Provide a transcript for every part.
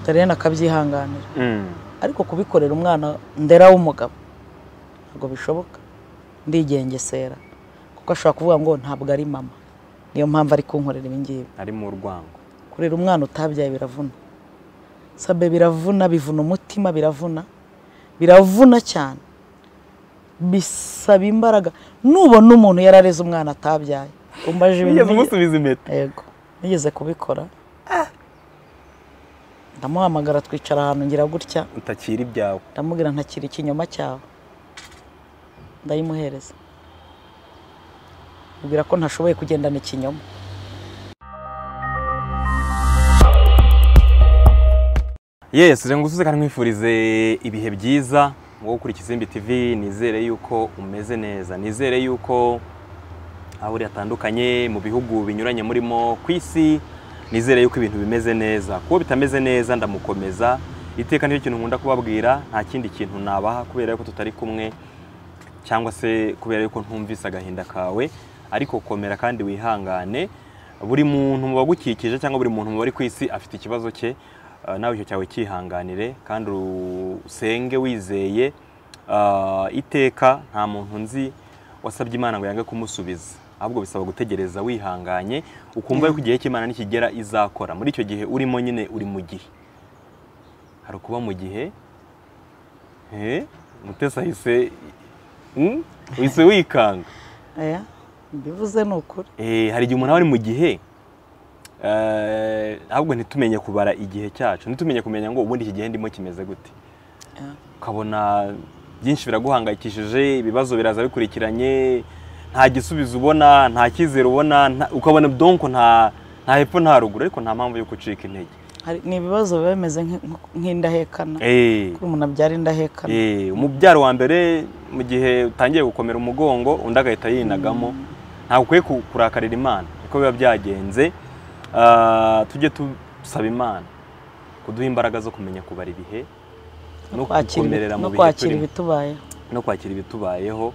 tariyana akabyihanganira ariko kubikorera umwana ndera w'umugabo ntabwo bishoboka ndigengesera kuko ashobora kuvuga ngo ntabwo ari mama niyo mpamvu ari kunkorera ibingibi ari mu rwango kurera umwana utabyaye biravuna sabe biravuna bivuna umutima biravuna biravuna cyane bisaba imbaraga nubona umuntu yarareze umwana atabyaye umbaje wigeze ibintu umusubiza impeta yego nigeze kubikora ndamuhamagara twicara ahantu ngira gutya utakira ibyawe ndamubwira ntakiri ikinyoma cyawe ndayimuhereza mubwira ko ntashoboye kugendana ikinyoma yesi reka ngusuze kandi nkwifurize ibihe byiza wowe ukuri Kizimbi TV nizere yuko umeze neza nizere yuko aho uri hatandukanye mu bihugu binyuranye murimo ku isi nizere yuko ibintu bimeze neza kuba bitameze neza ndamukomeza iteka nicyo kintu nkunda kubabwira nta kindi kintu nabaha kubera yuko tutari kumwe cyangwa se kubera yuko ntumvise agahinda kawe ariko komera kandi wihangane buri muntu mu bagukikije cyangwa buri muntu mu bari ku isi afite ikibazo cye eh, nawe icyo cyawe cyihanganire kandi usenge wizeye Ah, iteka nta muntu nzi wasabye imana ngo yange kumusubiza ahubwo bisaba gutegereza wihanganye ukumva yuko igihe cy'imana nikigera izakora muri icyo gihe urimo nyine uri mu gihe hari ukuba mu gihe Eh, mutesi ahise Mm? uhise wikanga aya mbivuze ni ukuri Eh, hari igihe umuntu aba ari mu gihe eh, ahubwo ntitumenye kubara igihe cyacu ntitumenye kumenya ngo ubundi iki gihe ndimo kimeze gute Yeah. ukabona byinshi biraguhangayikishije ibibazo biraza bikurikiranye nta gisubizo ubona nta cyizere ubona nta- ukabona donko nta nta hepfo nta ruguru ariko nta mpamvu yo gucika intege Hari- ni ibibazo biba bimeze nk'i- nk'indahekana Eh. kuri umuntu abyara indahekana Eh, umubyaro wa mbere mu gihe utangiye gukomera umugongo undi agahita yinagamo ntabwo ukwiye ku- kurakarira imana niko biba byagenze Ah, tujye tusaba imana kuduha imbaraga zo kumenya kubara ibihe no kwakira gukomerera ibit- mu no bihe kwakira turimo ibitubayeho no kwakira ibitubayeho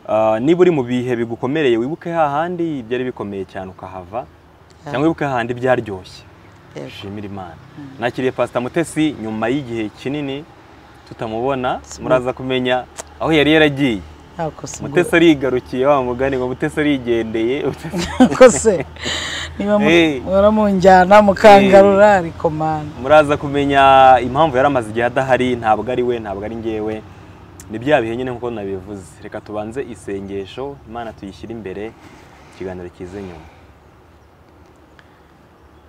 Ah, niba uri mu bihe bigukomereye wibuke hahandi byari bikomeye cyane ukahava cyangwa wibuke hahandi byaryoshye Yego. dushimira imana nakiriye pasita mutesi nyuma y'igihe kinini tutamubona muraza kumenya aho yari yaragiye Nta kosa ubwo- mutesi arigarukiye wa mugani ngo mutesi arigendeye Mutesi- kose niba Eh. muhora munjyana mukangarura ariko mani muraza kumenya impamvu yari amaze igihe adahari ntabwo ari we ntabwo ari ngewe ni bya bihe nyine nk'uko nabivuze reka tubanze isengesho imana tuyishyire imbere ikiganiro kize nyuma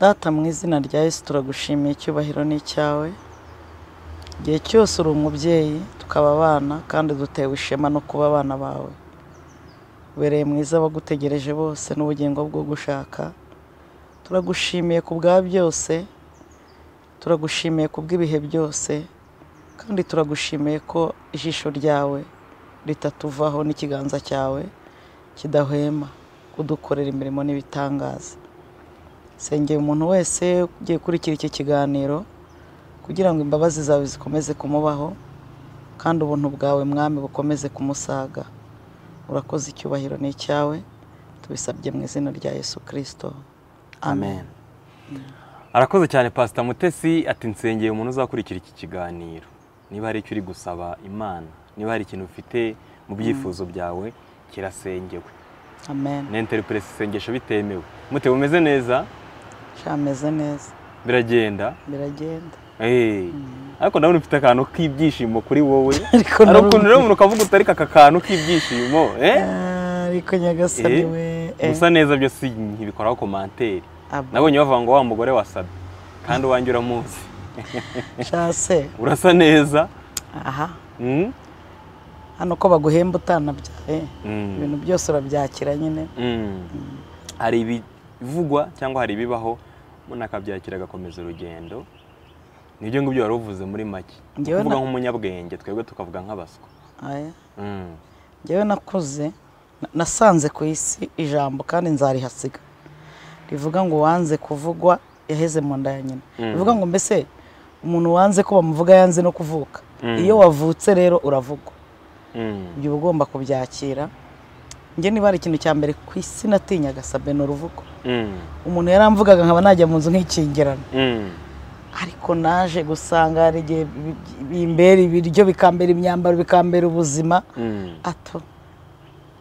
data mu izina rya yesu turagushimiye icyubahiro ni icyawe igihe cyose uri umubyeyi tukaba abana kandi dutewe ishema no kuba abana bawe ubereye mwiza abagutegereje bose n'ubugingo bwo gushaka turagushimiye ku bwa byose turagushimiye ku bw'ibihe byose kandi turagushimiye ko ijisho ryawe ritatuvaho n'ikiganza cyawe kidahwema kudukorera imirimo n'ibitangaza sengeye umuntu wese ugiye gukurikira iki kiganiro kugira ngo imbabazi zawe zikomeze kumubaho kandi ubuntu bwawe mwami bukomeze kumusaga urakoze icyubahiro ni icyawe tubisabye mu izina rya yesu kirisito amen arakoze cyane pasita mutesi ati nsengeye umuntu uzakurikira iki kiganiro niba hari icyo uri gusaba imana niba hari ikintu ufite mu byifuzo byawe kirasengewe amen na interipuresi isengesho bitemewe mutewe umeze neza cyameze neza biragenda biragenda Eh, ariko ndabona ufite akantu k'ibyishimo kuri wowe Ariko hari narumva- ukuntu rero umuntu ukavuga uti ariko aka kantu k'ibyishimo eh? Ah, ariko nyagasani we eh. gusa neza byo si ntibikoraho komantere Aba- nabonye bavuga ngo wa mugore wasabye kandi uwanjye uramuzi sha se urasa neza aha Mm? hano ko baguhemba utanabyaye Mm. ibintu byose urabyakira nyine Mm. hari ibivugwa cyangwa hari ibibaho umuntu akabyakira agakomeza urugendo nibyo ngibyo wari uvuze muri make Njyewe kuvuga na- nk'umunyabwenge twebwe tukavuga nk'abaswa Aya. Mm. njyewe nakuze na- nasanze ku isi ijambo kandi nzarihasiga rivuga ngo wanze kuvugwa yaheze mu nda ya nyina rivuga ngo mbese umuntu wanze ko bamuvuga yanze no kuvuka iyo wavutse rero uravugwa Mm. ibyo uba ugomba kubyakira njye niba hari ikintu cya mbere ku isi natinyaga sabe ni uruvugo Mm. umuntu yaramvugaga nkaba najya mu nzu nk'ikingirana Mm. ariko naje gusanga hari igihe bi- bimbera ibiryo bikambera imyambaro bikambera ubuzima Mm, ato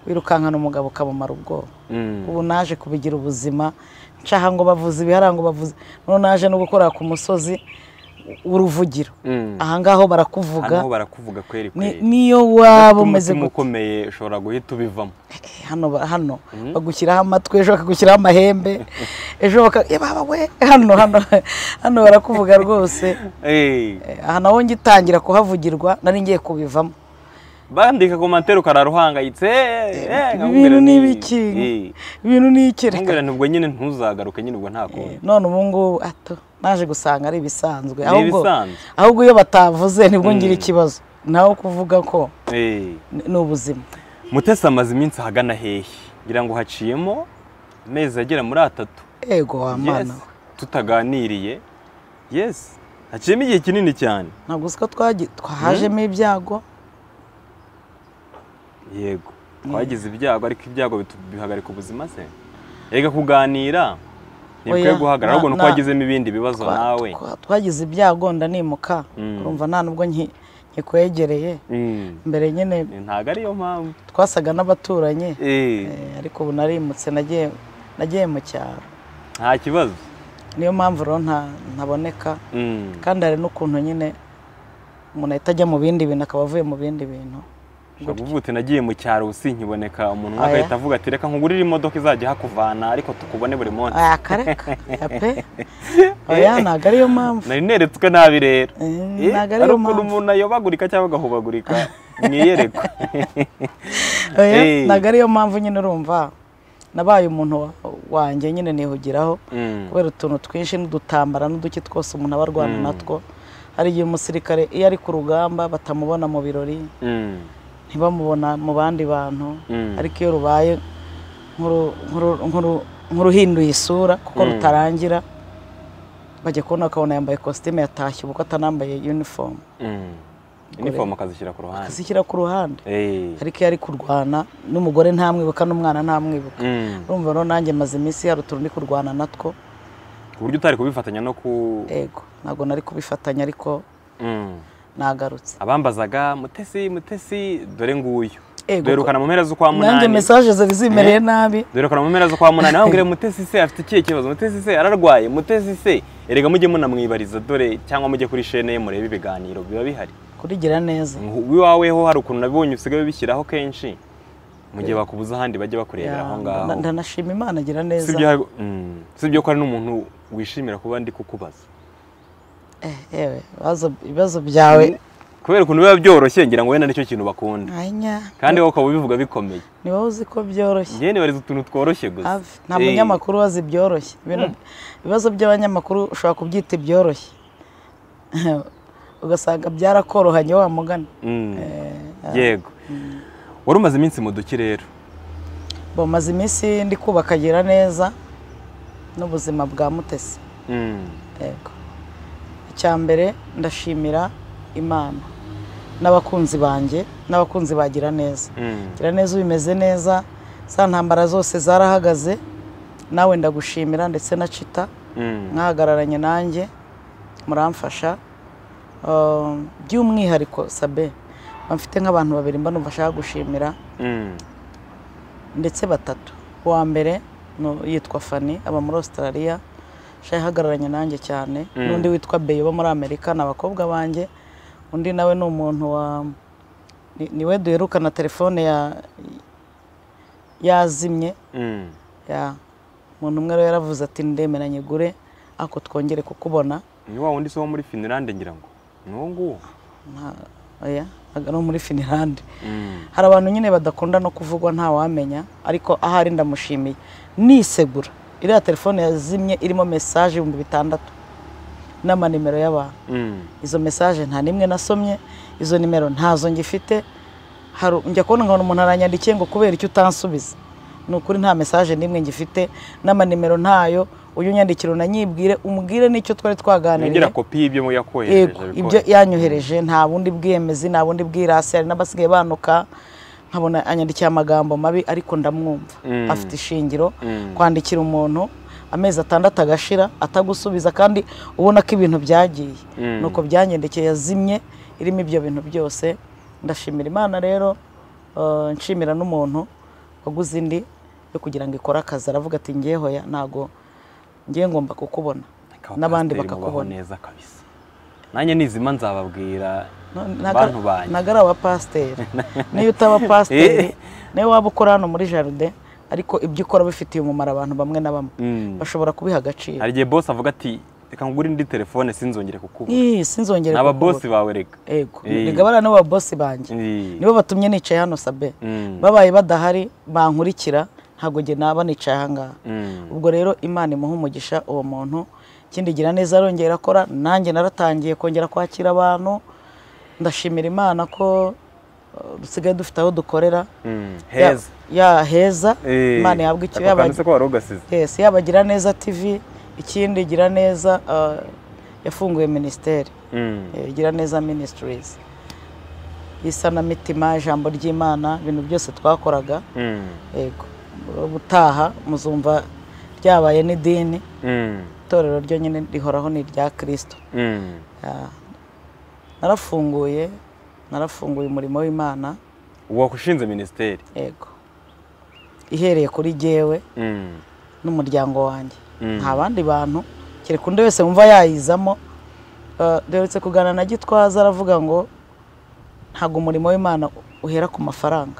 wirukankana umugabo ukamumara ubwoba mm, ubu naje kubigira ubuzima ncaha ngo bavuze ibihara ngo bavuze none naje no gukorera ku musozi uruvugiro mm. ahangaho Hano barakuvuga ho barakuvuga kweri ni- kweri niyo waba umeze umutima gute ukomeye ushobora guhita ubivamo hano ba- hano bagushyiraho amatwi ejo bakagushyiraho amahembe ejo baka "Eh, baba we hano hano hano barakuvuga rwose Eh, Eh, aha naho ngitangira kuhavugirwa nari ngiye kubivamo bandika komantere ukararuhangayitse eh, eh, nkakubwira ibintu ni nti- ibiki eh, ibintu ni iki reka nkakubwira nti ubwo nyine ntuzagaruke nyine ubwo nta kundi none ubu ngubu ato naje gusanga ari ibisanzwe Ni ahubwo ibisanzwe. ahubwo iyo batavuze nibwo ngira Mm. ikibazo naho kuvuga ko Eh. ni ni ubuzima mutesi amaze iminsi ahagana hehe ngira ngo haciyemo amezi agera muri atatu ego wamana Yes, tutaganiriye yes haciyemo igihe kinini cyane ntabwo uzi ko twagi- twahajemo ibyago yego twagize ibyago ariko ibyago bitu- bihagarika ubuzima se reka kuganira ntibikwiye Oya, guhagarara na- ahubwo nuko na- wagizemo ibindi bibazo Twa- nawe twa- twagize ibyago ndanimuka Mm. urumva nta nubwo nki- nkikwegereye Mm, mbere nyine ntabwo ariyo mpamvu twasaga n'abaturanyi Eh, Eh, ariko ubu narimutse nagiye nagiye mu cyaro nta kibazo niyo mpamvu rero nta- ntaboneka Mm, kandi hari n'ukuntu nyine umuntu ahita ajya mu bindi bintu akaba avuye mu bindi bintu ushobora kuvuga uti nagiye mu cyaro ubu nkiboneka umuntu umwe Oya. agahita avuga ati reka nkugurire imodoka izajya ihakuvana ariko tukubone buri munsi aya kareka ya pe oya ntabwo ariyo mpamvu nari neretswe nabi rero Eh, Eh, ntabwo hari ariyo ukuntu mpamvu umuntu ayobagurika cyangwa agahubagurika mu iyerekwa oya Eh. ntabwo ariyo mpamvu nyine urumva nabaye umuntu wa- wanjye nyine nihugiraho Mm, kubera utuntu twinshi n'udutambara n'uduki twose umuntu aba arwana Mm. natwo hari igihe umusirikare iyo ari ku rugamba batamubona mu birori mm, ntibamubona mu bandi bantu Mm. ariko iyo rubaye nk'uru- nk'uru- nk'uru- nk'uruhinduye isura kuko Mm. rutarangira bajya kubona bakabona yambaye kositime yatashye ubwo atanambaye unifomu mm. inifomu akazishyira ku ruhande akazishyira ku ruhande Eh, ariko iyo ari kurwana n'umugore ntamwibuka n'umwana ntamwibuka mm. urumva rero nanjye maze iminsi hari utuntu ndi kurwana natwo ku buryo utari kubifatanya no ku ego ntabwo nari kubifatanya ariko Mm. nagarutse abambazaga mutesi mutesi dore nguyu Ego. duherukana mu mpera z'ukwa nanjye munani mesaje zari zimereye nabi duherukana mu mpera z'ukwa munani bambwira mutesi se afite ikihe kibazo mutesi se ararwaye mutesi se erega mujye munamwibariza dore cyangwa mujye kuri shene ye murebe ibiganiro biba bihari kurigira neza iwawe ho hari ukuntu nabibonye usigaye ubishyiraho kenshi mu gihe bakubuza ahandi bajya bakurebera aho Ya, ngaho nda- ndanashima imana agira neza sibyo hari- mm, sibyo ko hari n'umuntu wishimira kuba ndi kukubaza Eh, yewe ibibazo- ibibazo byawe kubera ukuntu biba byoroshye ngira ngo wenda nicyo kintu bakunda anya kandi wowe ukaba ubivuga bikomeye ni wowe uzi ko byoroshye njyewe nibariza utuntu tworoshye gusa Ave, nta Eh, munyamakuru wazi ibyoroshye Ibintu- ibibazo by'abanyamakuru ushobora kubyita ibyoroshye ugasanga byarakorohanye wa mugani mm, yego wari umaze iminsi mu duki rero bamaze iminsi ndi kubaka agira neza n'ubuzima bwa mutesi Mm, yego icya mbere ndashimira imana n'abakunzi banjye n'abakunzi bagira neza mm, gira neza ubimeze neza za ntambara zose zarahagaze nawe ndagushimira ndetse na cita mm, mwahagararanye nanjye muramfasha Um, by'umwihariko sabe mfite nk'abantu babiri mba numva ashaka gushimira mm, ndetse batatu uwa mbere no- yitwa fani aba muri australia sha yahagararanye nanjye cyane Mm. n'undi witwa beyo uba muri amerika ni abakobwa banjye undi nawe ni umuntu wa ni- niwe duherukana telefone ya yazimye mm, ya umuntu umwe rero yaravuze ati ndemeranye gure ako twongere kukubona ni wa wundi se wo muri finilande ngira ngo ni uwo nguwo Nta- oya, ntabwo ari uwo muri finilande Mm, hari abantu nyine badakunda no kuvugwa ntawamenya ariko ahari ndamushimiye nisegura iriya telefone yazimye irimo mesaje ibihumbi bitandatu n'amanimero y'abantu mm, izo mesaje nta n'imwe nasomye izo nimero ntazo ngifite Haru- njya kubona nkabona umuntu aranyandikiye ngo kubera icyo utansubiza ni ukuri nta mesaje n'imwe ngifite n'amanimero ntayo uyu unyandikira unanyibwire umubwire n'icyo twari twaganiriye nongera kopi y'ibyo mu yakohereje yego bikoze. ibyo yanyohereje nta bundi bwemezi nta bundi bwirasi hari n'abasigaye banuka nkabona anyandikiye amagambo mabi ariko ndamwumva Mm. afite ishingiro Mm. kwandikira umuntu amezi atandatu agashira atagusubiza kandi ubona ko ibintu byagiye Mm. nuko byangendekeye yazimye irimo ibyo bintu byose ndashimira imana rero eh, nshimira n'umuntu waguze indi yo kugira ngo ikore akazi aravuga ati ngewe hoya ntago ngiye ngomba kukubona Akaba n'abandi pasiteri mubaho bakakubona neza kabisa nanjye nizima nzababwira bantu banjye. nagara wa pasiteri niyo utaba pasiteri nawe waba ukora hano muri jaride ariko ibyo ukora bifitiye umumaro abantu bamwe na bamwe Mm. bashobora kubiha agaciro hari igihe bosi avuga ati reka ngure indi telefone sinzongere kukubona Ih, sinzongere ni aba kukubura. bosi bawe reka ego Eh. rigabana n'aba bosi banjye Eh. nibo batumye nicaye hano sabe Mm. babaye badahari bankurikira ntabwo njye naba nicaye ahangaha Mm. ubwo rero imana imuha umugisha uwo muntu ikindi gira neza arongera akora nanjye naratangiye kongera kwakira abantu ndashimira imana ko eh, dusigaye dufite aho dukorera Mm. Ya- heza ya heza Eh. imana yabwa icyo Ako kantu se ko wari ugasize Yes, yaba gira neza tv ikindi gira neza eh, yafunguye minisiteri Mm. eh, gira neza ministries isanamitima ijambo ry'imana ibintu byose twakoraga Mm. yego ubutaha muzumva ryabaye n'idini Mm. itorero ryo nyine rihoraho ni irya kirisito Mm. Ah, narafunguye narafunguye umurimo w'imana wakushinze minisiteri yego ihereye kuri jyewe Mm. n'umuryango wanjye Mm. nta bandi bantu kereka undi wese wumva yayizamo Eh, duherutse kuganira na gitwaza aravuga ngo ntabwo umurimo w'imana uhera ku mafaranga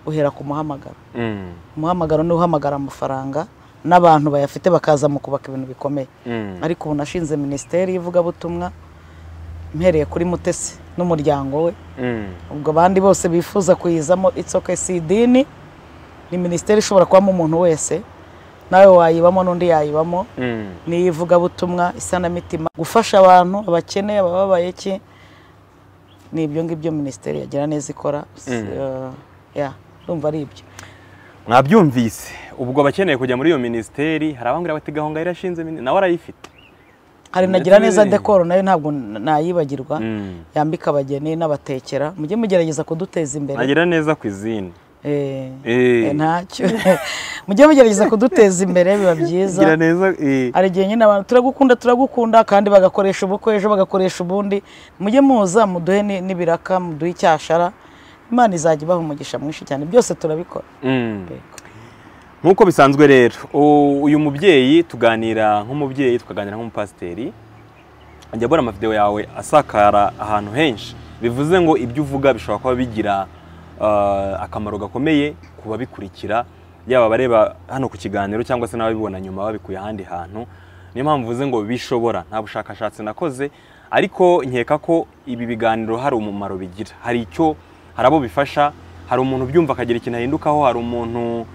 uhera ku muhamagaro Mm. umuhamagaro ni uhamagara amafaranga n'abantu bayafite bakaza mu kubaka ibintu bikomeye Mm. ariko ubu nashinze minisiteri y'ivugabutumwa mpereye kuri mutesi n'umuryango we Mm. ubwo abandi bose bifuza kuyizamo itsoke si idini ni minisiteri ishobora kubamo umuntu wese nawe wayibamo n'undi yayibamo Mm. n'iyivugabutumwa isanamitima gufasha abantu abakeneye abababaye iki ni ibyo ngibyo minisiteri yagira neza ikora S- Mm. eh, yeah, ndumva ari ibyo mwabyumvise ubwo abakeneye kujya muri iyo minisiteri hari abambwira bati gahonga irashinze mini-" nawe arayifite hari Ndetse nagira neza n'ibindi. dekoro nayo ntabwo n- nayibagirwa Mm. yambika abageni n'abatekera mujye mugerageza kuduteza imbere nagira neza ku izindi Eh, Eh. eh, ntacyo mujye mugerageza kuduteza imbere biba byiza gira neza eh. hari igihe nyine abantu turagukunda turagukunda kandi bagakoresha ubukwe ejo bagakoresha ubundi mujye muza muduhe ni- n'ibiraka muduhe icyashara imana izajya ibaha umugisha mwinshi cyane byose turabikora Mm. nk'uko bisanzwe rero u- uyu mubyeyi tuganira nk'umubyeyi tukaganira nk'umupasiteri ajya abona amavideo yawe asakara ahantu henshi bivuze ngo ibyo uvuga bishobora kuba bigira ah, akamaro gakomeye ku babikurikira yaba abareba hano ku kiganiro cyangwa se n'ababibona nyuma babikuye ahandi hantu niyo mpamvu mvuze ngo bishobora nta bushakashatsi nakoze ariko nkeka ko ibi biganiro hari umumaro bigira hari icyo hari abo bifasha hari umuntu ubyumva akagira ikintu ahindukaho hari umuntu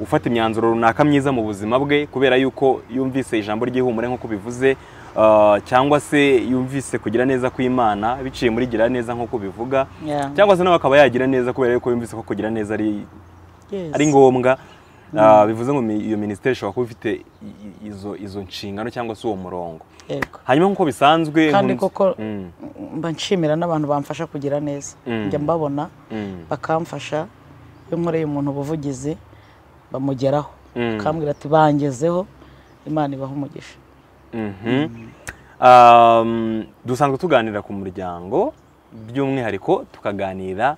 ufata imyanzuro runaka myiza mu buzima bwe kubera yuko yumvise ijambo ry'ihumure nk'uko bivuze ah, cyangwa se yumvise kugira neza kw'imana biciye muri gira neza nk'uko bivuga Yeah. cyangwa se nawe akaba yagira neza kubera yuko yumvise ko kugira neza ari Yes. ari ngombwa ah, bivuze ngo mi- iyo minisiteri ishobora kuba ifite i- i- izo izo nshingano cyangwa se uwo murongo Yego. hanyuma nk'uko bisanzwe kandi nkunze- koko Mm, mba nshimira n'abantu bamfasha kugira neza Mm. njya mbabona mm, bakamfasha iyo nkoreye umuntu ubuvugizi bamugeraho Mm. akambwira ati bangezeho imana ibaha umugisha mhm. Um, dusanzwe tuganira ku muryango by'umwihariko tukaganira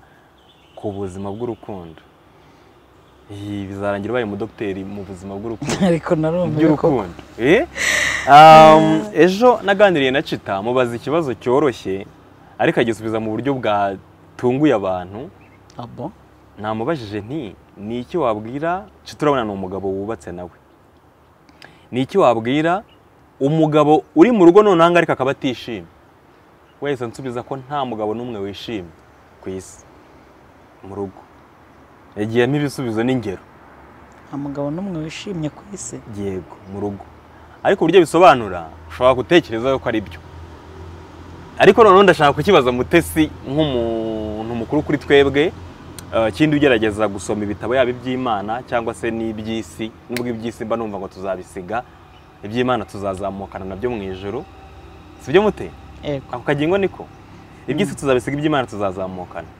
ku buzima bw'urukundo Iyi bizarangira ubaye umudogiteri mu buzima bw'urukundo ariko narumva ko by'urukundo Eh? Um, ejo naganiriye na cita mubaza ikibazo cyoroshye ariko agisubiza mu buryo bwatunguye abantu abo namubajije nti ni iki wabwira cita urabona ni umugabo wubatse nawe ni iki wabwira umugabo uri mu rugo noneho ariko akaba atishimye wese nsubiza ko nta mugabo n'umwe wishimye ku isi mu rugo yagiyemo ibisubizo n'ingero nta mugabo n'umwe wishimye ku isi yego mu rugo ariko uburyo bisobanura ushobora gutekereza yuko ari byo ariko noneho ndashaka kukibaza mutesi nk'umuntu mukuru kuri twebwe eh, kindi ugerageza gusoma ibitabo yaba iby'imana cyangwa se n'iby'isi nubwo iby'isi mba numva ngo tuzabisiga iby'imana tuzazamukana nabyo mu ijoro si byo mute yego ako kagingo niko iby'isi tuzabisiga iby'imana tuzazamukana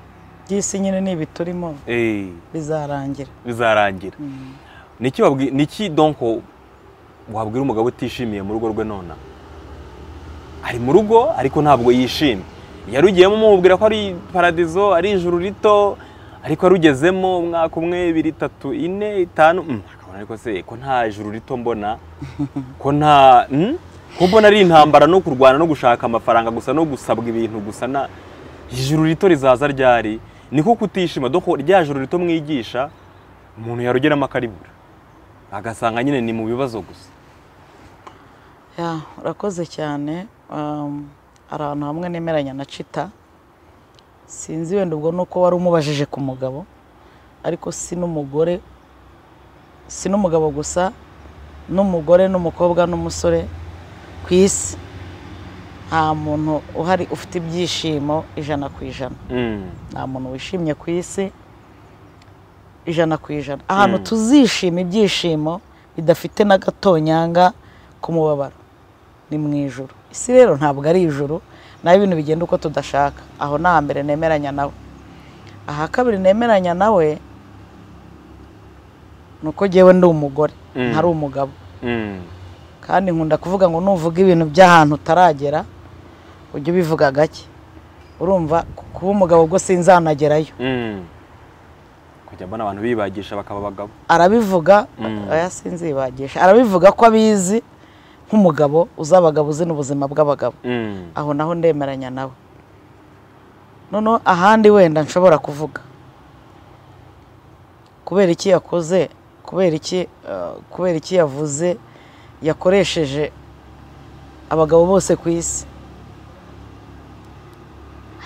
by'isi nyine ni ibiturimo Eh, bizarangira bizarangira Mm. niki wabwi niki donko wabwira umugabo utishimiye mu rugo rwe nona ari mu rugo ariko ntabwo yishimye yarugiyemo umubwira ko ari paradizo ari ijuru rito ariko arugezemo umwaka umwe ibiri itatu ine itanu mm, akabona ariko se ko nta ijuru rito mbona ko nta mm? ko mbona ari intambara no kurwana no gushaka amafaranga gusa no gusabwa ibintu gusa na ijuru rito rizaza ryari niko kutishima doko rya juru rito mwigisha umuntu yarugeramo akaribura agasanga nyine ni mu bibazo gusa Ya, urakoze cyane Um, hari ahantu hamwe nemeranya na cita sinzi wenda ubwo ni uko wari umubajije ku mugabo ariko si n'umugore si n'umugabo gusa n'umugore n'umukobwa n'umusore ku isi nta muntu uhari ufite ibyishimo ijana ku ijana Mm. nta muntu wishimye ku isi ijana ku ijana ahantu tuzishima ibyishimo bidafite n'agatonyanga k'umubabaro ni mu ijoro isi rero ntabwo ari ijoro naho ibintu bigenda uko tudashaka aho ni ahambere nemeranya nawe aha kabiri nemeranya nawe ni uko ngewe ndi umugore Mm. ntari umugabo Mm. kandi nkunda kuvuga ngo nuvuga ibintu by'ahantu utaragera ujye ubivuga gake urumva kuba umugabo ubwo sinzanagerayo Mm. kujya mbona abantu bibagisha bakaba abagabo arabivuga Mm. oya sinzibagisha arabivuga ko abizi nk'umugabo uzabagabo uzi n'ubuzima bw'abagabo Mm. aho naho ndemeranya nawe noneho ahandi wenda nshobora kuvuga kubera iki yakoze kubera iki eh, kubera iki yavuze yakoresheje abagabo bose ku isi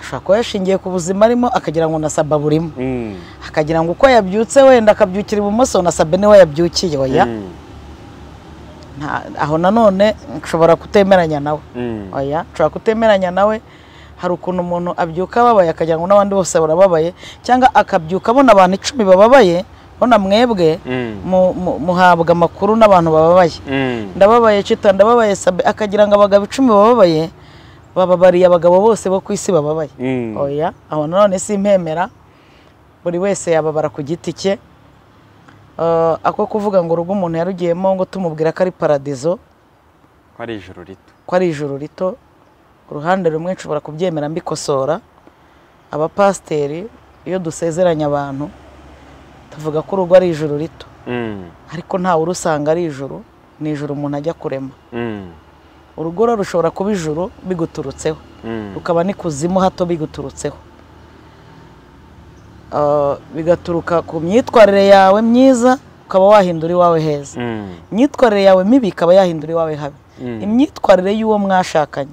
ashobora kuba yashingiye ku buzima arimo akagira ngo na saba burimo Mm. akagira ngo uko yabyutse wenda akabyukira ibumoso na sabe niwe yabyukiye oya Mm. Nta- aho nanone nshobora kutemeranya nawe Mm. oya nshobora kutemeranya nawe hari ukuntu umuntu abyuka ababaye akagira ngo n'abandi bose barababaye cyangwa akabyuka abona abantu icumi bababaye bona mwebwe Mm. mu- mu- muhabwa amakuru n'abantu bababaye Mm. ndababaye cita ndababaye sabe akagira ngo abagabo icumi bababaye bababariye abagabo bose bo ku isi bababaye Mm. oya aho nanone simpemera buri wese yababara ku giti cye Eh, ako kuvuga ngo urugo umuntu yarugiyemo ngo tumubwira ko ari paradizo ko ari ijoro rito ko ari ijoro rito uruhande rumwe nshobora kubyemera mbikosora abapasiteri iyo dusezeranya abantu tuvuga ko urugo ari ijoro rito Mm. ariko ntawe urusanga ari ijoro ni ijoro umuntu ajya kurema Mm. urugo rero rushobora kuba ijoro biguturutseho Mm. rukaba n'ikuzimu hato biguturutseho Ah, bigaturuka ku myitwarire yawe myiza ukaba wahindura iwawe heza Mm. imyitwarire yawe mibi ikaba yahindura iwawe habi Mm. imyitwarire y'uwo mwashakanye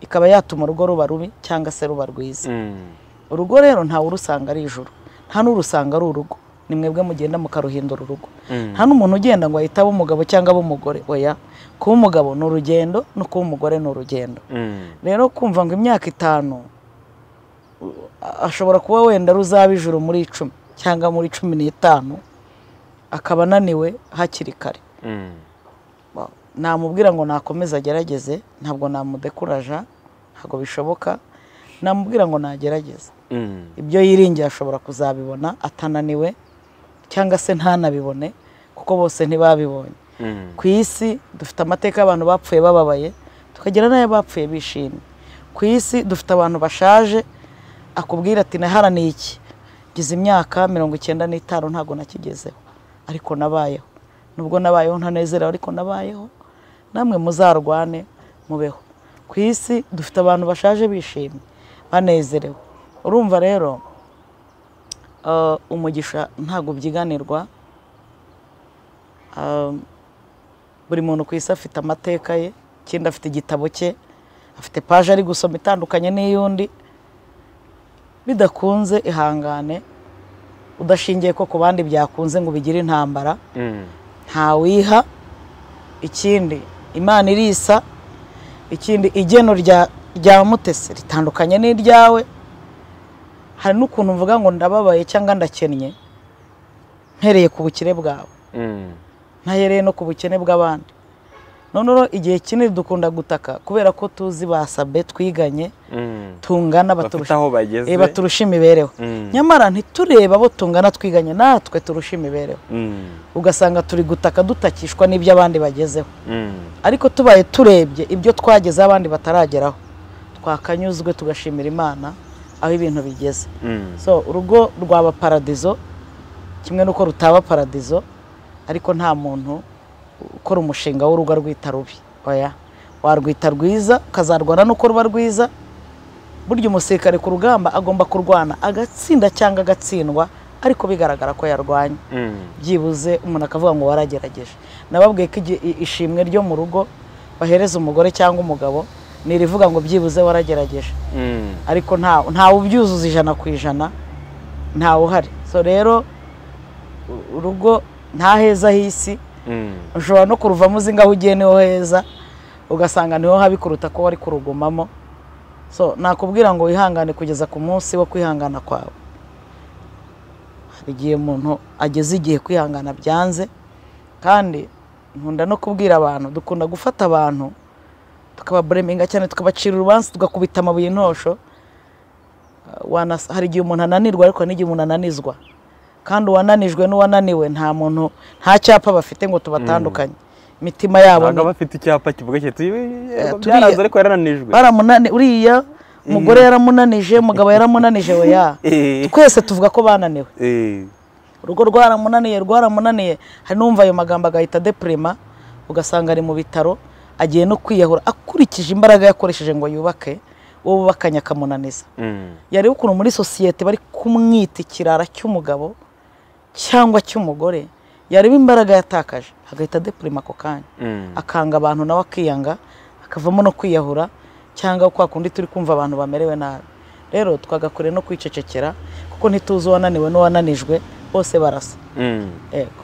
ikaba yatuma urugo ruba rubi cyangwa se ruba rwiza Mm. urugo rero ntawe urusanga ari ijuru nta n'urusanga ari urugo ni mwebwe mugenda mukaruhindura urugo Mm. nta n'umuntu ugenda ngo ahite aba umugabo cyangwa abe umugore oya kuba umugabo ni urugendo no kuba umugore ni urugendo Mm. rero kumva ngo imyaka itanu u- ashobora kuba wenda ruzaba ijuru muri icumi cyangwa muri cumi n'itanu akaba ananiwe hakiri kare Mm. Ba- namubwira ngo nakomeze agerageze ntabwo namudekuraja ntabwo bishoboka namubwira ngo nagerageze Mm. ibyo yiringiye ashobora kuzabibona atananiwe cyangwa se ntanabibone kuko bose ntibabibonye Mm. ku isi dufite amateka y'abantu bapfuye bababaye tukagira n'ayo bapfuye bishimye ku isi dufite abantu bashaje akubwira ati naharaniye iki ngize imyaka mirongo icyenda n'itanu ntabwo nakigezeho ariko nabayeho nubwo nabayeho ntanezerewe ariko nabayeho namwe muzarwane mubeho ku isi dufite abantu bashaje bishimye banezerewe urumva rero eh, umugisha ntabwo ubyiganirwa Eh, buri muntu ku isi afite amateka ye ikindi afite igitabo cye afite paje ari gusoma itandukanye n'iy'undi bidakunze ihangane udashingiye ko ku bandi byakunze ngo bigire intambara Mm. ntawiha ikindi imana irisa ikindi igeno rya rya mutesi ritandukanye n'iryawe hari n'ukuntu mvuga ngo ndababaye cyangwa ndakennye mpereye ku bukire bwawe Mm. ntahereye no ku bukene bw'abandi noneho igihe kinini dukunda gutaka kubera ko tuzi basabe twiganye Mm. tungana bafite baturusha aho bageze eh, baturusha imibereho Mm. nyamara ntitureba abo tungana twiganye natwe turusha imibereho Mm. ugasanga turi gutaka dutakishwa n'ibyo abandi bagezeho Mm. ariko tubaye turebye ibyo twagezeho abandi batarageraho twakanyuzwe tugashimira imana aho ibintu bigeze Mm. so urugo rwaba paradizo kimwe n'uko rutaba paradizo ariko nta muntu ukora umushinga w'urugo arwita rubi oya warwita rwiza ukazarwana n'uko ruba rwiza burya umusirikare ku rugamba agomba kurwana agatsinda cyangwa agatsindwa ariko bigaragara ko yarwanye Mm. byibuze umuntu akavuga ngo waragerageje nababwiye ko igi- i- ishimwe ryo mu rugo bahereza umugore cyangwa umugabo ni irivuga ngo byibuze waragerageje Mm. ariko nta ntawe ubyuzuza ijana ku ijana ntawe uhari so rero u- urugo nta heza h'isi Mm. ushobora no kuruvamo uzi ngaho ugiye niho heza ugasanga niho habi kuruta ko wari kurugumamo so nakubwira ngo wihangane kugeza ku munsi wo kwihangana kwawe hari igihe umuntu ageze igihe kwihangana byanze kandi nkunda no kubwira abantu dukunda gufata abantu tukababureminga cyane tukabacira urubanza tugakubita amabuye intosho Uh, wanas- hari igihe umuntu ananirwa ariko hari n'igihe umuntu ananizwa kandi uwananijwe n'uwananiwe nta muntu nta cyapa bafite ngo tubatandukanye imitima yabo ntabwo ni- bafite icyapa kivuga kiti Eh, byaranze turiya- ariko yararanijwe baramunani uriya umugore yaramunanije umugabo yaramunanije weya Eh. twese tuvuga ko bananiwe Eh. urugo rwaramunaniye rwaramunaniye hari n'uwumva ayo magambo agahita depurema ugasanga ari mu bitaro agiye no kwiyahura akurikije imbaraga yakoresheje ngo yubake uwo bubakanye akamunaniza Mm. yareba ukuntu muri sosiyete bari kumwita ikirara cy'umugabo cyangwa cy'umugore yareba imbaraga yatakaje agahita depurema ako kanya Mm. akanga abantu nawe akiyanga akavamo no kwiyahura cyangwa kwa kundi turi kumva abantu bamerewe nabi rero twagakure no kwicecekera kuko ntituzi uwananiwe n'uwananijwe bose barasa Mm. yego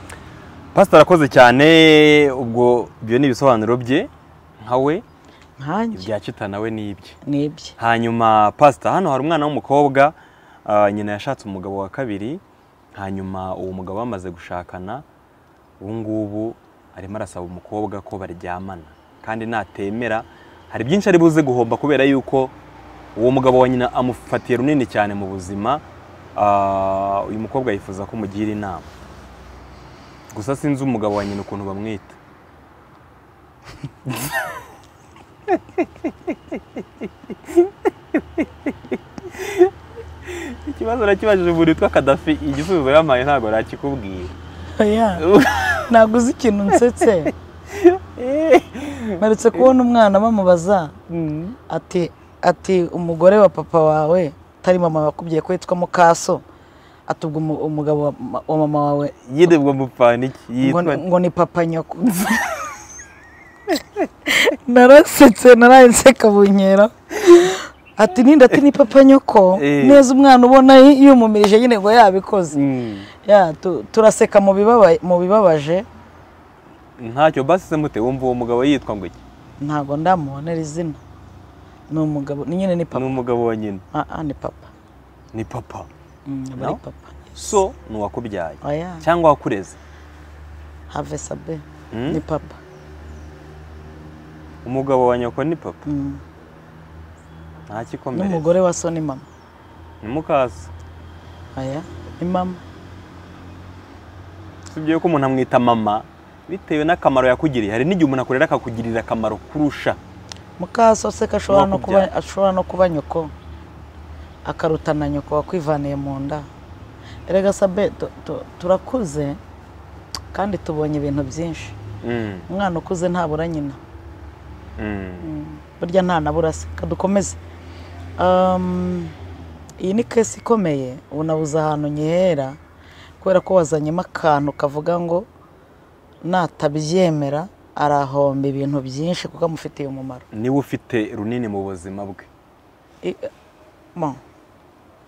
pasiteri arakoze cyane ubwo ibyo ni ibisobanuro bye nka we nkanjye ibya kita nawe ni ibye nibye hanyuma pasita hano hari umwana w'umukobwa ah, nyina yashatse umugabo wa kabiri hanyuma uwo mugabo bamaze gushakana ubu ngubu arimo arasaba umukobwa ko baryamana kandi natemera hari byinshi ari buze guhomba kubera yuko uwo mugabo wa nyina amufatiye runini cyane mu buzima Ah, uyu mukobwa yifuza ko umugira inama gusa sinzi umugabo wa nyina ukuntu bamwita ikibazo nakibajije umuntu witwa kadafi igisubizo yampaye ntabwo nakikubwira oya ntabwo uzi ikintu nsetse mperutse kubona umwana bamubaza ati ati umugore wa papa wawe atari mama wakubwiye ko yitwa mukaso atubwa umu- umugabo wa ma- wa mama wawe yiribwa mupfana iki ngo, yitwa ngo ni papa nyoko narasetse naraye nseka bunkera ati ninda ati ni papa nyoko Eh. neza umwana ubona yi- yumumirije nyine ngo yabikoze Mm. ya tu- turaseka mu bibaba- mu bibabaje ntacyo basi se mute wumva uwo mugabo yitwa ngo iki ntabwo ndamubonera izina ni umugabo ni nyine ni ni papa umugabo wa nyina Ah, ah, ni papa ni papa Mm, aba ari No? papa so ni uwakubyaye oya cyangwa wakureze have sabe Mm. ni papa umugabo wa nyoko ni papa Mm. ntakikomerera n'umugore wa so ni mama ni mukasa oya ni mama usibye yuko umuntu amwita mama bitewe n'akamaro yakugiriye hari n'igihe umuntu akurera akakugirira akamaro kurusha mukaso seka ashobora no kuba Wakubyaye. ashobora no kuba nyoko akaruta na nyoko wakwivaniye mu nda erega sabe tu- tu- turakuze kandi tubonye ibintu byinshi Mm. umwana ukuze ntabura nyina Mm. burya nta nabura se kadukomeze Um, iyi ni kesi ikomeye ubu nabuze ahantu nkihera kubera ko wazanyemo akantu kavuga ngo natabyemera arahomba ibintu byinshi kuko amufitiye umumaro niwe ufite runini mu buzima bwe I- mo.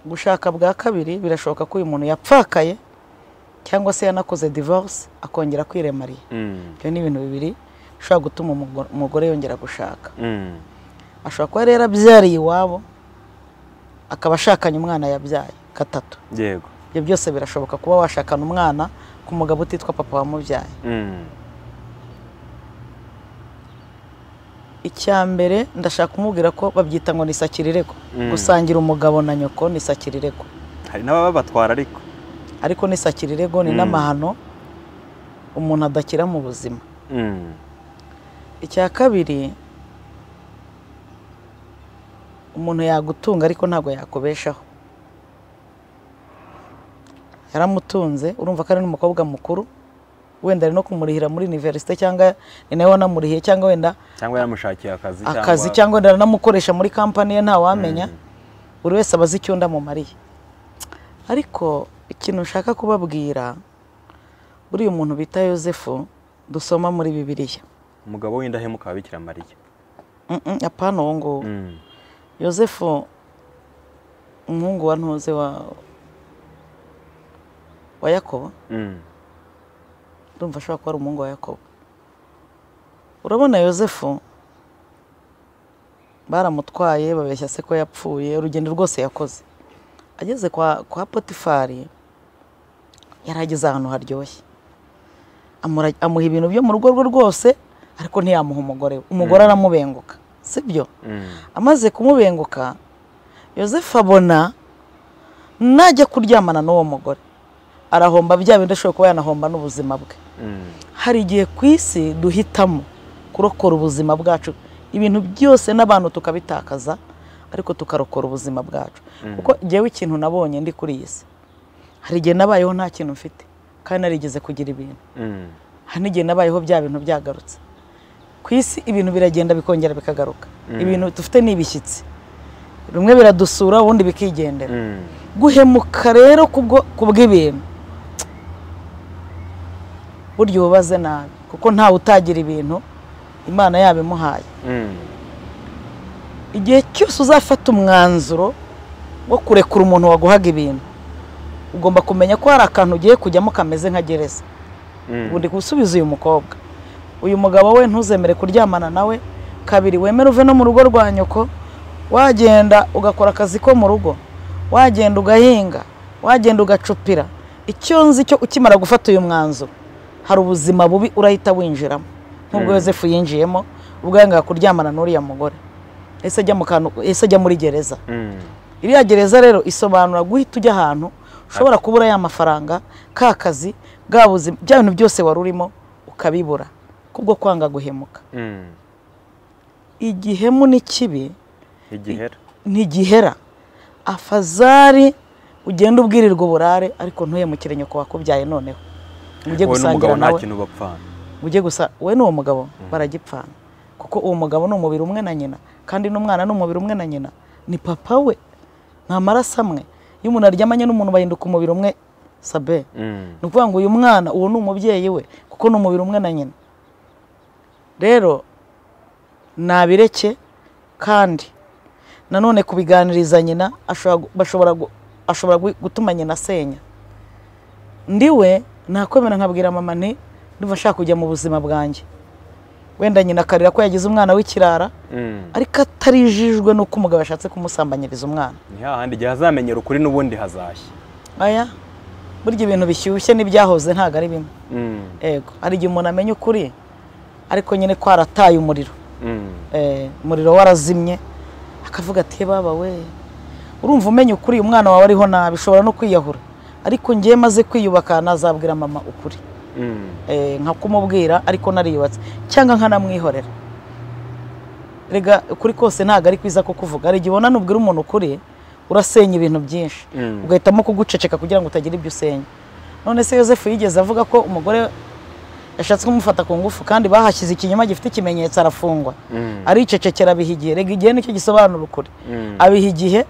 gushaka bwa kabiri birashoboka ko uyu muntu yapfakaye cyangwa se yanakoze divorce akongera kwiremariya Mm. ibyo ni ibintu bibiri bishobora gutuma umugo- umugore yongera gushaka Mm. ashobora kuba rero abyariye iwabo akaba ashakanye umwana yabyaye gatatu yego ibyo byose birashoboka kuba washakana umwana ku mugabo utitwa papa wamubyaye Mm. icya mbere ndashaka kumubwira ko babyita ngo nisakirirego gusangira umugabo na nyoko nisakirirego hari n'ababa batwara ariko ariko nisakirirego ni Mm. n'amahano umuntu adakira mu buzima Mm. icya kabiri umuntu yagutunga ariko ntabwo yakubeshaho yaramutunze urumva ko ari n'umukobwa mukuru wenda ari no kumurihira muri iniverisite cyangwa ni nawe wanamurihiye cyangwa wenda cyangwa yamushakiye akazi akazi cyangwa wenda aranamukoresha muri kampani ye ntawamenya buri wese aba azi icyo undi amumariye ariko ikintu nshaka kubabwira buriya umuntu bita yosefu dusoma muri bibiliya umugabo w'indahemuka wa bikira mariya Mm, mm, apana uwo nguwo Mm. yosefu umuhungu wa ntuze wa wa yakobo Mm. ndumva ashobora kuba ari umuhungu wa yakobo urabona yosefu baramutwaye babeshya se ko yapfuye urugendo rwose yakoze ageze kwa, kwa potifari yari ageze ahantu haryoshye Amura- amuha ibintu byo mu rugo rwe rwose ariko ntiyamuha umugore we umugore aramubenguka sibyo Mm. amaze kumubenguka yosefu abona najya kuryamana n'uwo mugore arahomba bya bindi ashobora kuba yanahomba n'ubuzima bwe Mm. hari igihe ku isi duhitamo kurokora ubuzima bwacu ibintu byose n'abantu tukabitakaza ariko tukarokora ubuzima bwacu kuko jyewe ikintu nabonye ndi kuri iyi si hari igihe nabayeho nta kintu mfite kandi narigeze kugira ibintu Mm. hari n'igihe nabayeho bya bintu byagarutse ku isi ibintu biragenda bikongera bikagaruka ibintu dufite ni ibishyitsi bimwe biradusura ubundi bikigendera Mm. guhemuka rero kubwo- ku bw'ibintu burya ubaze nabi kuko ntawe utagira ibintu imana yaba imuhaye Mm. igihe cyose uzafata umwanzuro wo kurekura umuntu waguhaga ibintu ugomba kumenya ko hari akantu ugiye kujyamo kameze nka gereza Mm. ubu ndi gusubiza uyu mukobwa uyu mugabo we ntuzemere kuryamana nawe kabiri wemere uve no mu rugo rwa nyoko wagenda ugakora akazi ko mu rugo wagenda ugahinga wagenda ugacupira icyo nzi cyo ukimara gufata uyu mwanzuro hari ubuzima bubi urahita winjiramo nk'ubwo yosefu yinjiyemo ubwo yangaga kuryamana n'uriya mugore ese ajya mu kantu ese ajya muri gereza Mm. iriya gereza rero isobanura guhita ujya ahantu ushobora kubura ya mafaranga ka kazi bwa buzima bya bintu byose wari urimo ukabibura kubwo kwanga guhemuka Mm. igihemu ni kibi igihera ntigihera afazari ugenda ubwirirwa uburare ariko ntuhemukire nyoko wakubyaye noneho mujye wowe n'umugabo gusangira nta nawe kintu bapfana mujye gusa we n'uwo mugabo baragipfana kuko uwo mugabo ni umubiri umwe na nyina kandi n'umwana ni umubiri umwe na nyina ni papa we ni amaraso amwe iyo umuntu aryamanye n'umuntu bahinduka umubiri umwe sabe Mm. ni ukuvuga ngo uyu mwana uwo ni umubyeyi we kuko ni umubiri umwe na nyina rero nabireke kandi nanone kubiganiriza nyina ashobora gu- bashobora gu- ashobora gu- gutuma nyina asenya ndiwe nakwemera nkabwira mama nti ndumva nshaka kujya mu buzima bwanjye wenda nyina akarira ko yagize umwana w'ikirara Mm. ariko atarijijwe n'uko umugabo yashatse kumusambanyiriza umwana ni hahandi igihe hazamenyera ukuri n'ubundi hazashya aya burya ibintu bishyushye n'ibyahoze ntabwo ari bimwe Mm. ego hari igihe umuntu amenya ukuri ariko nyine kwarataye umuriro Mm. Eh, umuriro warazimye akavuga ati baba we urumva umenya ukuri umwana wawe ariho nabi ushobora no kwiyahura ariko ngewe maze kwiyubaka nazabwira mama ukuri Mm. Eh, nka kumubwira ariko nariyubatse cyangwa nkanamwihorera rega ukuri kose ntabwo ari kwiza kukuvuga hari igihe ubona nubwira umuntu ukuri urasenya ibintu byinshi Mm. ugahitamo kuguceceka kugira ngo utagira ibyo usenya none se yosefu yigeze avuga ko umugore yashatse kumufata ku ngufu kandi bahashyize ikinyoma gifite ikimenyetso arafungwa Mm. aricecekera abiha igihe rega igihe nicyo gisobanura ukuri Mm. abiha igihe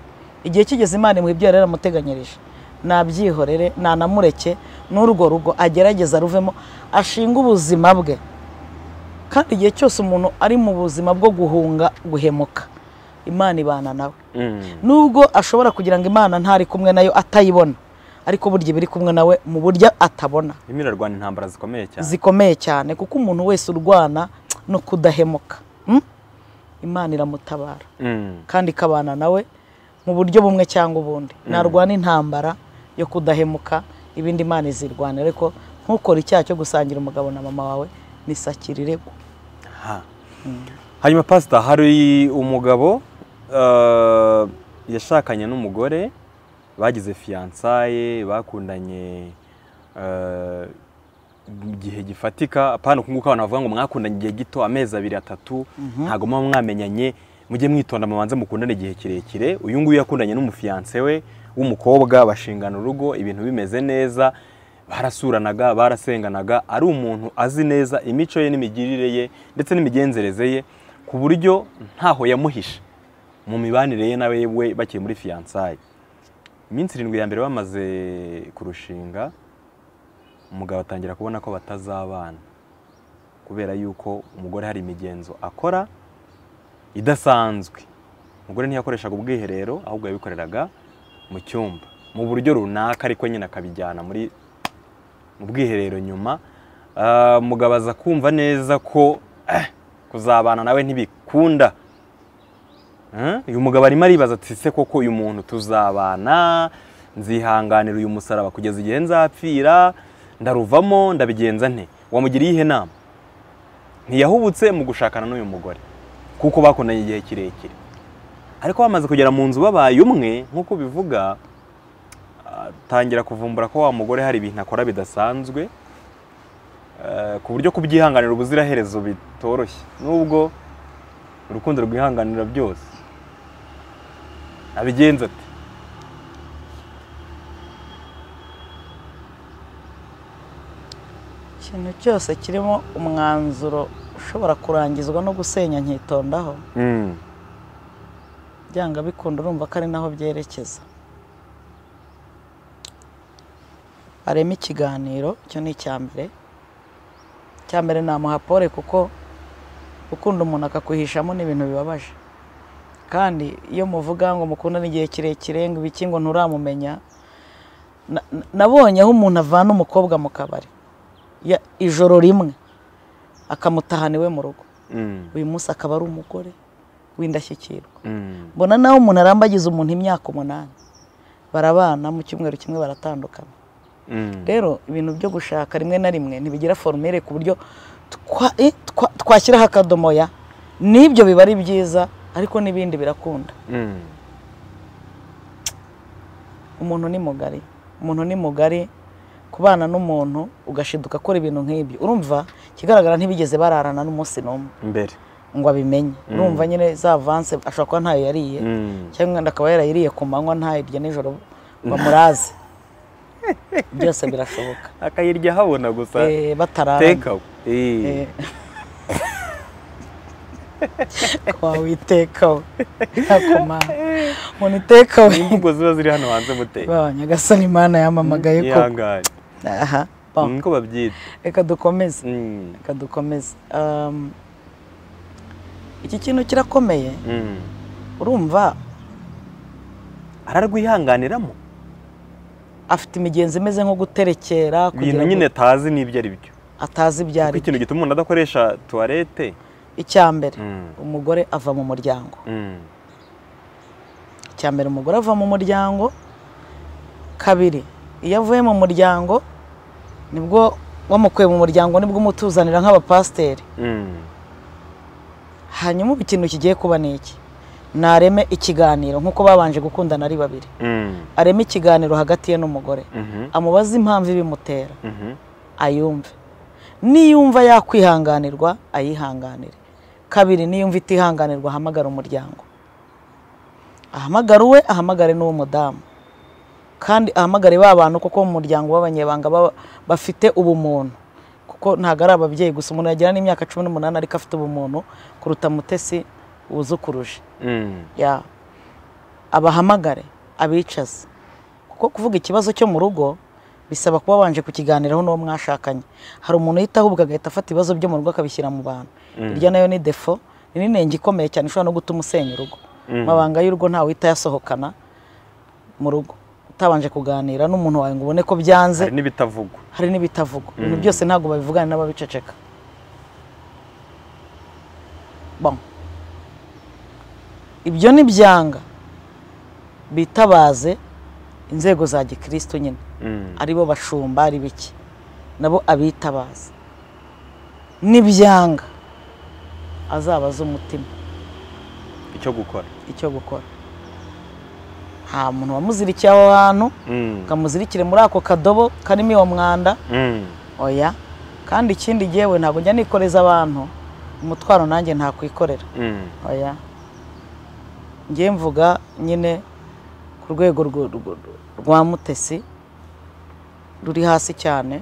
igihe kigeze imana imuha ibyo yari yaramuteganyirije nabyihorere nanamureke n'urwo rugo agerageza ruvemo ashinge ubuzima bwe kandi igihe cyose umuntu ari mu buzima bwo guhunga guhemuka imana ibana nawe Mm. nubwo ashobora kugira ngo imana ntari kumwe nayo atayibona ariko burya iba iri kumwe nawe mu buryo atabona Irimo irarwana intambara zikomeye cyane zikomeye cyane kuko umuntu wese urwana no kudahemuka mm? imana iramutabara Mm. kandi ikabana nawe mu buryo bumwe cyangwa ubundi narwana intambara yo kudahemuka ibindi imana izirwana ariko ntukore icyaha cyo gusangira umugabo na mama wawe nisakiriregwa aha hanyuma pasita hari umugabo eh, yashakanye n'umugore bagize fiyansaye bakundanye eh, igihe gifatika apana uku nguku abantu bavuga ngo mwakundanye igihe gito amezi abiri atatu ntabwo muba mwamenyanye mujye mwitonda mubanze mukundane igihe kirekire uyu nguyu yakundanye n'umufiyanse we w'umukobwa bashingana urugo ibintu bimeze neza barasuranaga barasenganaga ari umuntu azi neza imico ye n'imigirire ye ndetse n'imigenzereze ye ku buryo ntaho yamuhishe mu mibanire ye nawe we bakiri muri fiyansaye iminsi irindwi ya mbere bamaze kurushinga umugabo atangira kubona ko batazabana kubera yuko umugore hari imigenzo akora idasanzwe umugore ntiyakoreshaga ubwiherero ahubwo yabikoreraga mu cyumba mu buryo runaka ariko nyine akabijyana muri mu bwiherero nyuma Ah, umugabo aza kumva neza ko eh, kuzabana nawe ntibikunda Eh, uyu mugabo arimo aribaza ati se koko uyu muntu tuzabana nzihanganira uyu musaraba kugeza igihe nzapfira ndaruvamo ndabigenza nte wamugiriye ihe nama ntiyahubutse mu gushakana n'uyu mugore kuko bakundanye igihe kirekire ariko bamaze kugera mu nzu babaye umwe nk'uko bivuga atangira kuvumbura ko wa mugore hari ibintu akora bidasanzwe eh, ku buryo kubyihanganira ubuziraherezo bitoroshye nubwo urukundo rwihanganira byose abigenza ati ikintu cyose kirimo umwanzuro ushobora kurangizwa no gusenya nkitondaho "Mm, byanga bikunda urumva ko ari naho byerekeza harimo ikiganiro icyo ni icya mbere icya mbere namuha pole kuko gukunda umuntu akakwihishamo ni ibintu bibabaje kandi iyo muvuga ngo mukundane igihe kirekire ngo ibiki ngo nturamumenya na- na- nabonye aho umuntu avana umukobwa mu kabari ya- ijoro rimwe akamutahana iwe mu rugo mm, uyu munsi akaba ari umugore w'indashyikirwa mm, mbona nawe umuntu arambagiza umuntu imyaka umunani barabana mu cyumweru kimwe baratandukana mm." rero ibintu byo gushaka rimwe na rimwe ntibigira forumire ku buryo twa- eh, twa- twashyiraho akadomoya n'ibyo biba ari byiza ariko n'ibindi birakunda Mm, umuntu ni mugari umuntu ni mugari kubana n'umuntu ugashiduka akora ibintu nk'ibyo urumva ikigaragara ntibigeze bararana n'umunsi n'umwe imbere ngo abimenye urumva nyine za vanse ashobora kuba ntayo yariye Mm, cyangwa umwenda akaba yarayiriye ku manywa ntayirye nijoro bamurazi byose birashoboka akayirya habona gusa Eh, batararanye teka Eh, Eh. kwa witekawe ntakomanga umuntu itekawe imvugo ziba ziri hano hanze muteye baba nyagasani yamamagaye ko yihangane aha ba. niko babyita reka dukomeze Mm, reka dukomeze Um, iki kintu kirakomeye mm. urumva ararwihanganiramo afite imigenzo imeze nko guterekera ibintu kugira ngo nyine atazi n'ibyo ari byo atazi ibyo kuko ari ikintu gituma umuntu adakoresha tuwarete icya mbere Mm, umugore ava mu muryango mm, icya mbere umugore ava mu muryango kabiri iyo avuye mu muryango nibwo wamukuye mu muryango nibwo umutuzanira nk'abapasiteri mm. hanyuma ubu ikintu kigiye kuba ni iki nareme ikiganiro nk'uko babanje gukundana ari babiri Mm, areme ikiganiro hagati ye n'umugore mhm, amubaze impamvu ibimutera mhm, ayumve niyumva yakwihanganirwa ayihanganire kabiri niyumva itihanganirwa ahamagara umuryango ahamagara uwe ahamagare n'uwo mudamu kandi ahamagare ba bantu kuko mu muryango w'abanyebanga baba- bafite ubumuntu kuko ntabwo ari ababyeyi gusa umuntu yagira n'imyaka cumi n'umunani ariko afite ubumuntu kuruta mutesi wuzukuruje mm, ya abahamagare abicaze kuko kuvuga ikibazo cyo mu rugo bisaba kuba wabanje kukiganiraho n'uwo mwashakanye hari umuntu uhita ahubwo agahita afata ibibazo byo mu rugo akabishyira mu bantu iryo nayo ni defo ni n'inenge ikomeye cyane ishobora no gutuma usenya urugo amabanga y'urugo ntawe uhita yasohokana mu rugo utabanje kuganira n'umuntu wawe ngo ubone ko byanze hari n'ibitavugwa hari n'ibitavugwa ibintu byose ntabwo babivugana n'ababiceceka Bon. ibyo ni byanga bitabaze inzego za gikristo nyine Mm, aribo bashumba ari biki nabo abitabaza nibyanga azaba azi umutima icyo gukora icyo gukora nta muntu wamuzirikiye aho hantu Mm. ukamuzirikire muri ako kadobo karimo uwo mwanda Mm. oya kandi ikindi yewe ntabwo njya nikoreza abantu umutwaro nanjye ntakwikorera Mm. oya njye mvuga nyine ku rwego rwo- rwo- rwa mutesi ruri hasi cyane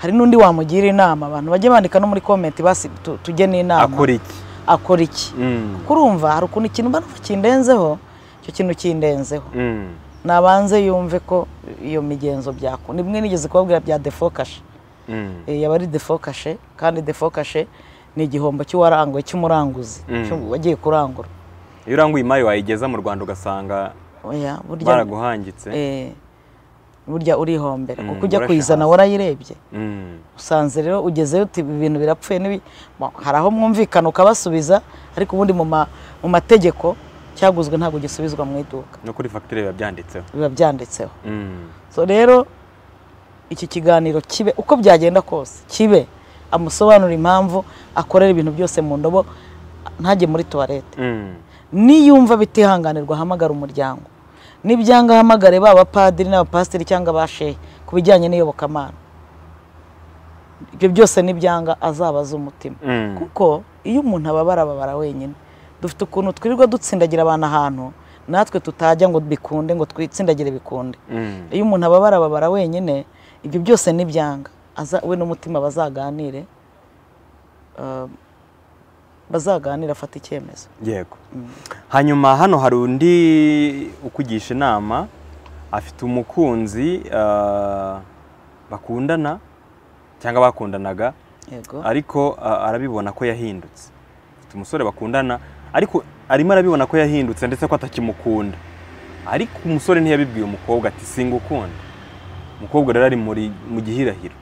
hari n'undi wamugira inama abantu bajye bandika no muri komenti basi tu- tujye n'inama akora iki akora iki Mm. kurumva hari ukuntu ikintu mba numva kindenzeho icyo kintu kindenzeho Mm. nabanze yumve ko iyo migenzo byako ni bimwe nigeze kubabwira bya defokashe Mm. Eh, yaba ari defokashe kandi defokashe ni igihombo cy'uwaranguye cy'umuranguzi Mm. cy'u- wagiye kurangura iyo uranguye imari wayigeza mu rwanda ugasanga oya burya baraguhangitse eh, burya urihombera Mm, kuko ujya urashaka. kuyizana warayirebye Mm. usanze rero ugezeyo uti "Ibi bintu birapfuye n'ibi Mo, hari aho mwumvikana ukabasubiza ariko ubundi mu ma- mu mategeko cyaguzwe ntabwo gisubizwa mu iduka no kuri fagitire biba byanditseho biba byanditseho Mm. so rero iki kiganiro kibe uko byagenda kose kibe amusobanura impamvu akorera ibintu byose mu ndobo ntajye muri tuwarete Mm. niyumva bitihanganirwa ahamagara umuryango n'ibyanga ahamagare ba abapadiri n'abapasiteri cyangwa abashehe ku bijyanye n'iyobokamana ibyo byose n'ibyanga azaba azi umutima Mm. kuko iyo umuntu ababara ababara wenyine dufite ukuntu twirirwa dutsindagira abantu ahantu natwe tutajya ngo bikunde ngo twitsindagire bikunde Mm. iyo umuntu ababara ababara wenyine ibyo byose ni ibyanga Aza- we n'umutima bazaganire ah, bazaganire afate icyemezo yego hanyuma hano hari undi ukugisha inama afite umukunzi ah, bakundana cyangwa bakundanaga yego ariko ah, arabibona ko yahindutse afite umusore bakundana ariko arimo arabibona ko yahindutse ndetse ko atakimukunda ariko umusore ntiyabibwiye umukobwa ati singukunda umukobwa rero ari muri mu gihirahiro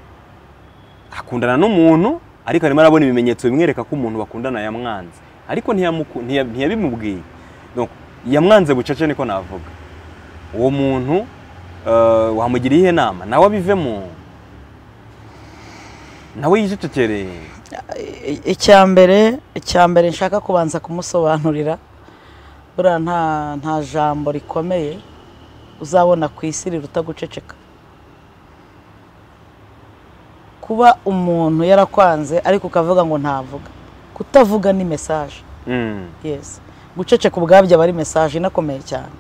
akundana n'umuntu ariko arimo arabona ibimenyetso bimwereka ko umuntu bakundana yamwanze ariko ntiyamuku- ntiya- ntiyabimubwiye Donc, yamwanze bucece niko navuga uwo muntu eh, wamugira iyihe nama nawe abivemo nawe yicecekere I- icya mbere icya mbere nshaka kubanza kumusobanurira buriya nta nta jambo rikomeye uzabona ku isi riruta guceceka kuba umuntu yarakwanze ariko ukavuga ngo ntavuga kutavuga ni mesaje Mm, yes guceceka ubwabyo aba ari mesaje inakomeye cyane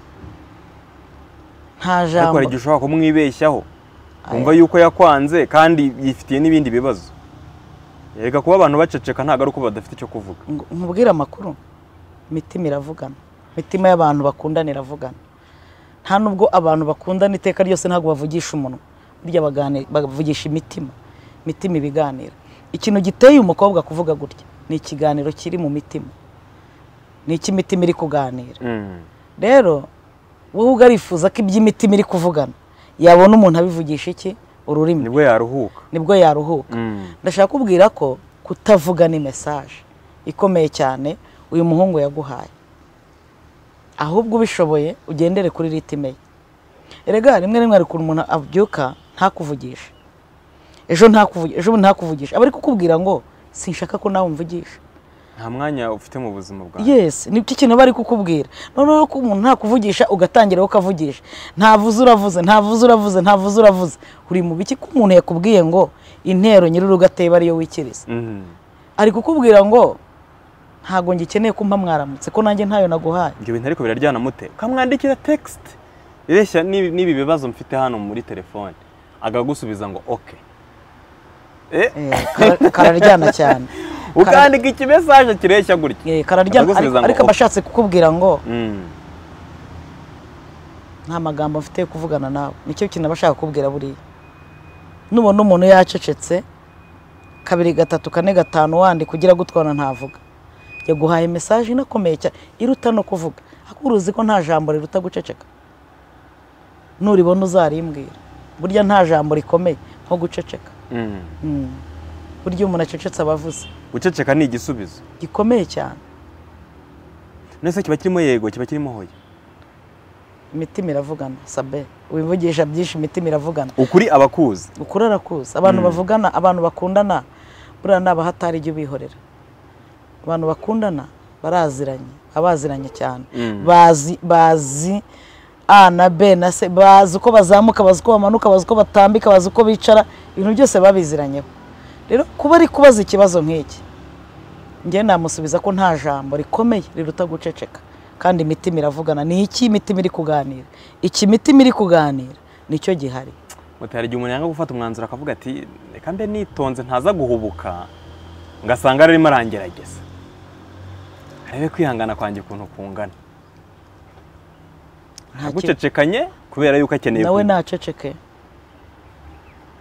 nta ariko jambo hari igihe ushobora kumwibeshyaho Aya. wumva yuko yakwanze kandi yifitiye n'ibindi bibazo erega kuba abantu baceceka ntabwo ari uko badafite icyo kuvuga ngo- nkubwire amakuru imitima iravugana imitima y'abantu bakundana iravugana nta nubwo abantu bakundana iteka ryose ntabwo bavugisha umunwa burya bagani- bavugisha imitima imitima ibiganira ikintu giteye umukobwa kuvuga gutya ni ikiganiro kiri mu mitima ni icy'imitima iri kuganira Mm, rero wowe ugarifuza ko iby'imitima iri kuvugana yabona umuntu abivugisha iki ururimi nibwo yaruhuka nibwo yaruhuka Mm, ndashaka kubwira ko kutavuga ni mesaje ikomeye cyane uyu muhungu yaguhaye ahubwo ubishoboye ugendere kuri ritime ye erega rimwe na rimwe hari ukuntu umuntu abyuka ntakuvugishe ejo ntakuvugishe ejo bundi ntakuvugishe aba ari kukubwira ngo sinshaka ko nawe umvugisha nta mwanya ufite mu buzima bwawe yes ni cyo kintu bari kukubwira noneho ko umuntu ntakuvugisha ugatangira ukavugisha ntavuze uravuze ntavuze uravuze ntavuze uravuze uri mu biki ko umuntu yakubwiye ngo intero nyir'urugo ateba ariyo wikiriza Mm, ari kukubwira ngo ntabwo ngikeneye kumpa mwaramutse ko nanjye ntayo naguhaye ibyo bintu ariko biraryana mute ukamwandikira tegisite ireshya n'ibi n'ibi bibazo mfite hano muri telefone akagusubiza ngo oke Eh, Eh, kara- kararyana cyane ukandika ikimesaje kireshya gutya Eh, kararyana Akagusubiza ariko ngo ariko aba ashatse kukubwira ngo Mm, nta magambo mfite yo kuvugana nawe nicyo kintu aba ashaka kukubwira buriya nubona umuntu yacecetse kabiri gatatu kane gatanu wandi kugira gutwana ntavuga yaguhaye mesaje inakomeye cyane iruta no kuvuga ariko uruzi ko nta jambo riruta guceceka nuribona uzarimbwira burya nta jambo rikomeye nko guceceka mm. Mm. burya iyo umuntu acecetse aba avuze guceceka ni igisubizo gikomeye cyane nese kiba kirimo yego kiba kirimo hoya imitima iravugana sabe wivugisha byinshi imitima iravugana ukuri abakuzi ukuri arakuzi abantu bavugana abantu bakundana buriya ni abahatari ijya ubihorera abantu bakundana baraziranye abaziranye cyane Mm. bazi bazi a na b na c bazi uko bazamuka bazi uko bamanuka bazi uko batambika bazi uko bicara ibintu byose babiziranyeho rero kuba ari kubaza ikibazo nk'iki njye namusubiza ko nta jambo rikomeye riruta guceceka kandi imitima iravugana ni iki imitima iri kuganira iki imitima iri kuganira nicyo gihari mutari igihe umuntu yanga gufata umwanzuro akavuga ati reka mbe nitonze ntaza guhubuka ngasanga arimo arangerageza arebe kwihangana kwanjye ukuntu kungana Nta kibazo. agucecekanye kubera yuko akeneye nawe kumva. ntaceceke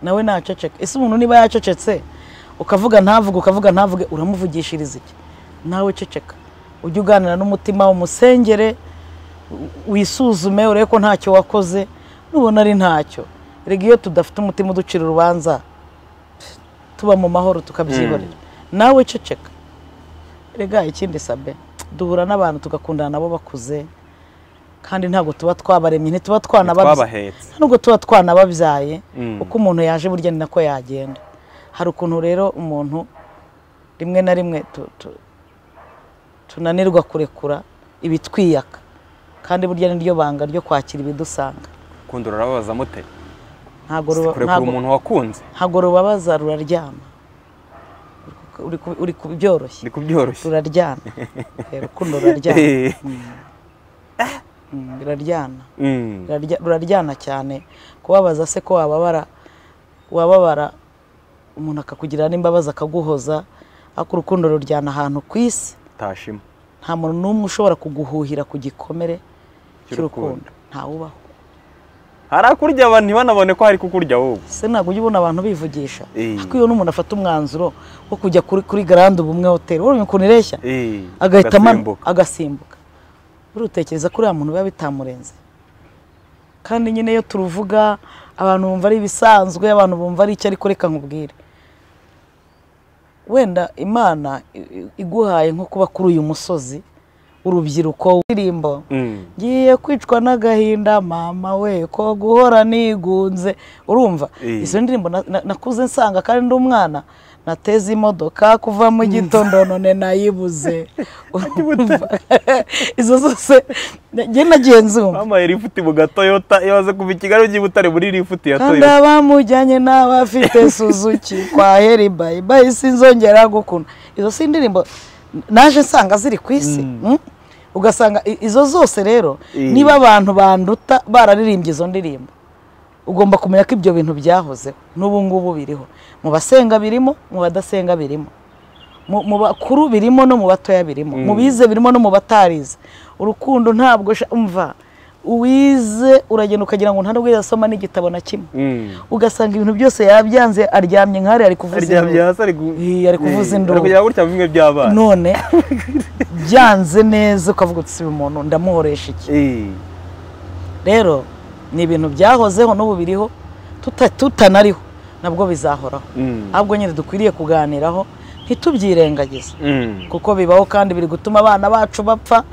nawe ntaceceke ese umuntu niba yacecetse ukavuga ntavuge ukavuga ntavuge uramuvugishiriza iki nawe ceceka ujye uganira n'umutima umusengere u- wisuzume urebe ko ntacyo wakoze nubona ari ntacyo rega iyo tudafite umutima uducira urubanza pff, tuba mu mahoro tukabyiborera nawe ceceka rega ikindi sabe duhura n'abantu tugakundana nabo bakuze kandi ntabwo tuba twabaremye ntituba twanababyara twabahetse nubwo tuba twanababyaye Mm. uko umuntu yaje burya ni nako yagenda hari ukuntu rero umuntu rimwe na rimwe tu- tu- tunanirwa kurekura ibitwiyaka kandi burya ni ryo banga ryo kwakira ibidusanga ukunda urababaza mute ntabwo ruba- kurekura ntabwo- umuntu wakunze ntabwo rubabaza ruraryama Uri ku- uri ku byoroshye ni kubyoroshye ruraryana Eh, urukundo ruraryana Eh, Mm, ruraryana mm. Rurarya- ruraryana cyane kubabaza se ko wababara wababara umuntu akakugirira n'imbabazi akaguhoza ariko urukundo ruryana ahantu ku isi tashima nta muntu n'umwe ushobora kuguhuhira ku gikomere cy'urukundo cy'urukundo ntawubaho harakurya abantu ntibanabone ko hari kukurya wowe ese ntabwo ujya ubona abantu bivugisha Eh. ariko iyo n'umuntu afata umwanzuro wo kujya kuri, kuri garande ubumwe hoteli ubonye ukuntu ireshya Eh, agahita ama- agasimbuka. agasimbuka urutekereza ko uriya muntu biba bitamurenze kandi nyine iyo turuvuga abantu bumva ari ibisanzwe abantu bumva ari icyo ariko reka nkubwire wenda imana i- i- iguhaye nko kuba kuri uyu musozi w'urubyiruko w'indirimbo Mm. ngiye kwicwa n'agahinda mama we ko guhora nigunze urumva Eh. izo ndirimbo na- na- nakuze nsanga kandi ndi umwana nateze imodoka kuva mu gitondo none nayibuze Urumva? izo zose njye nagiye nzumva mama yari ifite mu gatoyota iyo waza kuva i kigali ugiye i butare muri rifuti ya kandi toyota abamujyanye n'abafite suzuki kwa heri bayibayi sinzongera gukuna izo si indirimbo naje nsanga ziri ku isi mm? ugasanga i- izo zose rero Eh. niba abantu banduta bararirimbye izo ndirimbo ugomba kumenya ko ibyo bintu byahozeho n'ubu ngubu biriho mu basenga birimo mu badasenga birimo mu mu bakuru birimo no mu batoya birimo mu bize birimo no mu batarize urukundo ntabwo sha- umva uwize uragenda ukagira ngo nta nubwo yasoma n'igitabo na kimwe Mm. ugasanga ibintu byose yabyanze aryamye nk'ahari ari kuvuza aryamye induru. hasi ari gu- Ih, ari kuvuza Eh, induru. ari kugira gutya mu bimwe by'abana none byanze neza ukavuga uti si uyu muntu ndamuhoresha iki Eh, rero ni ibintu byahozeho n'ubu biriho tuta- tutanariho nabwo bizahoraho mm. ahubwo nyine dukwiriye kuganiraho ntitubyirengagize Mm. kuko bibaho kandi biri gutuma abana bacu bapfa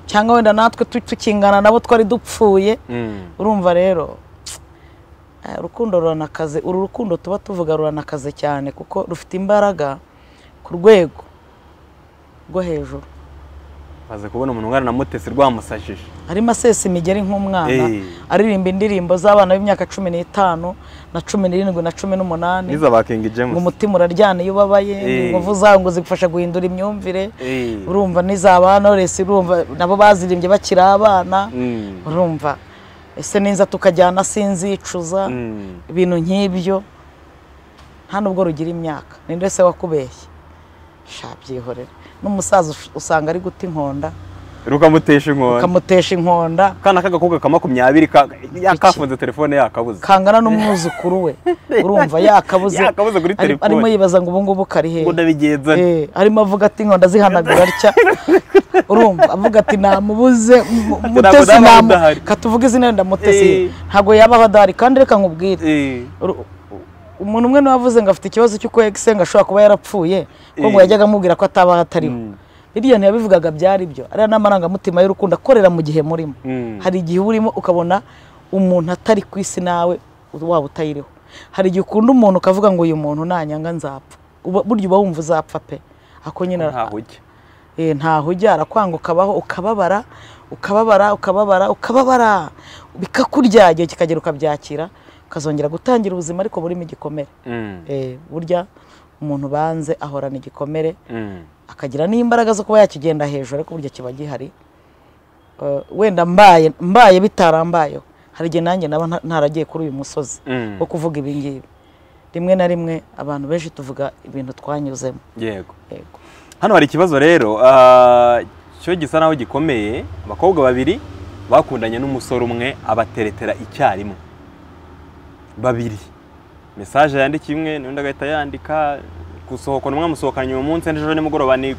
cyangwa wenda natwe tu- tukingana nabo twari dupfuye Mm. urumva rero eh, urukundo ruranakaze uru rukundo tuba tuvuga ruranakaze cyane kuko rufite imbaraga ku rwego rwo hejuru baza kubona umuntu ungana na mutesi rwamusashije arimo asesa imigeri nk'umwana Eh. aririmba indirimbo z'abana b'imyaka cumi n'itanu na cumi n'irindwi na cumi n'umunani niza bakenga ngo ijemusi umutima uraryana iyo ubabaye Eh. inkovu zawo ngo zigufasha guhindura imyumvire Eh. urumva n'izaba Knowless urumva nabo bazirimbye bakiri abana Mm. urumva ese ninza tukajyana sinzicuza Mm. ibintu nk'ibyo nta nubwo rugira imyaka ninde se wakubeshye sha byihorere n'umusaza ush- usanga ari guta inkonda rukamutesha inkoni ukamutesha inkonda akana k'agakobwa ka makumyabiri ka- yakafunze telefone yakabuze kangana n'umwuzukuru we urumva yakabuze Yakabuze kuri ari- telefone. arimo yibaza ngo ubu ngubu kari hehe ngo ndabigenza nte? Eh, arimo avuga ati inkonda zihanagura atya urumva avuga ati namubuze mu- Ati, ntabwo mutesi naba namu ndahari." katuvuge izina wenda mutesi Eh. ntabwo yabaho adahari kandi reka nkubwire Eh. Uru- umuntu umwe niwe wavuze ngo afite ikibazo cy'uko egisenga ashobora kuba yarapfuye ko ngo Eh. yajyaga amubwira ko atabaho atariho Mm. biriya ntiyabivugaga byari byo ariya ni amarangamutima y'urukundo akorera mu gihe murimo Mm. hari igihe uba urimo ukabona umuntu atari ku isi nawe waba utayiriho hari igihe ukunda umuntu ukavuga ngo uyu muntu nanyanga nzapfa Uba- burya uba wumva uzapfa pe ako nyine ntaho ujya Eh, ntaho ujya arakwanga ukabaho ukababara ukababara ukababara ukababara bikakurya igihe kikagera ukabyakira ukazongera gutangira ubuzima ariko burimo igikomere Mm, Eh, burya umuntu banze ahorana igikomere mm, akagira n'imbaraga zo kuba yakigenda hejuru ariko burya kiba gihari Eh, wenda mbaye mbaye bitarambayeho hari igihe nanjye naba nta- ntaragiye kuri uyu musozi mm. wo kuvuga ibi ngibi rimwe na rimwe abantu benshi tuvuga ibintu twanyuzemo yego yego hano hari ikibazo rero ah, cyo gisa naho gikomeye abakobwa babiri bakundanye n'umusore umwe abateretera icyarimwe babiri mesaje yandikiye imwe n'undi agahita yandika gusohokana umwe amusohokanye uyu munsi n'ejo nimugoroba ni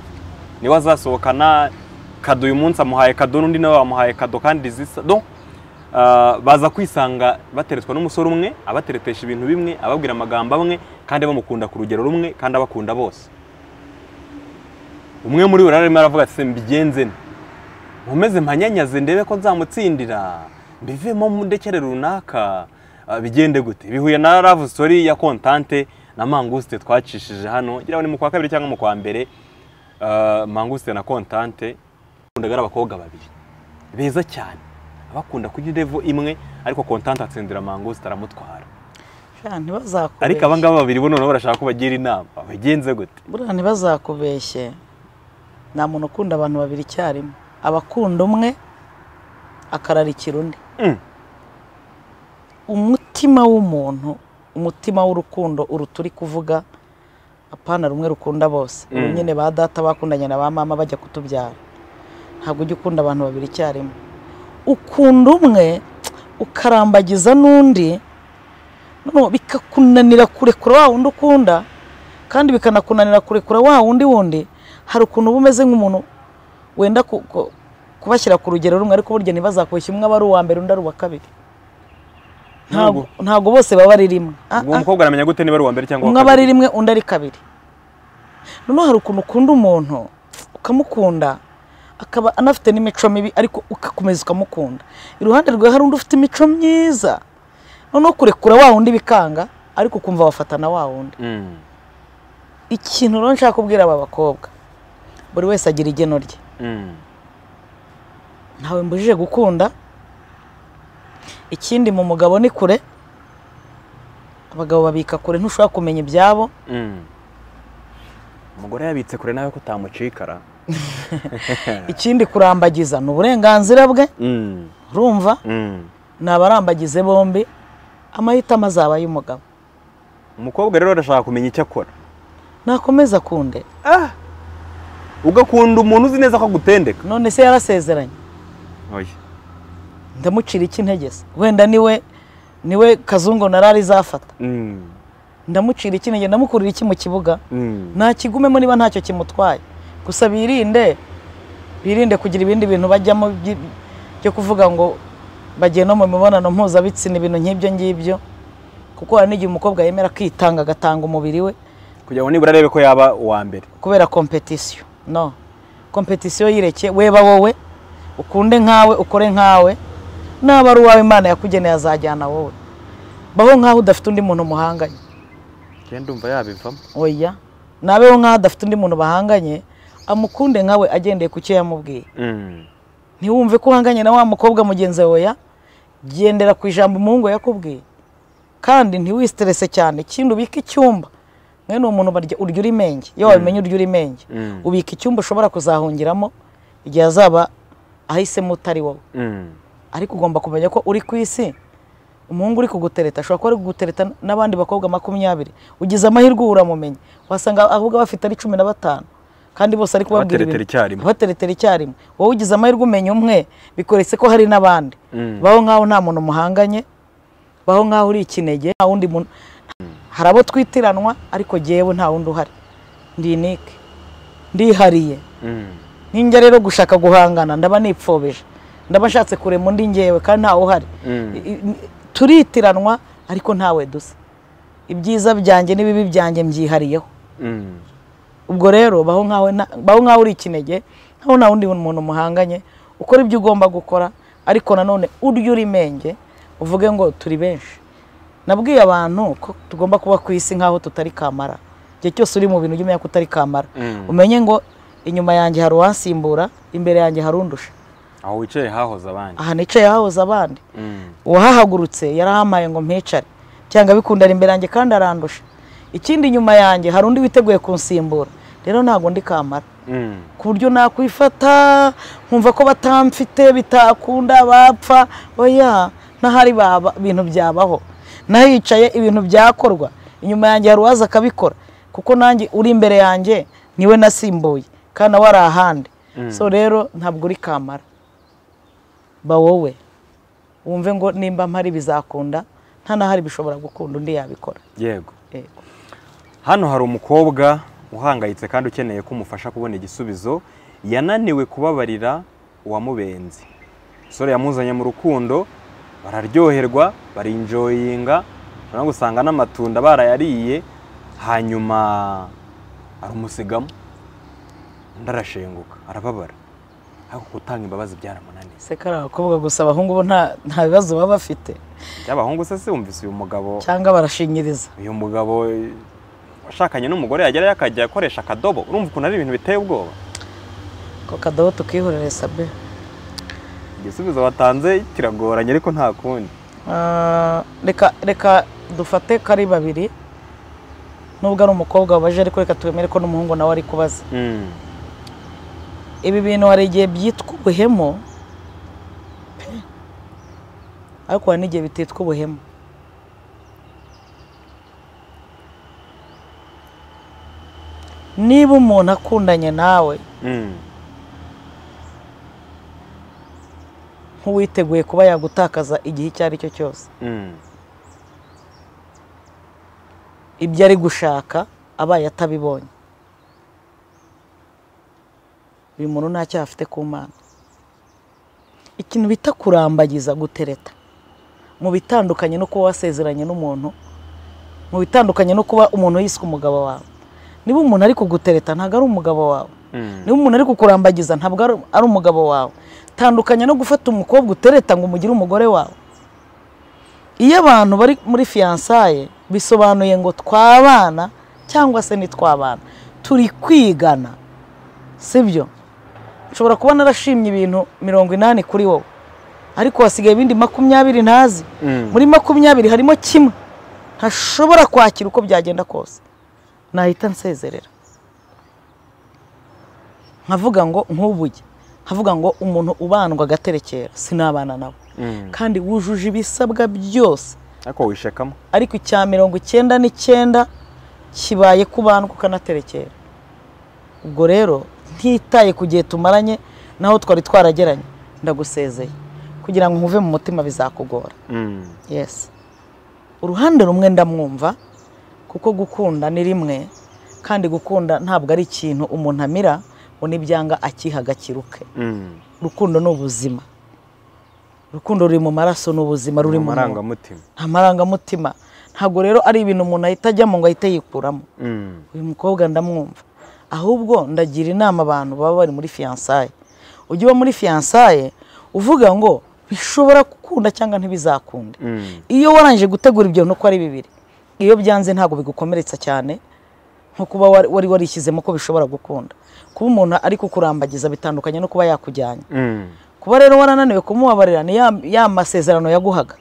niwe azasohokana kado uyu munsi amuhaye kado n'undi nawe bamuhaye kado kandi zisa do ah, baza kwisanga bateretswa n'umusore umwe abateretesha ibintu bimwe ababwira amagambo amwe kandi bamukunda ku rugero rumwe kandi abakunda bose umwe muri bo rero arimo aravuga ati mbigenze nte? nkomeze mpanyanyaze ndebe ko nzamutsindira mbivemo mundekere runaka Ah, bigende gute bihuye na love story ya kontante na manguste twacishije hano ngira ngo ni mu kwa kabiri cyangwa mu kwa mbere Ah, manguste na kontante kundaga ari abakobwa babiri beza cyane abakunda kujya level imwe ariko kontante atsindira manguste aramutwara Sha, ntibazakubeshye ariko aba ngaba babiri bo noneho barashaka ko bagira inama bagenze gute buriya ntibazakubeshye nta muntu ukunda abantu babiri icyarimwe abakunda umwe akararikira undi Mm. umutima w'umuntu umutima w'urukundo uruta uri kuvuga apana rumwe rukunda bose Mm. ubu nyine ba data bakundanye na ba mama bajya kutubyara ntabwo ujya ukunda abantu babiri icyarimwe ukunda umwe ukarambagiza n'undi noneho bikakunanira kurekura wa wundi ukunda kandi bikanakunanira kurekura wa wundi wundi hari ukuntu uba umeze nk'umuntu wenda ku- ku- kubashyira ku rugero rumwe ariko burya ntibazakubeshye umwe aba ari uwa mbere undi ari uwa kabiri ntabwo ntabwo bose baba ari rimwe Ah, ubwo ah. umukobwa aramenya gute niba ari uwa mbere cyangwa umwe uwa aba ari kabiri rimwe undi ari kabiri noneho hari ukuntu ukunda umuntu ukamukunda akaba anafite n'imico mibi ariko ugakomeza ukamukunda iruhande rwawe hari undi ufite imico myiza noneho kurekura wa wundi bikanga ariko ukumva wafatana wa wundi Mm, ikintu rero nshaka kubwira aba bakobwa buri wese agira igeno rye mm. ntawe mbujije gukunda ikindi mu mugabo ni kure abagabo babika kure ntushobora kumenya ibyabo umugore yabitse kure nawe ko utamucikara ikindi kurambagiza ni uburenganzira bwe urumva ni abarambagize bombi amahitamo azaba ay'umugabo umukobwa rero arashaka kumenya icyo akora nakomeza akunde ugakunda umuntu uzi neza ko agutendeka none se yarasezeranye oya ndamucira iki intege se wenda niwe niwe kazungu narari zafata Mm, ndamucira iki intege ndamukurira iki mu kibuga mm. ntakigumemo niba ntacyo kimutwaye gusa birinde birinde kugira ibindi bintu bajyamo by- byo kuvuga ngo bagiye no mu mibonano mpuzabitsina ibintu nk'ibyo ngibyo kuko hari n'igihe umukobwa yemera kwitanga agatanga umubiri we kugira ngo nibura arebe ko yaba uwa mbere kubera kompetisiyo no kompetisiyo yireke weba wowe ukunde nkawe ukore nkawe naba ari uwawe imana yakugeneye azajyana wowe baho nkaho udafite undi muntu muhanganye ngenda umva yabivamo oya nabeho nkaho adafite undi muntu bahanganye amukunde nkawe agendeye ku cyo yamubwiye Mm, ntiwumve ko uhanganye na wa mukobwa mugenzi wawe ya gendera ku ijambo umuhungu yakubwiye kandi ntiwiterese cyane ikindi ubike icyumba mwene uwo muntu barya urya uri menge iyo wabimenye urya uri menge Mm. ubika icyumba ushobora kuzahungiramo igihe azaba ahisemo utari wowe mm. ariko ugomba kumenya ko uri ku isi umuhungu uri kugutereta ashobora kuba ari kugutereta n'abandi bakobwa makumyabiri ugize amahirwe uba uramumenye wasanga ahubwo bafite ari cumi na batanu kandi bose ari kubabwira Abateretera icyarimwe. abateretera icyarimwe wowe ugize amahirwe umenya umwe bikoretse ko hari n'abandi Mm. baho nk'aho nta muntu muhanganye baho nk'aho uri ikinege nta wundi muntu hari abo twitiranwa ariko jyewe nta wundi uhari ndi inike ndihariye Mm. ninjya rero gushaka guhangana ndaba nipfobije ndaba nshatse kurema undi ngewe kandi ntawe uhari Mm. I- i- turitiranwa ariko ntawe dusa ibyiza byanjye n'ibibi byanjye mbyihariyeho Mm. ubwo rero baho nkaho nta- baho nkaho uri ikinege nkaho nta wundi muntu muhanganye ukora ibyo ugomba gukora ariko nanone urya uri menge uvuge ngo turi benshi nabwiye abantu ko tugomba kuba ku isi nkaho tutari kamara igihe cyose uri mu bintu ujya umenya ko utari kamara Mm. umenye ngo inyuma yanjye hari uwansimbura imbere yanjye hari undusha aho wicaye hahoze abandi aha nicaye hahoze abandi Mm. uwahahagurutse yarahampaye ngo mpicare cyangwa bikunda ari imbere yanjye kandi arandusha ikindi inyuma yanjye hari undi witeguye kunsimbura rero ntabwo ndi kamara Mm. ku buryo nakwifata nkumva ko batamfite bitakunda bapfa oya n'ahari baba ibintu byabaho nahicaye ibintu byakorwa inyuma yanjye hari uwaza akabikora kuko nanjye uri imbere yanjye niwe nasimbuye kandi nawe ari ahandi so rero ntabwo uri kamara ba wowe wumve ngo nimba mpari bizakunda nta n'ahari bishobora gukunda undi yabikora yego Yego. hano hari umukobwa uhangayitse kandi ukeneye ko umufasha kubona igisubizo yananiwe kubabarira uwamubenze umusore yamuzanye mu rukundo bararyoherwa barinjoyinga noneho usanga n'amatunda barayariye hanyuma arumusigamo undi arashenguka arababara ariko gutanga imbabazi byaramunaniye se kari abakobwa gusa abahungu bo nta nta bibazo baba bafite by'abahungu se se wumvise uyu mugabo cyangwa barashinyiriza uyu mugabo eh, washakanye n'umugore yagerayo akajya akoresha akadobo urumva ukuntu ari ibintu biteye ubwoba ko kadobo tukihorere sabe igisubizo watanze kiragoranye ariko nta kundi Ah, reka reka dufate ko ari babiri nubwo ari umukobwa wabaje ariko reka twemere ko n'umuhungu nawe ari kubaza ibi bintu hari igihe byitwa ubuhemu pe, ariko hari n'igihe bititwa ubuhemu niba umuntu akundanye nawe nk'uwiteguye kuba yagutakaza igihe icyo ari cyo cyose ibyo ari gushaka abaye atabibonye uyu muntu nta cyaha afite ku mana ikintu bita kurambagiza gutereta mu bitandukanye no kuba wasezeranye n'umuntu mu bitandukanye no kuba umuntu yiswe umugabo wawe niba umuntu ari kugutereta ntabwo ari umugabo wawe niba umuntu ari kukurambagiza ntabwo ari- ari umugabo wawe tandukanye no gufata umukobwa utereta ngo umugire umugore wawe iyo abantu bari muri fiyansaye bisobanuye ngo twabana cyangwa se ntitwabana turi kwigana sibyo nshobora kuba narashimye ibintu mirongo inani kuri wowe ariko hasigaye ibindi makumyabiri ntazi muri makumyabiri harimo kimwe ntashobora kwakira uko byagenda kose nahita nsezerera nkavuga ngo nk'ubuge nkavuga ngo umuntu ubandwa agaterekera sinabana nawe kandi wujuje ibisabwa byose ariko wishekamo ariko icya mirongo icyenda n'icyenda kibaye kubandwa ukanaterekera ubwo rero ntitaye ku gihe tumaranye naho twari twarageranye ndagusezeye kugira ngo nkuve mu mutima bizakugora yes uruhande rumwe ndamwumva kuko gukunda ni rimwe kandi gukunda ntabwo ari ikintu umuntu amira ngo n'ibyanga akiha gakiruke urukundo ni ubuzima urukundo ruri mu maraso ni ubuzima ruri mu muntu. amarangamutima nta marangamutima ntabwo rero ari ibintu umuntu ahita ajyamo ngo ahite yikuramo uyu mukobwa ndamwumva ahubwo ndagira inama abantu baba bari muri fiyansaye ujye uba muri fiyansaye uvuga ngo bishobora gukunda cyangwa ntibizakunde iyo warangije gutegura ibyo nuko ari bibiri iyo byanze ntabwo bigukomeretsa cyane nko kuba wari- wari warishyizemo ko bishobora gukunda kuba umuntu ari kukurambagiza bitandukanye no kuba yakujyanye kuba rero warananiwe kumubabarira ni ya, ya masezerano yaguhaga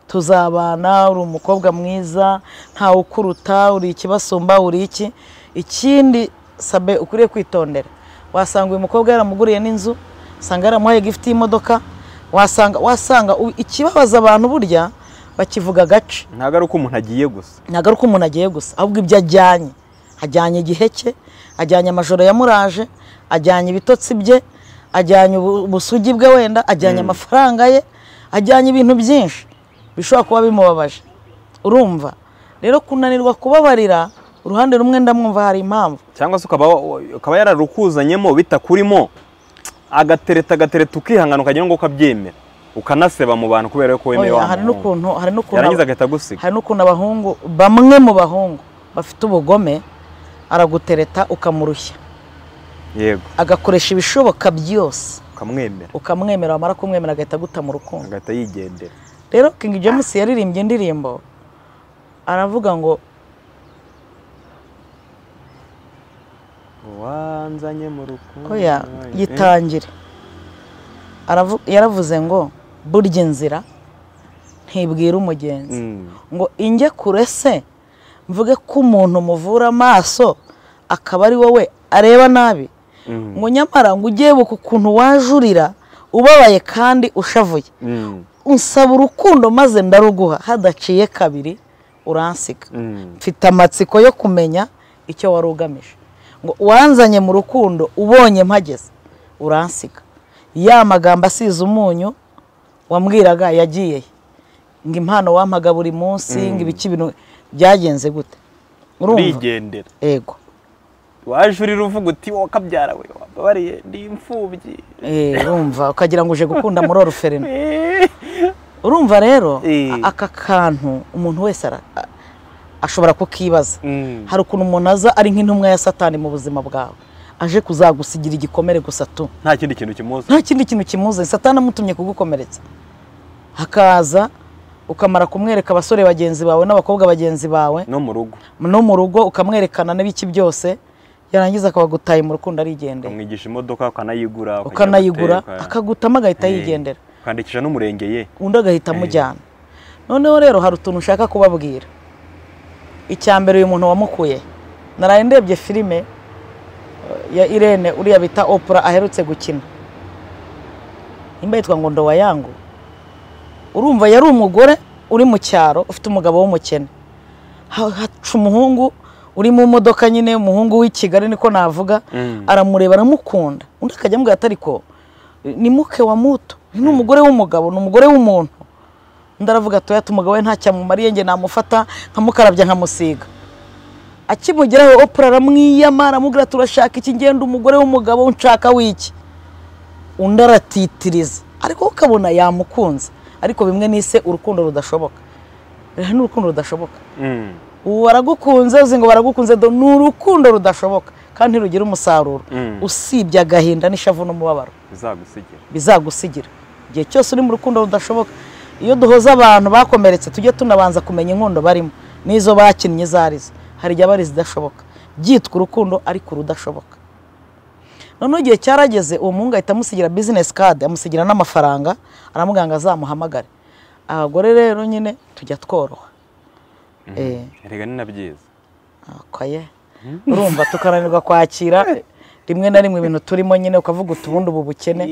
tuzabana uri umukobwa mwiza ntawe ukuruta uri ikibasumba uri iki ikindi sabe ukwiriye kwitondera wasanga uyu mukobwa yaramuguriye n'inzu wasanga yaramuhaye gifite y'imodoka wasanga wasanga u- ikibabaza abantu burya bakivuga agace ntabwo ari uko umuntu agiye gusa ntabwo ari uko umuntu agiye gusa ahubwo ibyo ajyanye ajyanye igihe cye ajyanye amajoro yamuraje ajyanye ibitotsi bye ajyanye ubu- ubusugi bwe wenda ajyanye amafaranga ye ajyanye ibintu byinshi bishobora kuba bimubabaje urumva rero kunanirwa kubabarira uruhande rumwe ndamwumva hari impamvu cyangwa se ukaba ukaba yararukuzanyemo bitakurimo agatereta agatereta ukihangana ukagera ngo ukabyemera ukanaseba mu bantu kubera yuko wemeye Oya, wa hari muntu n'ukuntu hari n'ukuntu yarangiza agahita agusiga hari n'ukuntu abahungu bamwe mu bahungu bafite ubugome aragutereta ukamurushya yego agakoresha ibishoboka byose ukamwemera ukamwemera wamara kumwemera agahita aguta mu rukundo agahita yigendera rero King James yaririmbye indirimbo aravuga ngo Wa wanzanye mu rukundo oya Eh, yitangire Aravu- yaravuze ngo burya inzira ntibwira umugenzi Mm. ngo inge kure se mvuge ko umuntu muvura amaso akaba ari wowe areba nabi Mm. ngo nyamara ngo ugiye buka ukuntu wajurira ubabaye kandi ushavuye Mm. unsaba urukundo maze ndaruguha hadaciye kabiri uransiga Mm. mfite amatsiko yo kumenya icyo wari ugamije ngo uwanzanye mu rukundo ubonye mpageze uransiga ya magambo asize umunyu wambwiraga yagiye he? ngo impano wampaga buri munsi ngo ibiki bintu byagenze gute urumva urigendera ego waje urira uvuga uti wowe kabyara we wababariye ndi imfubyi Eh, urumva ukagira ngo uje gukunda muri oruferino Eh. urumva rero Eh. a- aka kantu umuntu wese ara- a- ashobora kukibaza Mm. hari ukuntu umuntu aza ari nk'intumwa ya satani mu buzima bwawe aje kuzagusigira igikomere gusa tu nta kindi kintu kimuzi nta kindi kintu kimuze satani amutumye kugukomeretsa hakaza ukamara kumwereka abasore bagenzi bawe n'abakobwa bagenzi bawe no mu rugo no mu rugo ukamwerekana n'ibiki byose yarangiza akabagutaye mu rukundo arigendera umwigisha imodoka ukanayigura ukajya ukanayigura guteka. akagutamo agahita Eh, yigendera ukandikisha n'umurenge ye undi agahita amujyana noneho rero hari utuntu ushaka kubabwira icya mbere uyu muntu wamukuye naraye ndebye filime eh, ya irene uriya bita opura aherutse gukina nimba yitwa ngo ndowa yangu urumva yari umugore uri mu cyaro ufite umugabo w'umukene Ha- haca umuhungu uri mu modoka nyine umuhungu w'i kigali niko navuga Mm. aramureba aramukunda undi akajya amubwira ati ariko ni muke wa muto ni umugore w'umugabo ni umugore w'umuntu undi aravuga ati oya umugabo we ntacyo amumariye njye namufata nkamukarabya nkamusiga akimugeraho opura aramwiyama aramubwira ati urashaka iki ngenda umugore w'umugabo unshaka w'iki undi aratitiriza ariko wowe ukabona yamukunze ariko bimwe n'ise urukundo rudashoboka rero ni urukundo rudashoboka Mm. ubu baragukunze uzi ngo baragukunze do ni urukundo rudashoboka kandi ntirugira umusaruro Mm. usibye agahinda n'ishavu n'umubabaro bizagusigire bizagusigira igihe cyose uri mu rukundo rudashoboka iyo duhoze abantu bakomeretse tujye tunabanza kumenya inkondo barimo n'izo bakinnye izo arizo hari igihe aba ari izidashoboka byitwa urukundo ariko urudashoboka noneho igihe cyarageze uwo muhungu ahita amusigira bizinesi kadi amusigira n'amafaranga aramubwira ngo azamuhamagare abagore rero nyine tujya tworoha Eh. rega ni na byiza Okoye. urumva tukananirwa kwakira rimwe na rimwe ibintu turimo nyine ukavuga uti ubundi ubu bukene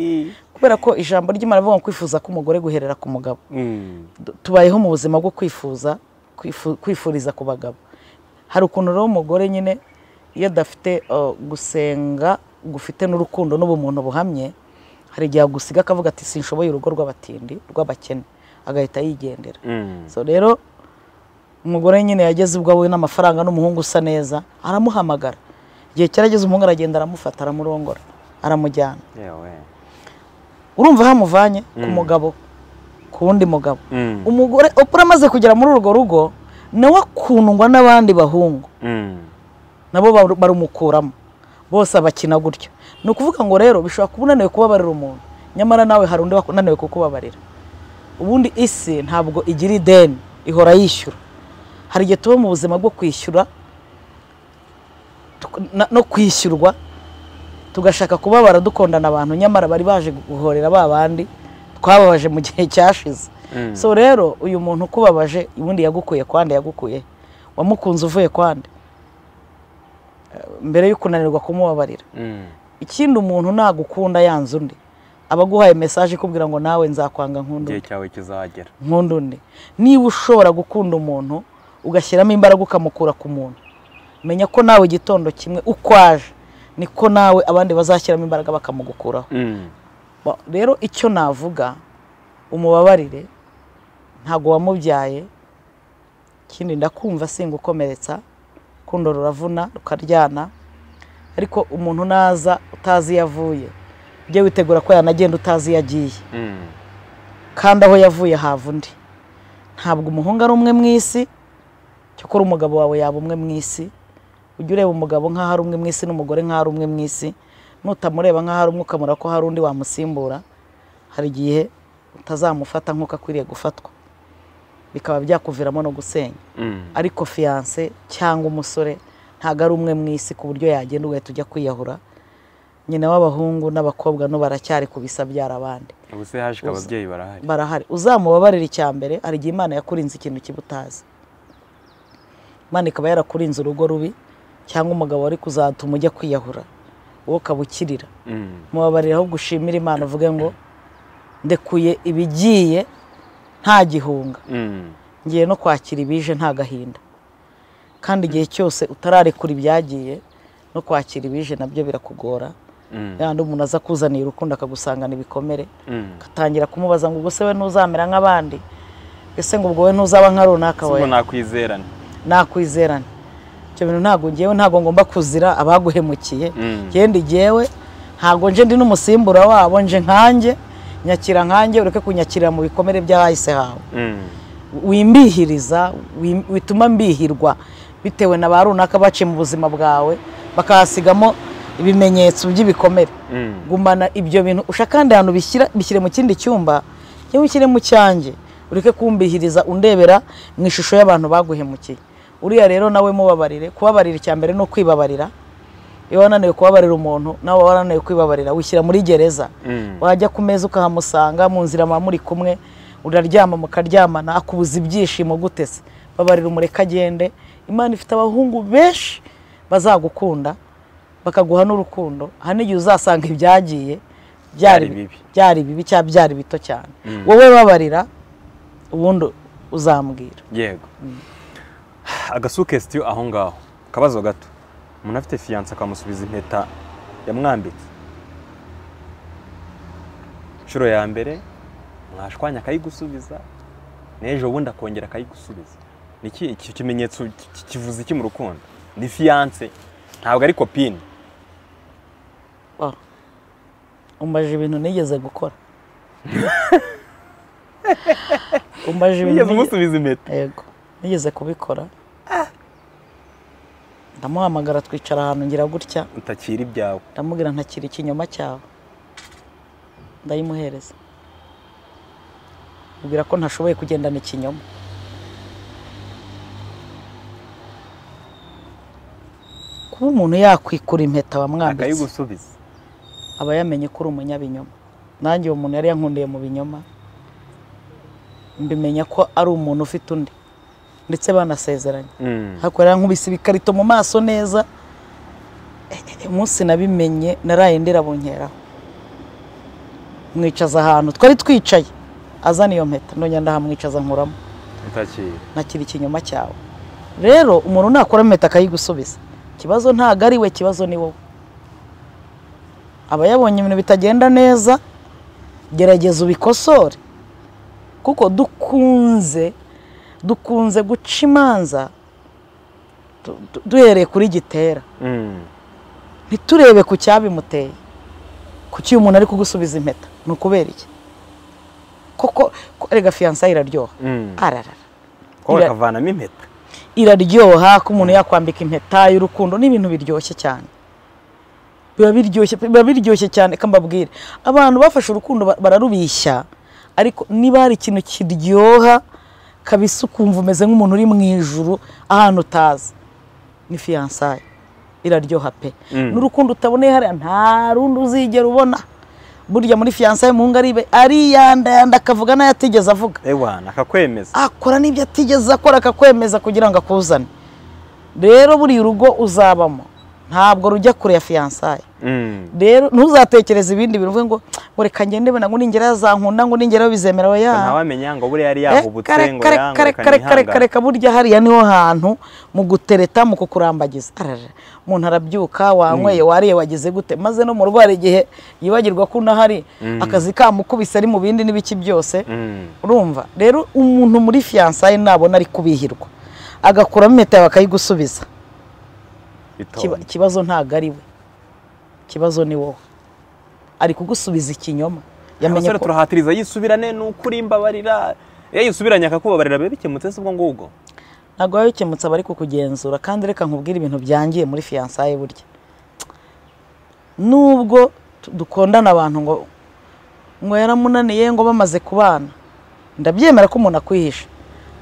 kubera ko ijambo ry'imana rivuga ngo kwifuza k'umugore guherera ku mugabo Mm. Du- tubayeho mu buzima bwo kwifuza kwifu- kwifuriza ku bagabo hari ukuntu rero umugore nyine iyo adafite uh, gusenga gufite n'urukundo n'ubumuntu buhamye hari igihe agusiga akavuga ati sinshoboye urugo rw'abatindi rw'abakene agahita yigendera Mm. so rero umugore nyine yageze ubwo abonye n'amafaranga n'umuhungu usa neza aramuhamagara igihe cyarageze umuhungu aragenda aramufata aramurongora aramujyana yewe urumva aho amuvanye ku mugabo ku wundi mugabo Mm. umugore opura amaze kugera muri urwo rugo nawe akundwa n'abandi bahungu Mm. nabo baru- barumukuramo bose abakina gutyo ni ukuvuga ngo rero bishobora kuba unaniwe kubabarira umuntu nyamara nawe hari undi unaniwe kukubabarira ubundi isi ntabwo igira ideni ihora yishyura hari igihe tuba mu buzima bwo kwishyura tuk- na- no kwishyurwa tugashaka kubabara dukondana abantu nyamara bari baje guhorera ba bandi twababaje mu gihe cyashize Mm. so rero uyu muntu ukubabaje ubundi yagukuye kwande yagukuye wamukunze uvuye kwande mbere yo kunanirwa kumubabarira Mm. ikindi umuntu nagukunda yanze undi aba aguhaye mesaje ikubwira ngo nawe nzakwanga nkunda igihe undi cyawe kizagera nkunda undi niba ushobora gukunda umuntu ugashyiramo imbaraga ukamukura ku muntu menya ko nawe igitondo kimwe uko aje niko nawe abandi bazashyiramo imbaraga bakamugukuraho Mm. Ba- rero icyo navuga umubabarire ntago wamubyaye ikindi ndakumva singukomeretsa urukundo ruravuna rukaryana ariko umuntu naza utazi iyo avuye ujye witegura ko yanagenda utazi iyo agiye Mm. kandi aho yavuye hava undi ntabwo umuhungu ari umwe mu isi cyakora umugabo wawe yaba umwe mu isi ujye ureba umugabo nk'aho ari umwe mu isi n'umugore nk'aho ari umwe mu isi nutamureba nk'aho ari umwe ukamura ko hari undi wamusimbura hari igihe utazamufata nk'uko akwiriye gufatwa bikaba byakuviramo no gusenya Mm. ariko fiyanse cyangwa umusore ntabwo ari umwe mu isi ku buryo yagenda ugahita ujya kwiyahura nyina w'abahungu n'abakobwa no baracyari ku bisabyara abandi ubu se haje ko ababyeyi barahari barahari uzamubabarira icya mbere hari igihe imana yakurinze ikintu kibutazi imana ikaba yarakurinze urugo rubi cyangwa umugabo wari kuzatuma ujya kwiyahura wowe ukaba ukirira Mm. mubabarira ahubwo ushimire imana uvuge ngo ndekuye ibigiye nta gihunga Mm. ngiye no kwakira ibije nta gahinda kandi igihe cyose utararekura ibyagiye no kwakira ibije nabyo birakugora Mm. yandi umuntu aza kuzanira urukundo akagusangana ibikomere Mm. ugatangira kumubaza ngo ubwo se we ntuzamera nk'abandi ese ngo ubwo we ntuzaba nka runaka se we ubu nakwizerana nakwizerane icyo bintu ntabwo ngewe ntabwo ngomba kuzira abaguhemukiye Mm. kandi ngewe ntabwo nje ndi n'umusimbura wabo nje nkanjye nyakira nkanjye ureke kunyakirira mu bikomere by'ahahise hawe Mm. wimbihiriza wi- wituma mbihirwa bitewe na ba runaka baciye mu buzima bwawe bakahasigamo ibimenyetso by'ibikomere Mm. gumana ibyo bintu ushaka kandi ahantu bishyira bishyire mu kindi cyumba yewe ushyire mu cyanjye ureke kumbihiriza undebera mu ishusho y'abantu baguhemukiye uriya rero nawe mubabarire kubabarira icya mbere ni ukwibabarira iyo wananiwe kubabarira umuntu nawe waba wananiwe kwibabarira wishyira muri gereza Mm. wajya ku meza ukahamusanga mu nzira muba muri kumwe uraryama mukaryamana akubuza ibyishimo gute se babarira umureka agende imana ifite abahungu benshi bazagukunda bakaguha n'urukundo aha n'igihe uzasanga ibyagiye Byari byari bibi. bibi byari bibi cyangwa byari bito cyane Mm. wowe babarira ubundi uzambwira yego agasukesitiyo aho ngaho akabazo gato umuntu afite fiyanse akamusubiza impeta yamwambitse inshuro ya mbere mwashwanya akayigusubiza n'ejo bundi akongera akayigusubiza ni iki iki kimenyetso ki- ki- kivuze iki mu rukundo ni fiyanse ntabwo ari kopine Oh. umbaje ibintu nigeze gukora umbaje ibintu nigeze- wigeze umusubiza impeta yego nigeze kubikora ndamuhamagara twicara ahantu ngira gutya utakira ibyawe ndamubwira ntakira ikinyoma cyawe ndayimuhereza mubwira ko ntashoboye kugendana ikinyoma kuba umuntu yakwikura impeta wamwambitse akayigusubiza aba yamenye ko uri umunyabinyoma nanjye uwo muntu yari yankundiye mu binyoma mbimenya ko ari umuntu ufite undi ndetse banasezeranye Mm. hakorera nkubise ibikarito mu maso neza Eh, eh, eh, umunsi nabimenye naraye ndera bunkeraho mwicaza ahantu twari twicaye azana iyo mpeta nongera ndahamwicaza nkuramo utakira nakira ikinyoma cyawe rero umuntu nakora impeta akayigusubiza ikibazo ntabwo ari we ikibazo ni wowe aba yabonye ibintu bitagenda neza gerageza ubikosore kuko dukunze dukunze guca imanza du- du- duhereye kuri gitera Mm. ntiturebe ku cyabimuteye kuki uyu muntu ari kugusubiza impeta ni ukubera iki koko ko- erega fiyansaye iraryoha Mm. ararara ko Ira- bakavanamo impeta iraryoha ko umuntu yakwambika impeta y'urukundo ni ibintu biryoshye cyane biba biryoshye biba biryoshye cyane reka mbabwire abantu bafashe urukundo ba- bararubishya ariko niba hari ikintu kiryoha kabisa ukumva umeze nk'umuntu uri mu ijuru ahantu utazi ni fiyansaye iraryoha pe Mm. n'urukundo utaboneye hariya nta rundi uzigera ubona burya muri fiyansaye muhungu ari- ariyandayanda akavuga n'ayo atigeze avuga ewa nakakwemeza akora n'ibyo atigeze akora akakwemeza kugira ngo akuzane rero buriya urugo uzabamo ntabwo rujya kure ya fiyansaye Mm. rero ntuzatekereze ibindi bintu uvuge ngo ngo reka ngende bena ngo ningera yazankunda ngo ningeraho bizemera we nta ya wamenya ngo buriya yari Eh, yahubutse kare- ngo kare- yanga kare- kare- kare- ukanihangana reka burya hariya niho hantu mu gutereta mu kukurambagiza arara umuntu arabyuka wanyweye wariye wagize gute maze no mu rugo hari igihe yibagirwa ko unahari akazi kamukubise ari mu bindi n'ibiki byose Mm. urumva rero umuntu muri fiyansaye nabona ari kubihirwa agakuramo impeta yawe akayigusubiza Kiba- bitonda ikibazo ntabwo ari we ikibazo ni wowe ari kugusubiza ikinyoma yamenye abasore ko turahatiriza yisubirane n'ukuri mbabarira iyo yisubiranye akakubabarira biba bikemutse se ubwo ngubwo ntabwo biba bikemutse abari kukugenzura kandi reka nkubwire ibintu byangiye muri fiyansaye burya nubwo tu- dukundana abantu ngo ngo yaramunaniye ngo bamaze kubana ndabyemera ko umuntu akwihisha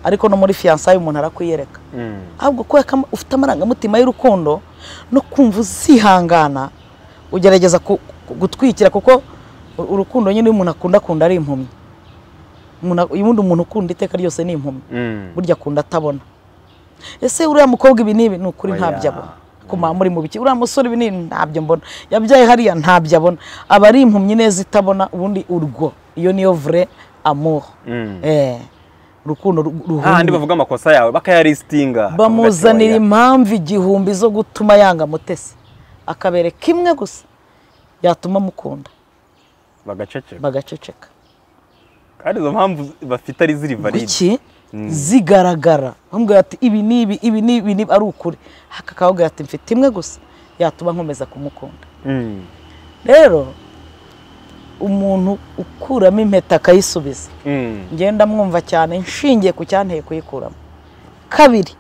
ariko no muri fiyansaye umuntu arakwiyereka ahubwo kubera ko ama- ufite amarangamutima y'urukundo no kumva uzihangana ugerageza ku- ku- gutwikira kuko u- urukundo nyine iyo umuntu akunda akunda ari impumyi umuntu ak- ubundi umuntu ukunda iteka ryose ni impumyi Mm. burya akunda atabona ese uriya mukobwa ibi n'ibi ni ukuri Oya. ntabyo abona kuma muri mu biki uriya musore ibi n'ibi ntabyo mbona yabyaye hariya ntabyo abona aba ari impumyi neza itabona ubundi urwo iyo niyo vure amuro Mm. eh urukundo ru- hahandi ruhumye bavuga amakosa yawe bakayarisinga bamuzanira impamvu igihumbi zo gutuma yanga mutesi akabereka imwe gusa yatuma mukunda bagaceceka bagaceceka kandi izo mpamvu bafite ari ziri valide kuki zigaragara bamubwira ati ibi ni ibi ibi ni ibi ni ibi," ari ukuri akakababwira ati mfite imwe gusa yatuma nkomeza kumukunda Mm. rero umuntu ukuramo impeta akayisubiza Mm. ngenda mwumva cyane nshingiye ku cyanteye kuyikuramo kabiri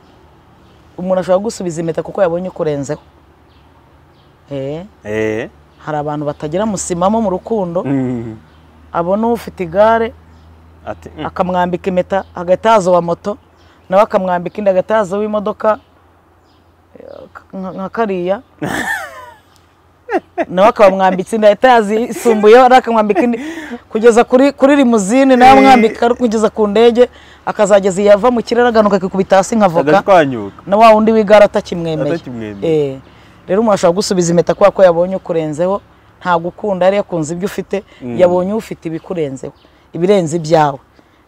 umuntu ashobora gusubiza impeta kuko yabonye ukurenzeho Eh, Eh. hari abantu batagira musimamo mu rukundo Mm. abona ufite igare ati mm. akamwambika impeta hagati yazo wa moto nawe akamwambika indi hagati yazo w'imodoka eh, nka nka kariya nawe akabamwambitse indi hagati yazo isumbuyeho nawe akamwambika indi kugeza kuri kuri rimuzini nawe amwambika kugeza ku ndege akazageza iyo ava mu kirere aganuka akikubita hasi nka voka adashwanyuka na wa wundi w'igare atakimwemeye atakimwemeye Eh, rero umuntu ashobora gusubiza impeta kubera ko yabonye ukurenzeho ntabwo ukunda yari yakunze ibyo ufite Mm. yabonye ufite ibikurenzeho ibirenze ibyawe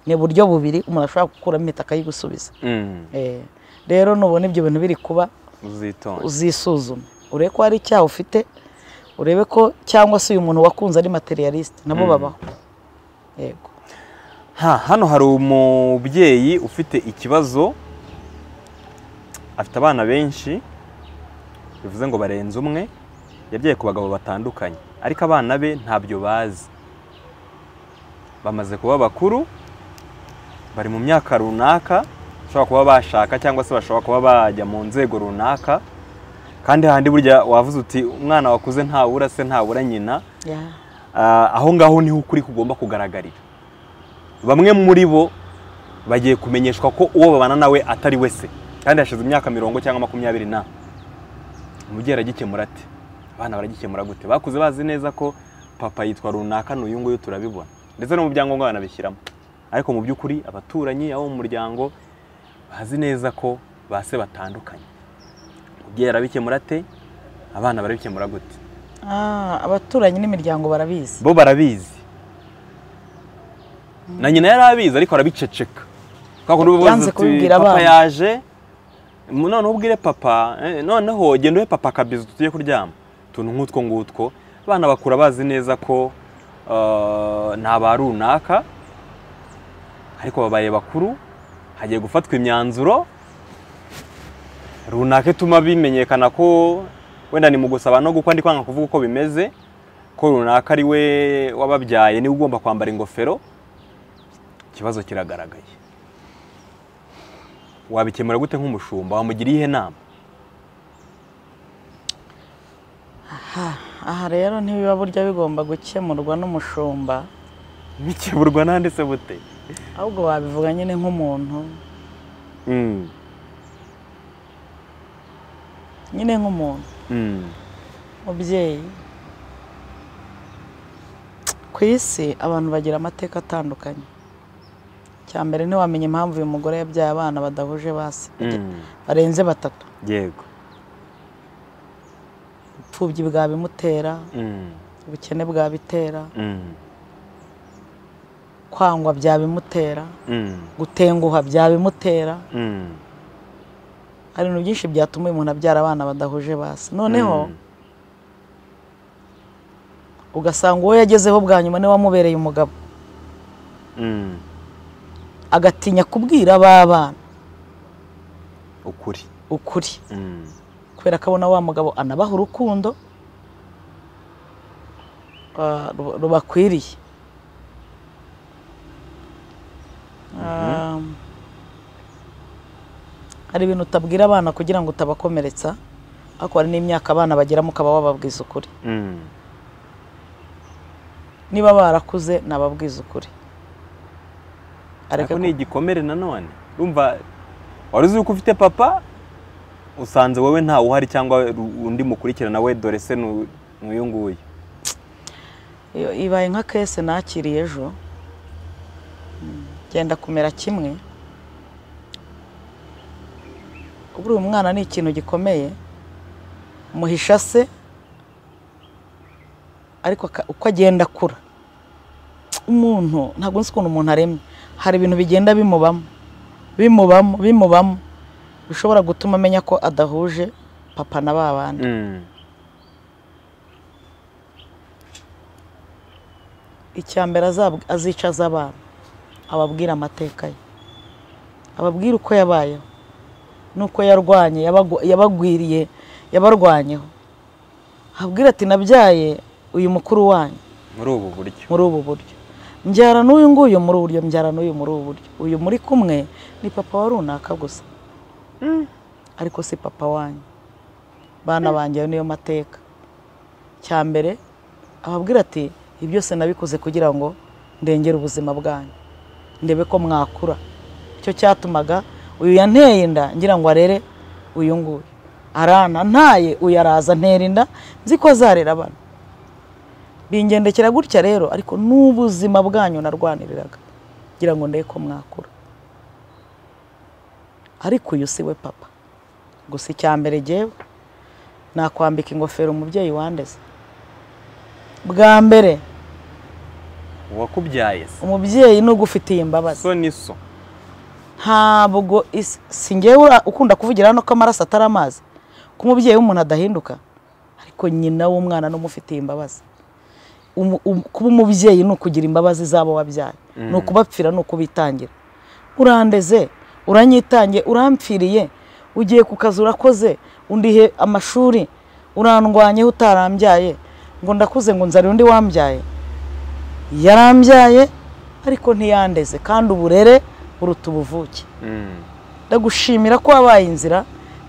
ni uburyo bubiri umuntu ashobora gukuramo impeta akayigusubiza Mm. Eh, rero nubona ibyo bintu biri kuba uzitonda uzisuzume urebe ko hari icyaha ufite urebe ko cyangwa se uyu muntu wakunze ari materialiste nabo babaho yego ha hano hari umubyeyi ufite ikibazo afite abana benshi bivuze ngo barenze umwe yabyaye ku bagabo batandukanye ariko abana be ntabyo bazi bamaze kuba bakuru bari mu myaka runaka bashobora kuba bashaka cyangwa se bashobora kuba bajya mu nzego runaka kandi handi burya wavuze uti umwana wakuze ntabura se ntabura nyina Yeah. Ah, aho ngaho niho ukuri kugomba kugaragarira bamwe muri bo bagiye kumenyeshwa ko uwo babana nawe atari we se kandi hashize imyaka mirongo cyangwa makumyabiri na umubyeyi aragikemura ate abana baragikemura gute bakuze bazi neza ko papa yitwa runaka n'uyu nguyu turabibona ndetse no mu byangombwa banabishyiramo ariko mu by'ukuri abaturanyi abo mu muryango bazi neza ko ba se batandukanye umubyeyi arabikemura ate abana barabikemura gute Ah, abaturanyi n'imiryango barabizi bo barabizi na nyina yari abizi ariko arabiceceka kwa kundi uba Yanze ubaza uti kubibwira papa abana." yaje mu- noneho ubwire papa eh, noneho genda uhe papa akabizi tugiye kuryama utuntu nk'utwo ngutwo abana bakura bazi neza ko eh, ni aba runaka ariko babaye bakuru hagiye gufatwa imyanzuro runaka ituma bimenyekana ko wenda ni mu gusaba no gukwa ndi kwanga kuvuga uko bimeze ko runaka ari we wababyaye niwe ugomba kwambara ingofero ikibazo kiragaragaye wabikemura gute nk'umushumba wamugira iyihe nama aha rero ntibiba burya bigomba gukemurwa n'umushumba bikeburwa nande se bute ahubwo wabivuga nyine nk'umuntu Mm, nyine nk'umuntu mm, mubyeyi ku isi abantu bagira amateka atandukanye cya mbere ntiwamenya impamvu uyu mugore yabyaye abana badahuje basi mm, barenze batatu yego upfubyi bwabimutera Mm, ubukene bwabitera mm, kwangwa byabimutera mm, gutenguha byabimutera mm, hari ibintu byinshi byatuma uyu muntu abyara abana badahuje basi noneho mm, ugasanga uwo yagezeho bwa nyuma niwe wamubereye umugabo mm, agatinya kubwira abana ukuri ukuri Mm, kubera ko abona wa mugabo anabaha urukundo ah, ru- rubakwiriye Ah, hari ibintu utabwira abana kugira ngo utabakomeretsa ariko hari n'imyaka abana bagiramo ukaba wababwiza ukuri mm, niba barakuze nababwiza ukuri areke ariko ku- ni igikomere nanone urumva wari uzi yuko ufite papa usanze wowe ntawe uhari cyangwa undi mukurikirana we dore se ni u- nk'uyu nguyu Iyo ibaye nka kese nakiriye ejo byenda kumera kimwe buriya umwana ni ikintu gikomeye muhisha se ariko aka- uko agenda akura umuntu ntabwo nzi ukuntu umuntu aremye hari ibintu bigenda bimubamo bimubamo bimubamo bishobora gutuma amenya ko adahuje papa na ba bandi Mm. icya mbere azab- azicaza abana ababwira amateka ye ababwira uko yabayeho n'uko yarwanye yabagu- yabagwiriye yabarwanyeho ababwira ati nabyaye uyu mukuru wanyu muri ubu buryo muri ubu buryo mbyara n'uyu nguyu muri ubu buryo mbyara n'uyu muri ubu buryo uyu muri kumwe ni papa wa runaka gusa ariko si papa wanyu bana banjye ayo niyo mateka cya mbere ababwira ati ibi byose nabikoze kugira ngo ndengere ubuzima bwanyu ndebe ko mwakura icyo cyatumaga uyu yanteye inda ngira ngo arere uyu nguyu arana ntaye uyu araza antera inda nzi ko azarera abana bingendekera gutya rero ariko n'ubuzima bwanyu narwaniriraga ngira ngo ndebe ko mwakura ariko uyu si we papa gusa icya mbere jyewe nakwambika ingofero umubyeyi wandeze bwa mbere uwakubyaye se umubyeyi ni ugufitiye imbabazi so ni so ntabwo is- si ngewe ura- ukunda kuvugira hano ko amaraso atari amazi ko umubyeyi w'umuntu adahinduka ariko nyina w'umwana n'umufitiye imbabazi Umu- um- kuba umubyeyi ni ukugira imbabazi z'abo wabyaye ni ukubapfira ni ukubitangira urandeze uranyitangiye urampfiriye ugiye ku kazi urakoze undihe amashuri urandwanyeho utarambyaye ngo ndakuze ngo nzarire undi wambyaye yarambyaye ariko ntiyandeze kandi uburere buruta ubuvuke Mm. ndagushimira ko wabaye inzira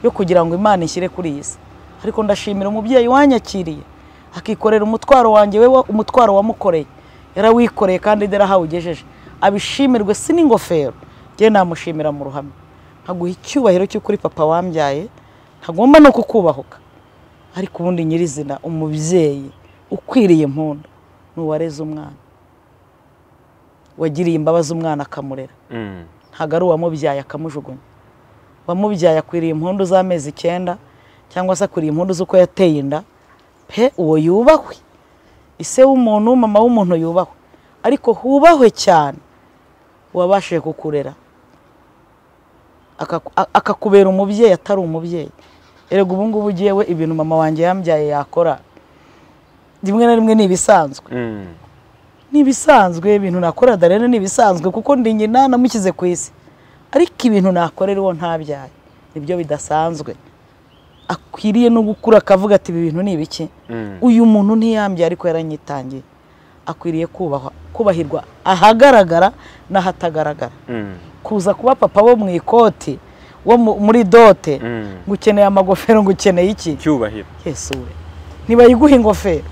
yo kugira ngo imana ishyire kuri iyi si ariko ndashimira umubyeyi wanyakiriye akikorera umutwaro wanjye we wa- umutwaro wamukoreye yarawikoreye kandi dore aho awugejeje abishimirwe si n'ingofero njye namushimira mu ruhame nkaguha icyubahiro cy'ukuri papa wambyaye ntagomba no kukubahuka ariko ubundi nyirizina umubyeyi ukwiriye impundu ni uwareze umwana wagiriye imbabazi umwana akamurera Mm. ntabwo ari uwamubyaye akamujugunya uwamubyaye akwiriye impundu z'amezi icyenda cyangwa se akwiriye impundu z'uko yateye inda pe uwo yubahwe ise w'umuntu mama w'umuntu yubahwe ariko hubahwe cyane uwabashije kukurera akaku- a- akakubera umubyeyi atari umubyeyi erega ubu ngubu ugiye we ibintu mama wanjye yambyaye yakora rimwe na rimwe ni ibisanzwe Mm. ni ibisanzwe ibintu nakora darene ni ibisanzwe kuko ndi nyina namushyize ku isi ariko ibintu nakorera uwo ntabyaye nibyo bidasanzwe akwiriye no gukura akavuga ati ibi bintu ni ibiki Mm. uyu muntu ntiyambye ariko yaranyitangiye akwiriye kubahwa kubahirwa ahagaragara n'ahatagaragara Mm. kuza kuba papa wo mu ikoti wo mu- muri dote Mm. ngo ukeneye amagofero ngo ukeneye iki cyubahiro yesu we ntibayiguha ingofero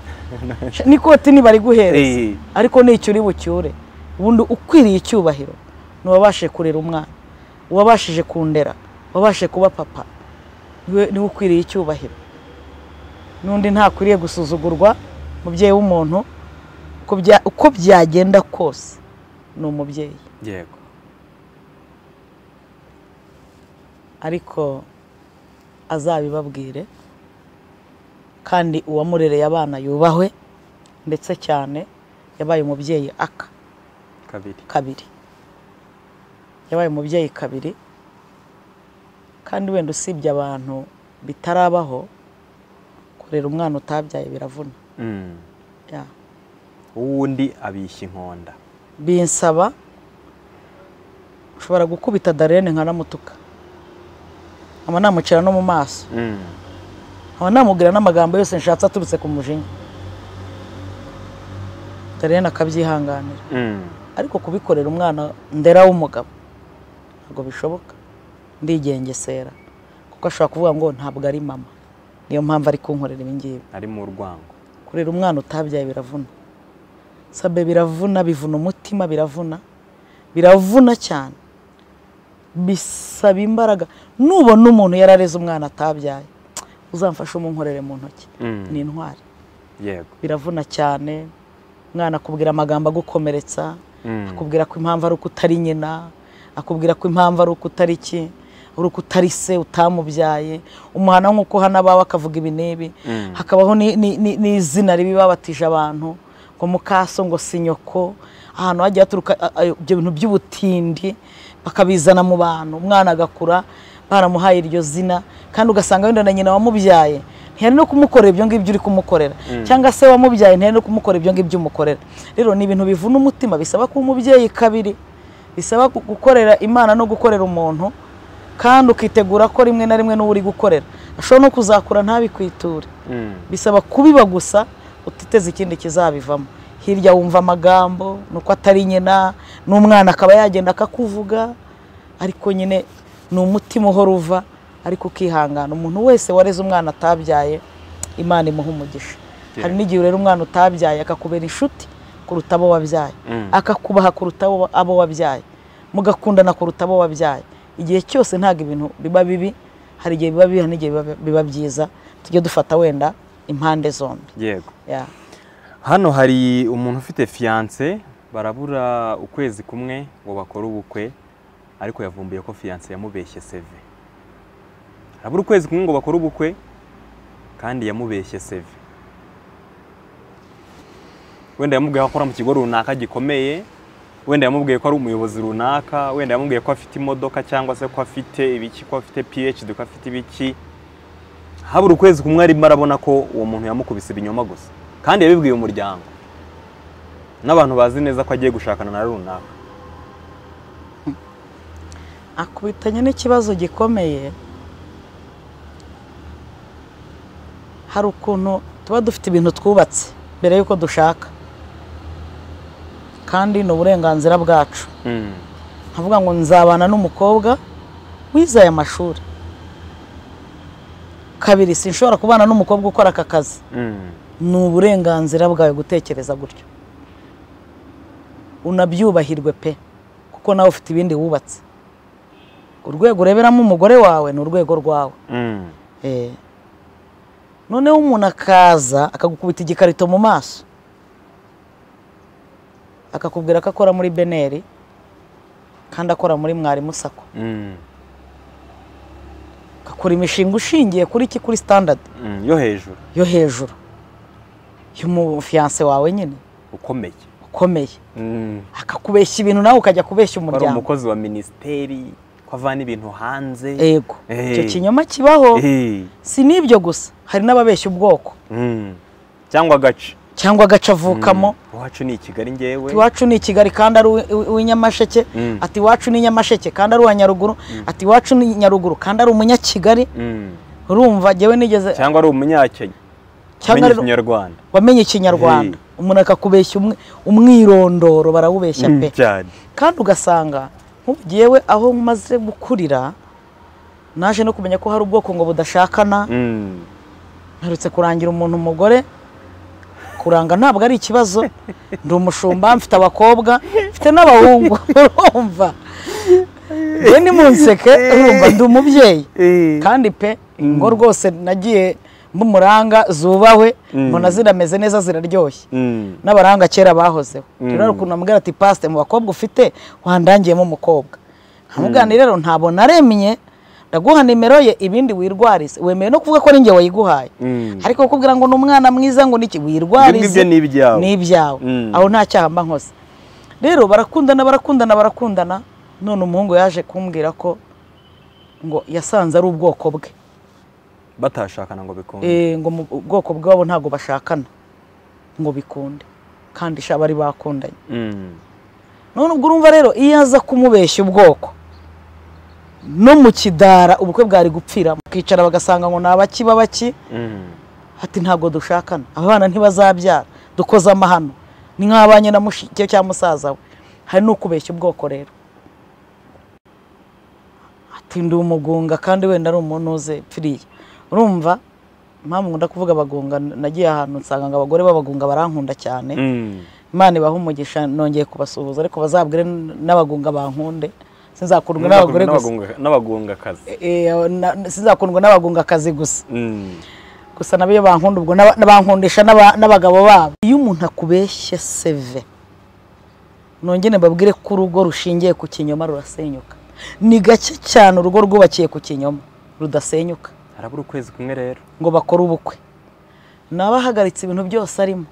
Sha- n'ikoti ntibariguhereza Eh. ariko nicyo uri bucyure ubundi ukwiriye icyubahiro ni uwabashije kurera umwana uwabashije kundera uwabashije kuba papa niwe niwe ukwiriye icyubahiro n'undi ntakwiriye gusuzugurwa umubyeyi w'umuntu uko bya- uko byagenda kose ni umubyeyi yego ariko azabibabwire kandi uwamurereye abana yubahwe ndetse cyane yabaye umubyeyi aka kabiri kabiri yabaye umubyeyi kabiri kandi wenda usibye abantu bitarabaho kurera umwana utabyaye biravuna Mm. Ya. uwundi abishya inkonda binsaba ushobora gukubita darene nkanamutuka nkaba namucira no mu maso Mm. nkaba namubwira n'amagambo yose nshatse aturutse ku mujinya darene akabyihanganira Mm. ariko kubikorera umwana ndera w'umugabo ntabwo bishoboka ndigengesera kuko ashobora kuvuga ngo ntabwo ari mama niyo mpamvu ari kunkorera ibingibi ari mu rwango kurera umwana utabyaye biravuna sabe biravuna bivuna umutima biravuna biravuna cyane bisaba imbaraga nubona umuntu yarareze umwana atabyaye uzamfashe umunkorere mu ntoki Mm. ni intwari yego biravuna cyane umwana akubwira amagambo agukomeretsa Mm. akubwira ko impamvu ari uko utari nyina akubwira ko impamvu ari uko utari iki ari uko utari se utamubyaye umuhana nk'uko hano abawe akavuga ibi n'ibi Mm. hakabaho ni- ni- ni- n'izina ribi babatije abantu ngo mukaso ngo si nyoko ahantu hagiye haturuka a- a- ibyo bintu by'ubutindi bakabizana mu bantu umwana agakura baramuhaye iryo zina kandi ugasanga wenda na nyina wamubyaye ntiyari no kumukorera ibyo ngibyo uri kumukorera cyangwa se wamubyaye ntiyari no kumukorera ibyo ngibyo umukorera rero ni ibintu bivuna umutima bisaba kuba umubyeyi kabiri bisaba gu- gukorera imana no gukorera umuntu kandi ukitegura ko rimwe na rimwe n'uwo uri gukorera ashobora no kuzakura ntabikwiture Mm. bisaba kubiba gusa utiteze ikindi kizabivamo hirya wumva amagambo ni uko atari nyina n'umwana akaba yagenda akakuvuga ariko nyine ni umutima uhora uva ariko ukihangana umuntu wese wareze umwana atabyaye imana imuha umugisha Yeah. hari n'igihe urera umwana utabyaye akakubera inshuti kuruta abo wabyaye Mm. akakubaha kuruta abo- abo wabyaye mugakundana kuruta abo wabyaye igihe cyose ntabwo ibintu biba bibi hari igihe biba bibi hari n'igihe biba- biba byiza tujye dufata wenda impande zombi yego Ya. hano hari umuntu ufite fiyanse barabura ukwezi kumwe ngo bakore ubukwe ariko yavumbuye ko fiyanse yamubeshye seve harabura ukwezi kumwe ngo bakore ubukwe kandi yamubeshye seve wenda yamubwiye ko akora mu kigo runaka gikomeye wenda yamubwiye ko ari umuyobozi runaka wenda yamubwiye ko afite imodoka cyangwa se ko afite ibiki ko afite phd ko afite ibiki habura ukwezi kumwe arimo arabona ko uwo muntu yamukubise ibinyoma gusa kandi yabibwiye umuryango n'abantu bazi neza ko agiye gushakana na runaka akubitanye n'ikibazo gikomeye hari ukuntu tuba dufite ibintu twubatse mbere y'uko dushaka kandi ni uburenganzira bwacu nkavuga ngo nzabana n'umukobwa wize aya mashuri kabiri sinshobora kubana n'umukobwa ukora aka kazi ni uburenganzira bwawe gutekereza gutyo unabyubahirwe pe kuko nawe ufite ibindi wubatse urwego ureberamo umugore wawe ni urwego rwawe Eh. noneho umuntu akaza akagukubita igikarito mu maso akakubwira ko akora muri beneri kandi akora muri mwarimu sako akakora imishinga ushingiye kuri iki kuri sitandadi yo hejuru yo hejuru y'umufiyanse wawe nyine ukomeye ukomeye Mm. akakubeshya ibintu nawe ukajya kubeshya ko ari umuryango umukozi wa minisiteri ko avana ibintu hanze yego Eh. icyo kinyoma kibaho Eh. si n'ibyo gusa hari n'ababeshya ubwoko Mm. cyangwa agace cyangwa agace avukamo Mm. iwacu ni i kigali ngewe iwacu ni i kigali kandi ari uwi- uwi- uw'inyamasheke Mm. ati iwacu ni nyamasheke kandi ari uwa nyaruguru ati iwacu ni nyaruguru kandi ari umunyakigali Mm. urumva jyewe nigeze cyangwa ari umunyakenya cyangwa amenye ari- ikinyarwanda wamenye ikinyarwanda umuntu akakubeshya umwe- umwirondoro barawubeshya Mm, pe cyane kandi ugasanga nk'ubu jyewe aho maze gukurira naje no kumenya ko hari ubwoko ngo budashakana Mm. mperutse kurangira umuntu umugore kuranga ntabwo ari ikibazo ndi umushumba mfite abakobwa mfite n'abahungu urumva we ni munseke urumva ndi umubyeyi Eh. kandi pe ingo rwose nagiye mbumuranga zubahwe Mm. mbona zirameze neza ziraryoshye Mm. n'abaranga kera bahozeho Mm. rero hari ukuntu amubwira ati pasite mu bakobwa ufite wandangiyemo umukobwo nkamubwira nti rero ntabwo naremye ndaguha nimero ye ibindi wirwarize wemeye no kuvuga ko ari njye wayiguhaye Mm. ariko kukubwira ngo ni umwana mwiza ngo niki wirwarize ibyo ngibyo ni ibyawe. ni ibyawe Mm. aho nta cyaha mba nkoze rero barakundana barakundana barakundana none umuhungu yaje kumbwira ko ngo yasanze ari ubwoko bwe batashakana ngo bikunde Eh, ngo mu bwoko bwabo ntabwo bashakana ngo bikunde kandi shaba bari bakundanye Mm. none ubwo urumva rero iyo aza kumubeshya ubwoko no mu kidara ubukwe bwari gupfira mukicara bagasanga ngo ni abaki babaki Mm. ati ntabwo dushakana aba bana ntibazabyara dukoze amahano ni nk'abanye na mushike cyangwa musaza we hari n'ukubeshya ubwoko rero ati ndi umugunga kandi wenda ari umuntu uze pfiriya urumva impamvu nkunda kuvuga abagunga nagiye ahantu nsanga ngo abagore b'abagunga barankunda cyane Mm. imana ibaha umugisha nongeye kubasuhuza ariko bazabwire n'abagunga bankunde sinzakundwe n'abagore gusa n'abagungakazi Eh, eh, na- sinzakundwe n'abagungakazi gusa gusa nabo iyo bankunda ubwo naba- bankundisha n'aba- n'abagabo babo iyo umuntu akubeshya seve nongere babwire ko urugo rushingiye ku kinyoma rurasenyuka ni gake cyane urugo rwubakiye ku kinyoma rudasenyuka harabura ukwezi kumwe rero ngo bakore ubukwe naba ahagaritse ibintu byose arimo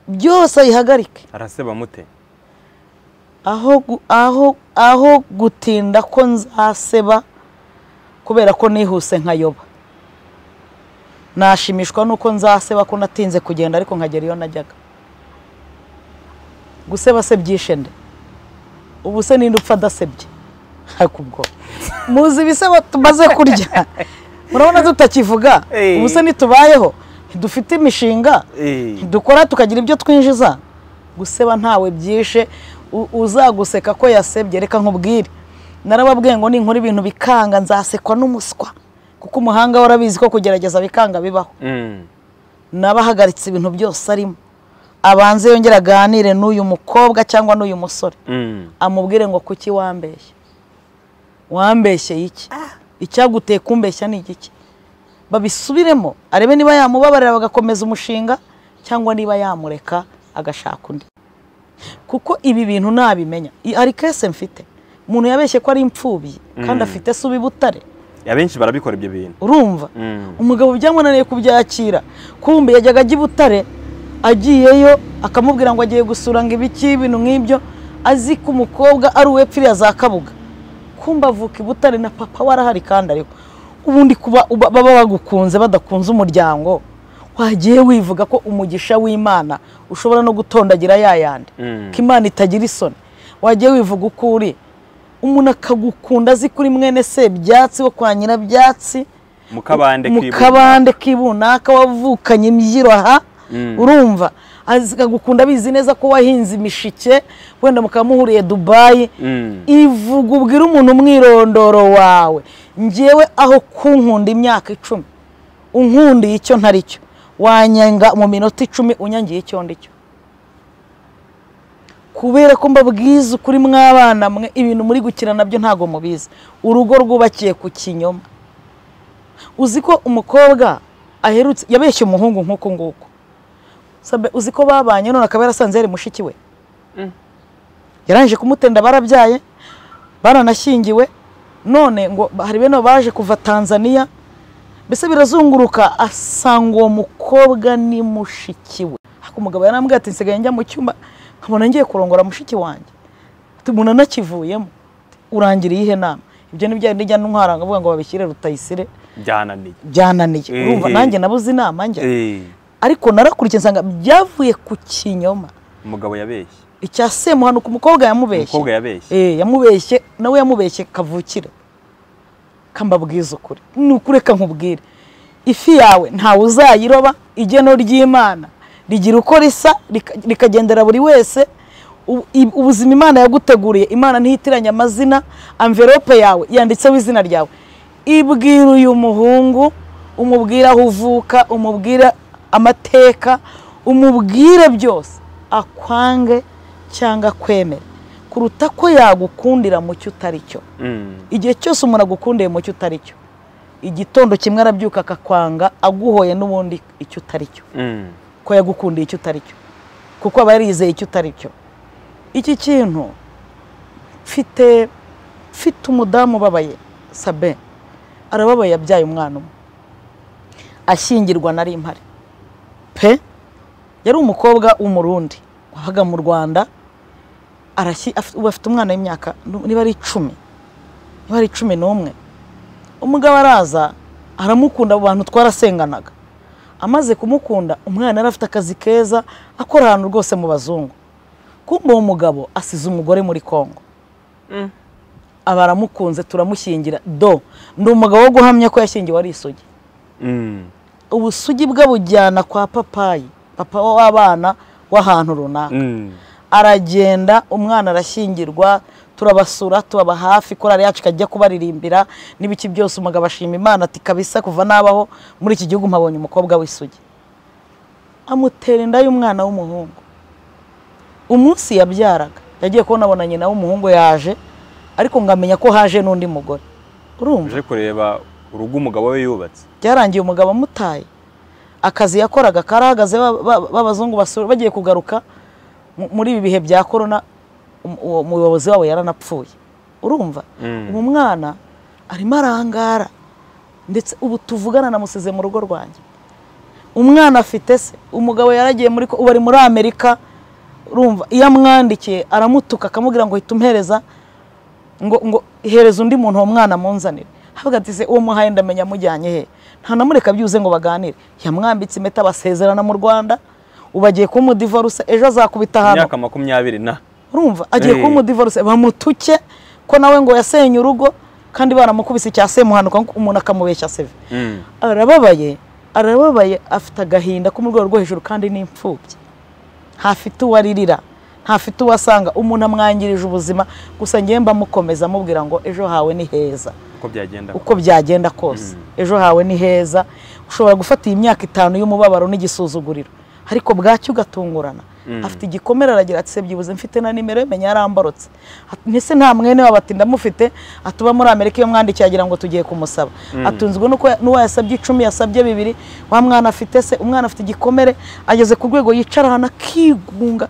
byose ayihagarike araseba mute aho gu- aho aho gutinda ko nzaseba kubera ko nihuse nkayoba nashimishwa nuko nzaseba ko natinze kugenda ariko nkagera iyo najyaga guseba se byishe nde ubu se ninde upfa adasebye ariko ubwo muzi ibisebo tumaze kurya murabona tutakivuga Eh. ubu se ntitubayeho dufite imishinga dukora tukagira ibyo twinjiza guseba ntawe byishe u- uzaguseka ko yasebye reka nkubwire narababwiye ngo ninkora ibintu bikanga nzasekwa n'umuswa kuko umuhanga warabizi ko kugerageza bikanga bibaho Mm. naba ahagaritse ibintu byose arimo abanze yongere aganire n'uyu mukobwa cyangwa n'uyu musore Mm. amubwire ngo kuki wambeshye wambeshye iki icyaguteye kumbeshya ni igiki babisubiremo arebe niba yamubabarira bagakomeza umushinga cyangwa niba yamureka agashaka undi kuko ibi bintu nabimenya I- hari kese mfite umuntu yabeshye ko ari imfubyi kandi afite se ubibutare abenshi barabikora ibyo bintu urumva Mm. umugabo byamunaniye kubyakira kumbe yajyaga ajya i butare agiyeyo akamubwira ngo agiye gusura ngo ibiki ibintu nk'ibyo azi ko umukobwa ari uwepfiriya za kabuga kumbe avuka i butare na papa we arahari kandi ariko ubundi kuba uba- baba bagukunze badakunze umuryango wagiye wivuga ko umugisha w'imana ushobora no gutondagira ya yandi Mm. ko imana itagira isoni wagiye wivuga uko uri umuntu akagukunda azi kuri mwene se byatsi wo kwa nyirabyatsi mu kabande mu k'ibuye. kabande k'ibunaka wavukanye imbyiro aha Mm. urumva akagukunda abizi neza ko wahinze imishike wenda mukaba muhuriye dubayi Mm. ivuga ubwira umuntu umwirondoro wawe ngewe aho kunkunda imyaka icumi unkundiye icyo ntari cyo wanyenga mu minota icumi unyangiye icyo ndi cyo kubera ko mbabwiza ukuri mw'abana mwe ibintu muri gukina nabyo ntabwo mubizi urugo rwubakiye ku kinyoma uzi ko umukobwa aherutse yabeshye umuhungu nk'uku nguku Sabe, uzi ko babanye none akaba yarasanze yari mushiki we Mm. yarangije kumutenda barabyaye baranashyingiwe none ngo hari bene baba baje kuva tanzania mbese birazunguruka asanga uwo mukobwa ni mushiki we ariko umugabo yarambwiye ati nsigaye njya mu cyumba nkabona ngiye kurongora mushiki wanjye Ati, umuntu anakivuyemo urangira iyihe nama ibyo ni bya bindi njya ntwara nkavuga ngo babishyire rutayisire byananiye byananiye Eh, urumva eh. nanjye nabuze inama njya Eh, ariko narakurikiye nsanga byavuye ku kinyoma umugabo yabeshye icya semuhanuka umukobwa yamubeshye umukobwa yabeshye Eh, yamubeshye nawe yamubeshye kavukire kambabwiza ukuri ni ukureka nkubwire ifi yawe ntawe uzayiroba igeno ry'imana rigira uko risa rika- rikagendera buri wese U- i- ubuzima imana yaguteguriye imana ntihitiranya amazina amverope yawe yanditseho izina ryawe ibwira uyu muhungu umubwira aho uvuka umubwira amateka umubwire byose akwange cyangwa akwemere kuruta ko yagukundira mu cyo utari cyo Mm. igihe cyose umuntu agukundiye mu cyo utari cyo igitondo kimwe arabyuka akakwanga aguhoye n'ubundi icyo utari cyo Mm. ko yagukundiye icyo utari cyo kuko aba yarizeye icyo utari cyo iki kintu mfite mfite umudamu ubabaye sabe arababaye yabyaye umwana umwe ashyingirwa nari impari pe yari umukobwa w'umurundi wabaga mu rwanda arashyi afite- ubu afite umwana w'imyaka niba ari icumi niba ari cumi n'umwe umugabo araza aramukunda abo bantu twarasenganaga amaze kumukunda umwana yari afite akazi keza akora ahantu rwose mu bazungu kumbe uwo mugabo asize umugore muri kongo Mm. aba aramukunze turamushyingira do ndi umugabo wo guhamya ko yashyingiwe ari isugi Mm. ubusugi bwe bujyana kwa papayi papa w'abana w'ahantu runaka Mm. aragenda umwana arashyingirwa turabasura tubaba hafi korari yacu ikajya kubaririmbira n'ibiki byose umugabo ashima imana ati kabisa kuva nabaho muri iki gihugu mpabonye umukobwa w'isugi amutera inda y'umwana w'umuhungu umunsi yabyaraga yagiye kubonabona nyina w'umuhungu yaje ariko ngo amenye ko haje n'undi mugore urumva uje kureba urugo umugabo we yubatse byarangiye umugabo amutaye akazi yakoraga karahagaze ba- ba- b'abazungu basura bagiye kugaruka mu- muri ibi bihe bya korona um- uwo muyobozi wabo yaranapfuye urumva Mm. uwo mwana arimo arangara ndetse ubu tuvugana namusize mu rugo rwanjye umwana afite se umugabo yaragiye muri ko ubu ari muri amerika urumva iyo amwandikiye aramutuka akamubwira ngo hita umuhereza ngo ngo hereza undi muntu uwo mwana amunzanire havuga ati se uwo muhaye ndamenya amujyanye he nta namureka byuze ngo baganire yamwambitse impeta basezerana mu rwanda ubu agiye kumudivarusa ejo azakubita ahantu imyaka makumyabiri na urumva agiye Eh. kuba umudivorce bamutuke ko nawe ngo yasenye urugo kandi baramukubise icya semuhanuka ngo umuntu akamubeshya seve Mm. arababaye arababaye afite agahinda ko mu rwego rwo hejuru kandi ni imfubyi ntafite uwo aririra ntafite uwo asanga umuntu amwangirije ubuzima gusa ngewe mbamukomeza amubwira ngo ejo hawe ni heza uko byagenda uko byagenda kose ejo hawe ni heza ushobora gufata iyi myaka itanu y'umubabaro n'igisuzuguriro ariko bwacyo ugatungurana afite igikomere aragira ati se byibuze mfite na nimero menya yarambarotse Ati, mbese nta mwene wabo ati ndamufite atuba muri amerika iyo mwandikiye agira ngo tugiye kumusaba atunzwe nuko n'uwo yasabye icumi yasabye bibiri wa mwana afite se umwana afite igikomere ageze ku rwego yicara ahantu akigunga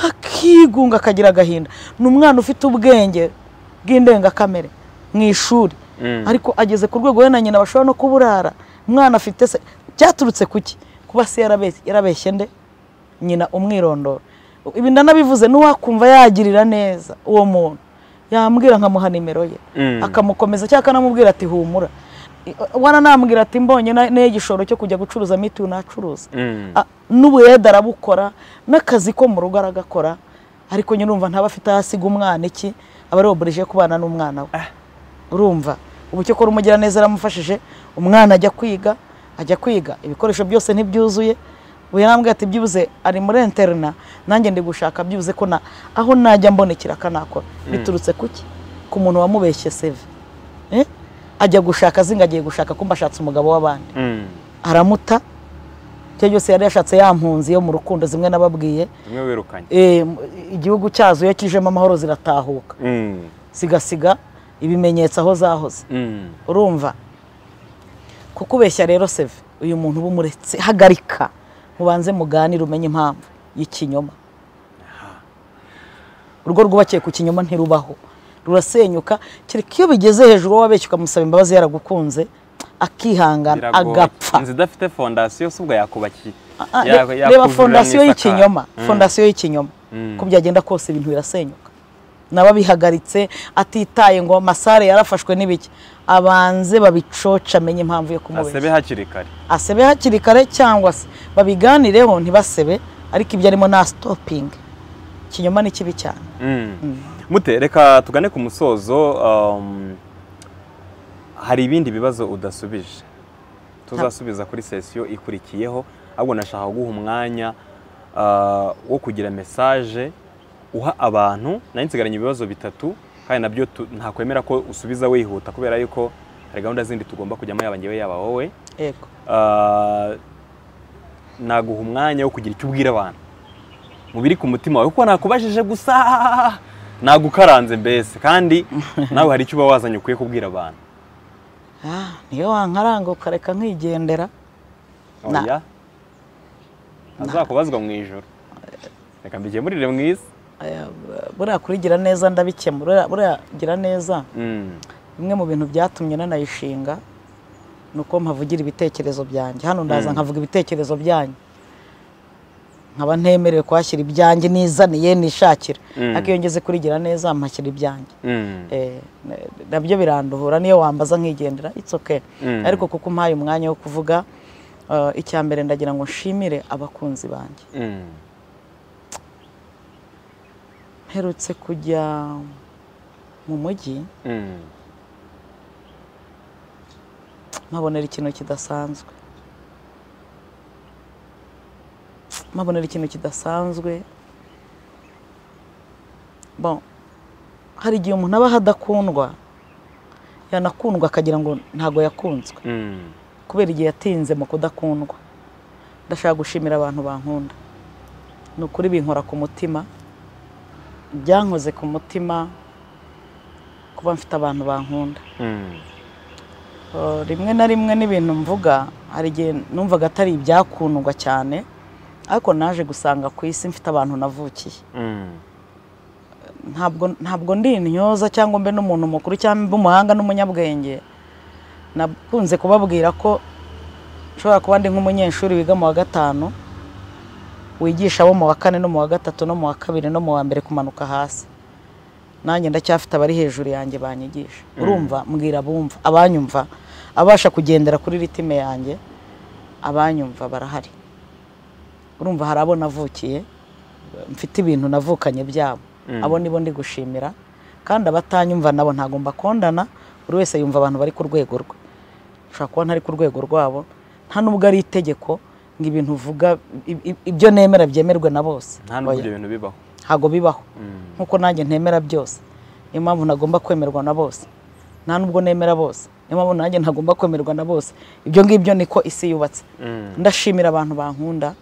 akigunga akagira agahinda ni umwana ufite ubwenge bw'indengakamere mu ishuri Mm. ariko ageze ku rwego we na nyina bashobora no kuburara umwana afite se byaturutse ku ki kuba se yarabeshye yarabeshye nde nyina umwirondoro ibi ndanabivuze n'uwakumva yagirira neza uwo muntu yambwira nkamuha nimero ye Mm. akamukomeza cyangwa akanamubwira ati humura waranambwira ati mbonye na- neye igishoro cyo kujya gucuruza mitiyu nacuruza Mm. Ah, n'ubuhede arabukora n'akazi ko mu rugo aragakora ariko nyine urumva ntaba afite aho asiga umwana iki aba arobureje kubana n'umwana we urumva ubu cyo kora umugiraneza yaramufashije umwana ajya kwiga ajya kwiga ibikoresho byose ntibyuzuye ubu yarambwira ati byibuze ari muri interina nanjye ndi gushaka byibuze ko na aho najya mbonekera akanakora biturutse kuki ku muntu wamubeshye seve Eh? ajya gushaka azinga agiye gushaka kumba ashatse umugabo w'abandi Mm. aramuta icyo cyose yari yashatse ya mpunzi yo mu rukundo zimwe nababwiye zimwe wirukanye Eh, igihugu cyazo iyo kijemo amahoro ziratahuka Mm. sigasiga ibimenyetso aho zahoze Mm. urumva kukubeshya rero seve uyu muntu uba umuretse hagarika mubanze muganire umenye impamvu y'ikinyoma urugo rwubakiye ku kinyoma ntirubaho rurasenyuka kereka iyo bigeze hejuru uwo wabeshye ukamusaba imbabazi yaragukunze akihangana Biragoye. agapfa inzu idafite fondasiyo se ubwo yakubakiye Ah, ah, Ya- re- yakuzurira reba fondasiyo mu isakaro. y'ikinyoma Mm. fondasiyo y'ikinyoma Mm. uko byagenda kose ibintu birasenyuka n'ababihagaritse atitaye ngo masare yarafashwe n'ibiki abanze babicoca amenye impamvu yo asebe kumubeshya hakiri kare asebe hakiri kare cyangwa se babiganireho ntibasebe ariko ibyo arimo na sitopingi ikinyoma ni kibi cyane mute reka tugane ku musozo um, hari ibindi bibazo udasubije tuzasubiza kuri sesiyo ikurikiyeho ahubwo nashaka guha umwanya ah, wo kugira mesaje uha abantu nari nsigaranye ibibazo bitatu kandi nabyo tu- ntakwemera ko usubiza wihuta kubera yuko hari gahunda zindi tugomba kujyamo yaba ngewe yaba wowe yego Ah, naguha umwanya wo kugira icyo ubwira abantu mu biri ku mutima wawe kuko nakubajije gusa nagukaranze mbese kandi nawe hari icyo uba wazanye ukwiye kubwira abantu Ah, niyo wankaranga ukareka nkigendera Na. oya azakubazwa mu ijoro reka mbigemurire mu isi Eh, buriya kurigira neza ndabikemura Buriya- buriya gira neza Mm, bimwe mu bintu byatumye nanayishinga ni uko mpavugira ibitekerezo byanjye hano ndaza nkavuga ibitekerezo byanyu nkaba ntemerewe kuhashyira ibyanjye nizaniye nishakira Mm. ariko iyo ngeze kurigira neza mpashyira ibyanjye mm, Eh, na- nabyo biranduhura niyo wambaza nkigendera it's okay Mm. ariko kuko umpaye umwanya wo kuvuga eh, icya mbere ndagira ngo nshimire abakunzi banjye mm, mperutse kujya mu mujyi mm. mpabonera ikintu kidasanzwe mpabonera ikintu kidasanzwe bon hari igihe umuntu aba adakundwa yanakundwa akagira ngo ntabwo yakunzwe Mm. kubera igihe yatinze mu kudakundwa ndashaka gushimira abantu bankunda ni ukuri binkora ku mutima byankoze ku mutima kuba mfite abantu bankunda Mm. Uh, rimwe na rimwe n'ibintu mvuga hari igihe numvaga atari ibyakundwa cyane ariko naje gusanga ku isi mfite abantu navukiye Mm. ntabwo ntabwo ndi intyoza cyangwa mbe n'umuntu mukuru cyangwa mbe umuhanga n'umunyabwenge nakunze kubabwira ko nshobora kuba ndi nk'umunyeshuri wiga mu wa gatanu wigisha abo mu wa kane no mu wa gatatu no mu wa kabiri no mu wa mbere kumanuka hasi nanjye ndacyafite abari hejuru yanjye banyigisha urumva mbwira abumva abanyumva abasha kugendera kuri ritime yanjye abanyumva barahari urumva hari abo navukiye mfite ibintu navukanye byabo Mm. abo nibo ndi gushimira kandi abatanyumva nabo ntagomba kondana buri wese yumva abantu bari ku rwego rwe ushobora kuba ntari ku rwego rwabo nta n'ubwo ari itegeko ngo ibintu uvuga i- i- ibyo nemera byemerwe na bose nta n'ubwo ibyo bintu bibaho ntabwo bibaho Mm. nkuko nanjye ntemera byose niyo mpamvu ntagomba kwemerwa na bose nta n'ubwo nemera bose niyo mpamvu nanjye ntagomba kwemerwa na bose ibyo ngibyo niko isi yubatse Mm. ndashimira abantu bankunda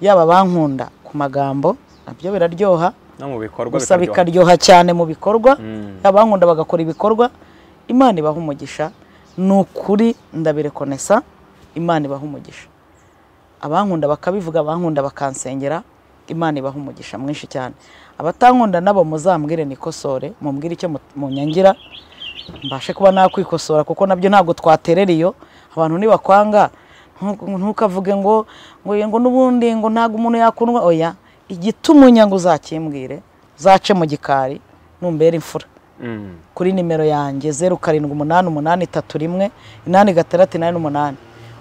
yaba abankunda ku magambo nabyo biraryoha no mu bikorwa gusa bikaryoha. bikaryoha cyane mu bikorwa Mm. yaba abankunda bagakora ibikorwa imana ibaha umugisha ni ukuri ndabirekonesa imana ibaha umugisha abankunda bakabivuga abankunda bakansengera imana ibaha umugisha mwinshi cyane abatankunda nabo muzambwire nikosore mumbwire icyo mu- munyangira mbashe kuba nakwikosora kuko nabyo ntabwo twaterera iyo abantu nibakwanga ntu- ntukavuge ngo ngo oya, ngo n'ubundi ngo ntabwo umuntu yakundwa oya igituma unyanga uzakimbwire uzace mu gikari numbera imfura Mm. kuri nimero yanjye zeru karindwi umunani umunani itatu rimwe inani gatandatu inani umunani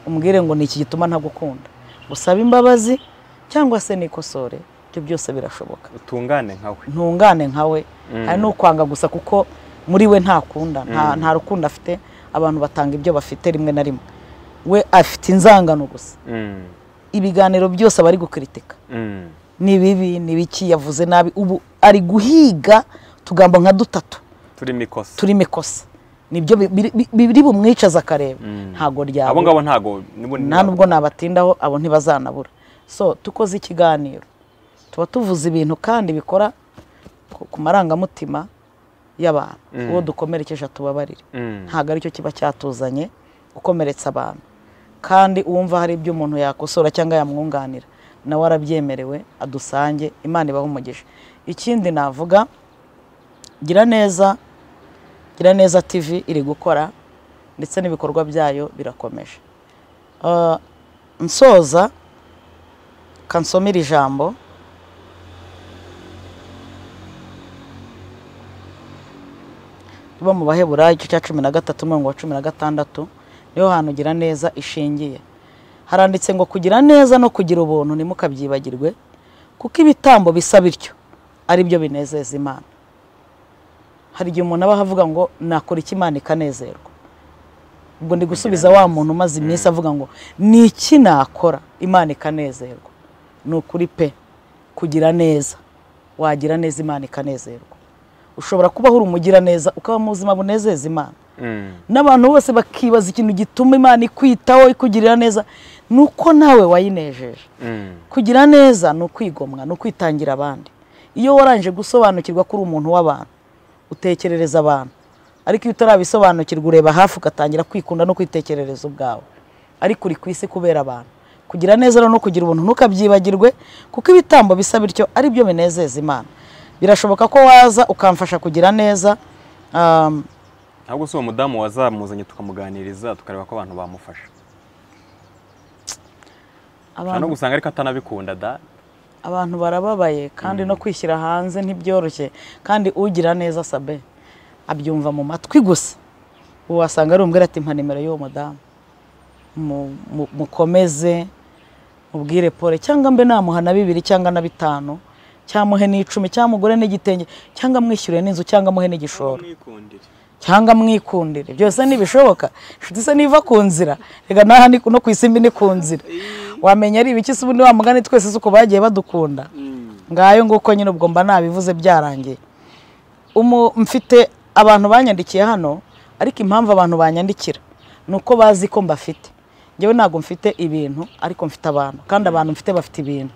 umbwire ngo ni iki gituma ntagukunda usabe imbabazi cyangwa se nikosore ibyo byose birashoboka utungane nkawe ntungane nkawe hari n'ukwanga gusa kuko muri we ntakunda nta nta rukundo afite abantu batanga ibyo bafite rimwe na rimwe we afite inzangano gusa Mm. ibiganiro byose aba ari gukritika Mm. ni bibi ni biki yavuze nabi ubu ari guhiga utugambo nka dutatu turimo ikosa turimo ikosa nibyo bi- biri- bi- biri bumwicaza akareba Mm. ntabwo abo ryabo ngabo ntago nibo- nta nubwo nabatindaho abo ntibazanabura so dukoze ikiganiro tuba tuvuze ibintu kandi bikora ku- ku marangamutima y'abantu Mm. uwo dukomerekeje atubabarire Mm. ntabwo aricyo kiba cyatuzanye gukomeretsa abantu kandi uwumva hari ibyo umuntu yakosora cyangwa yamwunganira nawe arabyemerewe adusange imana ibaho umugisha ikindi navuga gira neza gira neza tv iri gukora ndetse n'ibikorwa byayo birakomeje Ah, nsoza kansomera ijambo tuba mu baheburayo igice cya cumi na gatatu umurongo wa cumi na gatandatu niho hantu ugira neza ishingiye haranditse ngo kugira neza no kugira ubuntu ntimukabyibagirwe kuko ibitambo bisa bityo ari byo binezeza imana hari igihe umuntu aba avuga ngo nakora iki imana ikanezerwa ubwo ndi gusubiza wa muntu umaze iminsi avuga ngo ni iki nakora imana ikanezerwa ni ukuri pe kugira neza wagira neza imana ikanezerwa ushobora kubaho uri umugiraneza ukaba mu buzima bunezeza imana Mm. n'abantu bose bakibaza ikintu gituma imana ikwitaho ikugirira neza ni uko nawe wayinejeje Mm. kugira neza ni ukwigomwa ni ukwitangira abandi iyo warangije gusobanukirwa ko uri umuntu w'abantu utekerereza abantu ariko iyo utarabisobanukirwa ureba hafi ugatangira kwikunda no kwitekerereza ubwawe ariko uri ku isi kubera abantu kugira neza rero no kugira ubuntu ntukabyibagirwe kuko ibitambo bisa bityo ari byo binezeza imana birashoboka ko waza ukamfasha kugira neza um, ahubwo si uwo mudamu wazamuzanye tukamuganiriza tukareba ko abantu bamufasha ushobora no abantu gusanga ariko atanabikunda da abantu barababaye kandi no kwishyira hanze ntibyoroshye kandi ugira neza sabe abyumva mu matwi gusa ubu wasanga ari umbwira ati mpa nimero y'uwo mudamu Mu- mu- mukomeze mubwire pole cyangwa mbe namuha na bibiri cyangwa na bitanu cyangwa muhe n'icumi cyangwa mugure n'igitenge cyangwa mwishyure n'inzu cyangwa muhe n'igishoro cyangwa mwikundire byose ntibishoboka inshuti se niva ku nzira reka n'aha ni- no ku isi mbi ni ku nzira wamenya ari ibiki se ubundi wa mugani twese si uko bagiye badukunda ngayo nguko nyine ubwo mba nabivuze byarangiye Umu- mfite abantu banyandikiye hano ariko impamvu abantu banyandikira ni uko bazi ko mbafite njyewe ntabwo mfite ibintu ariko mfite abantu kandi abantu mfite bafite ibintu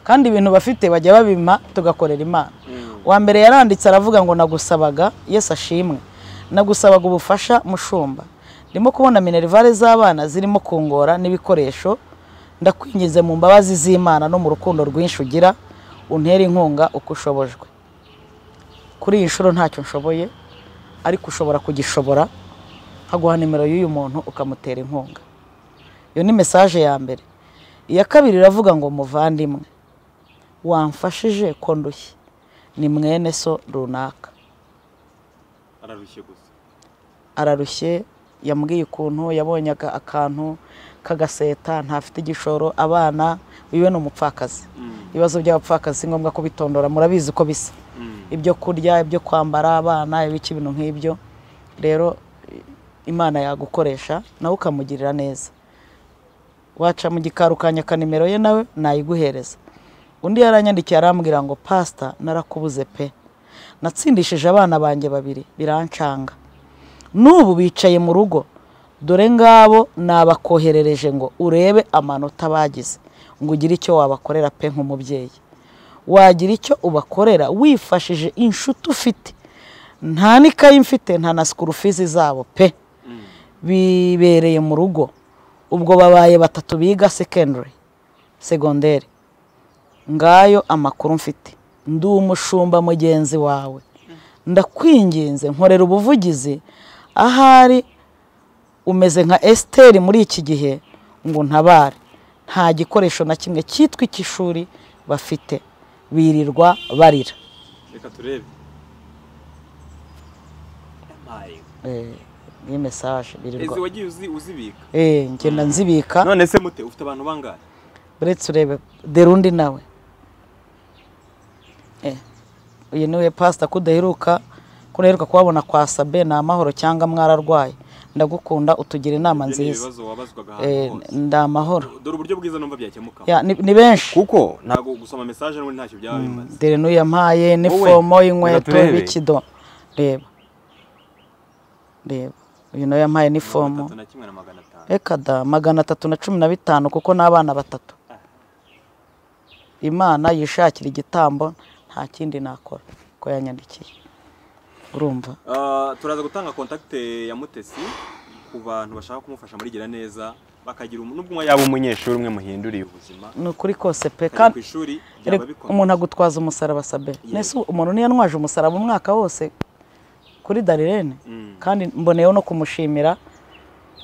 kandi ibintu bafite bajya babima tugakorera imana uwa mbere yaranditse aravuga ngo nagusabaga yesu ashimwe nagusabaga ubufasha mushumba ndimo kubona minerivare z'abana zirimo kungora n'ibikoresho ndakwinginze mu mbabazi z'imana no mu rukundo rwinshi ugira untere inkunga uko ushobojwe kuri iyi nshuro ntacyo nshoboye ariko ushobora kugishobora nkaguha nimero y'uyu muntu ukamutera inkunga iyo ni mesaje ya mbere iya kabiri iravuga ngo muvandimwe wamfashije ko ndushye ni mwene so runaka ararushye gusa ararushye yambwiye ukuntu yabonye aka- akantu k'agaseta ntafite igishoro abana wiwe ni umupfakazi ibibazo by'abapfakazi si ngombwa kubitondora murabizi uko bisa ibyo kurya ibyo kwambara abana ibiki ibintu nk'ibyo rero i- imana yagukoresha nawe ukamugirira neza waca mu gikari ukanyaka nimero ye nawe nayiguhereza undi yaranyandikiye arambwira ngo pasita narakubuze pe natsindishije abana banjye babiri birancanga n'ubu bicaye mu rugo dore ngabo nabakoherereje ngo urebe amanota bagize ngo ugire icyo wabakorera pe nk'umubyeyi wagira icyo ubakorera wifashije inshuti ufite nta n'ikayi mfite nta na sikurufizi zabo pe bibereye mu rugo ubwo babaye batatu biga sekendari segonderi ngayo amakuru mfite ndi umushumba mugenzi wawe ndakwinginze nkorera ubuvugizi ahari umeze nka esiteri muri iki gihe ngo ntabare nta gikoresho na kimwe cyitwa icy'ishuri bafite birirwa barira reka turebe Yampaye. Eh, iyi mesaje birirwa Ese wagiye uzi- uzibika Eh, ngenda nzibika none se mute ufite abantu bangahe uretse urebe dera undi nawe Eh, uyu niwe pasita kudaheruka kudaheruka kuhabona kwa sabe ni amahoro cyangwa mwararwaye ndagukunda utugira inama Ibyo ni nziza ibibazo wabazwaga Eh, ahantu hose ndi amahoro dore uburyo bwiza numva byakemuka Ya, ni ni benshi kuko ntabwo gusoma mesaje n'ubundi ntacyo byaba bimaze dore n'uyu yampaye Wowe, n'ifomo y'inkweto reka turebe. n'ikido reba reba uyu nawe yampaye n'ifomo Atatu na kimwe na magana atanu reka da magana atatu na cumi na bitanu kuko n'abana batatu imana yishakira igitambo nta kindi nakora ko yanyandikiye urumva Ah, turaza gutanga kontakite ya mutesi ku bantu bashaka kumufasha muri gira neza bakagira umu- n'ubwo umwe yaba umunyeshuri umwe muhinduriye ubuzima ni ukuri kose pe kandi ku kandi ishuri byaba reka, bikomeye umuntu agutwaza umusaraba sabe mbese umuntu niyanwaje umusaraba umwaka wose kuri darirene Mm, kandi mboneyeho no kumushimira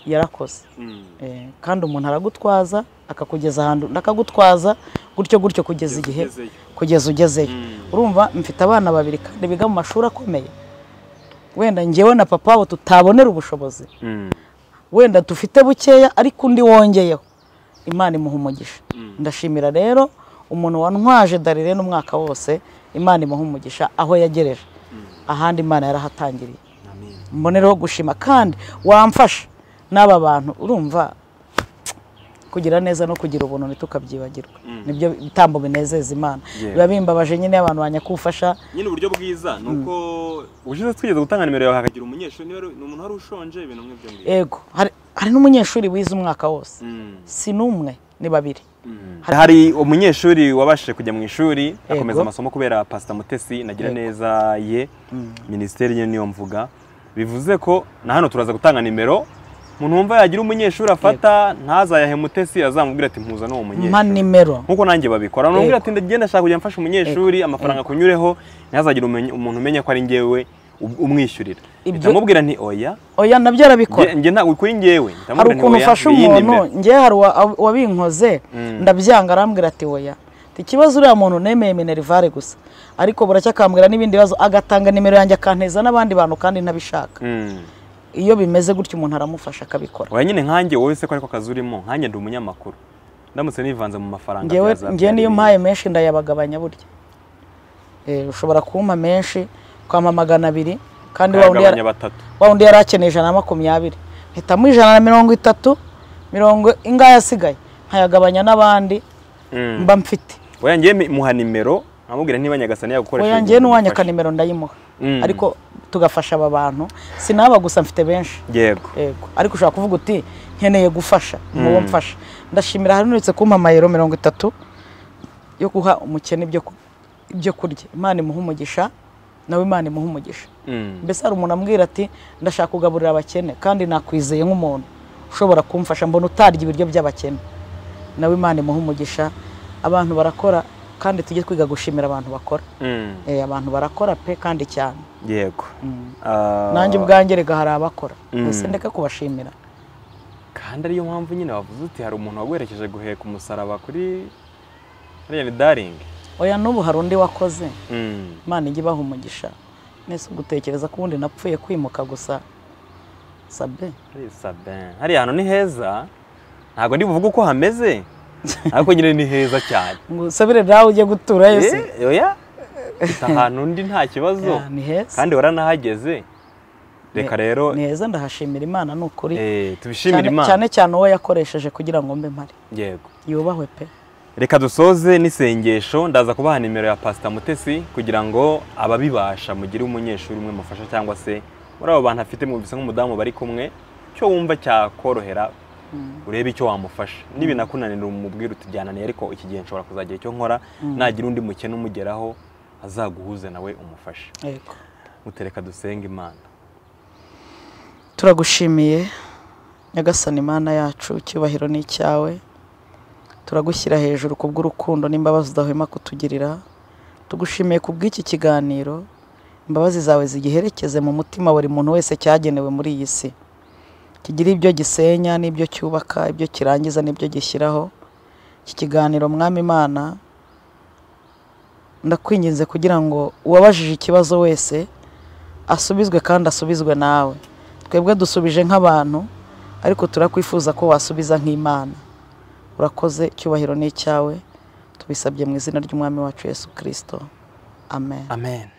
yarakoze mm. Eh, kandi umuntu aragutwaza akakugeza ahantu akagutwaza gutyo gutyo kugeza Kugeza igihe ugezeyo. kugeza ugezeyo Mm. urumva mfite abana babiri kandi biga mu mashuri akomeye wenda ngewe na papa wabo tutabonera ubushobozi Mm, wenda dufite bukeya ariko undi wongeyeho imana imuha umugisha Mm. ndashimira rero umuntu wantwaje darirene umwaka wose imana imuha umugisha aho yagereje ahandi imana yarahatangiriye amen. mbonereho gushima kandi wamfasha n'aba bantu urumva kugira neza no kugira ubuntu ntitukabyibagirwe nibyo bitambo binezeza imana Yeah. biba bimbabaje nyine abantu banyakufasha nyine uburyo bwiza ni uko ubushize twigeze gutanga nimero yawe hakagira umunyeshuri niba ari- ni umuntu wari ushonje ibintu nk'ibyo ngibyo ego hari hari n'umunyeshuri wize umwaka wose Mm, si n'umwe ni babiri mm. hari umunyeshuri wabashije kujya mu ishuri akomeza amasomo kubera pasita mutesi nagira Yego. neza ye minisiteri ye niyo mvuga bivuze ko na hano turaza gutanga nimero umuntu wumva yagira umunyeshuri afata ntazayahe mutesi azamubwira ati mpuza n'uwo mpa munyeshuri nimero nkuko nanjye babikora namubwira Yego. ati ndagenda nshaka kujya mfasha umunyeshuri amafaranga akunyureho ntihazagire umenye- umuntu umenya ko ari njyewe ub- umwishyurira Ibyo- ndamubwira nti oya oya nabyo arabikora Nge- nge ntabwo kuri njyewe hari ndamubwira nti ukuntu oya, ufasha ni iyi umuntu nimero. ngewe hari uwa- uwabinkoze Mm. ndabyanga arambwira ati oya Ati, ikibazo uriya muntu nemeye minerivare gusa ariko buracya akambwira n'ibindi bibazo agatanga nimero yanjye akanteza n'abandi bantu kandi ntabishaka Mm. iyo bimeze gutyo umuntu aramufasha akabikora oya nyine nkanjye wowe se ko ariko kazi urimo nkanjye ndi umunyamakuru ndamutse nivanze mu mafaranga ngewe byazabyara ngewe niyo ibindi. mpaye menshi ndayabagabanya burya Eh, ushobora kumpa menshi kwampa magana abiri kandi wa undi yara- Kayagabanya batatu wa undi yari akeneye ijana na makumyabiri mpitamo ijana na mirongo itatu mirongo ingahe asigaye nkayagabanya n'abandi Mm. mba mfite oya njye mi- muha nimero nkamubwira niba nyagasani yagukoresha oya njyewe n'uwanyaka nimero ndayimuha Mm. ariko tugafasha aba bantu sinaba gusa mfite benshi yego yego ariko ushobora kuvuga uti nkeneye gufasha muwo mfasha ndashimira hari nuretse kumpa amayero mirongo itatu yo guha umukene ibyo ku- ibyo kurya imana imuha umugisha nawe imana imuha umugisha Mm. mbese hari umuntu ambwira ati ndashaka kugaburira abakene kandi nakwizeye nk'umuntu ushobora kumfasha mbona utarya ibiryo by'abakene nawe imana imuha umugisha abantu barakora kandi tujye twiga gushimira abantu bakora Mm. Eh, abantu barakora pe kandi cyane yego Mm. Ah, nanjye ubwanjye rega hari abakora Mm. mbese ndeke kubashimira kandi ariyo mpamvu nyine wavuze uti hari umuntu waguherekeje guheka umusaraba kuri hariya ni daringi oya n'ubu hari undi wakoze Mm. imana ijya ibaha umugisha mwese ugutekereza ko ubundi napfuye kwimuka gusa sabe Ari Sabin. hariya hantu ni heza ntabwo ndi buvuge uko hameze ariko nyine ni heza cyane ngo sabire nawe ujye gutura yose Eh, oya Ufite ahantu undi nta kibazo Ya, ni heza kandi waranahageze reka rero ni heza ndahashimira imana ni ukuri eh, cyane tubishimire imana cyane cyane uwo yakoresheje kugira ngo mbe mpari yego yubahwe pe reka dusoze n'isengesho ndaza kubaha nimero ya pasita mutesi kugira ngo ababibasha mugire umunyeshuri umwe mufasha cyangwa se muri abo bantu afite mwumvise nk'umudamu bari kumwe icyo wumva cyakorohera urebe icyo wamufasha nibinakunanira umubwire uti byananiye ariko iki gihe nshobora kuzagira icyo nkora nagira undi mukene umugeraho azaguhuze nawe umufashe yego mutereka dusenge imana turagushimiye nyagasani imana yacu icyubahiro ni icyawe turagushyira hejuru kubw'urukundo n'imbabazi udahwema kutugirira tugushimiye ku bw'iki kiganiro imbabazi zawe zigiherekeze mu mutima buri muntu wese cyagenewe muri iyi si kigire ibyo gisenya n'ibyo cyubaka ibyo kirangiza n'ibyo gishyiraho iki kiganiro mwami imana ndakwinginze kugira ngo uwabajije ikibazo wese asubizwe kandi asubizwe nawe twebwe dusubije nk'abantu ariko turakwifuza ko wasubiza nk'imana urakoze icyubahiro ni icyawe tubisabye mu izina ry'umwami wacu yesu kirisito amen amen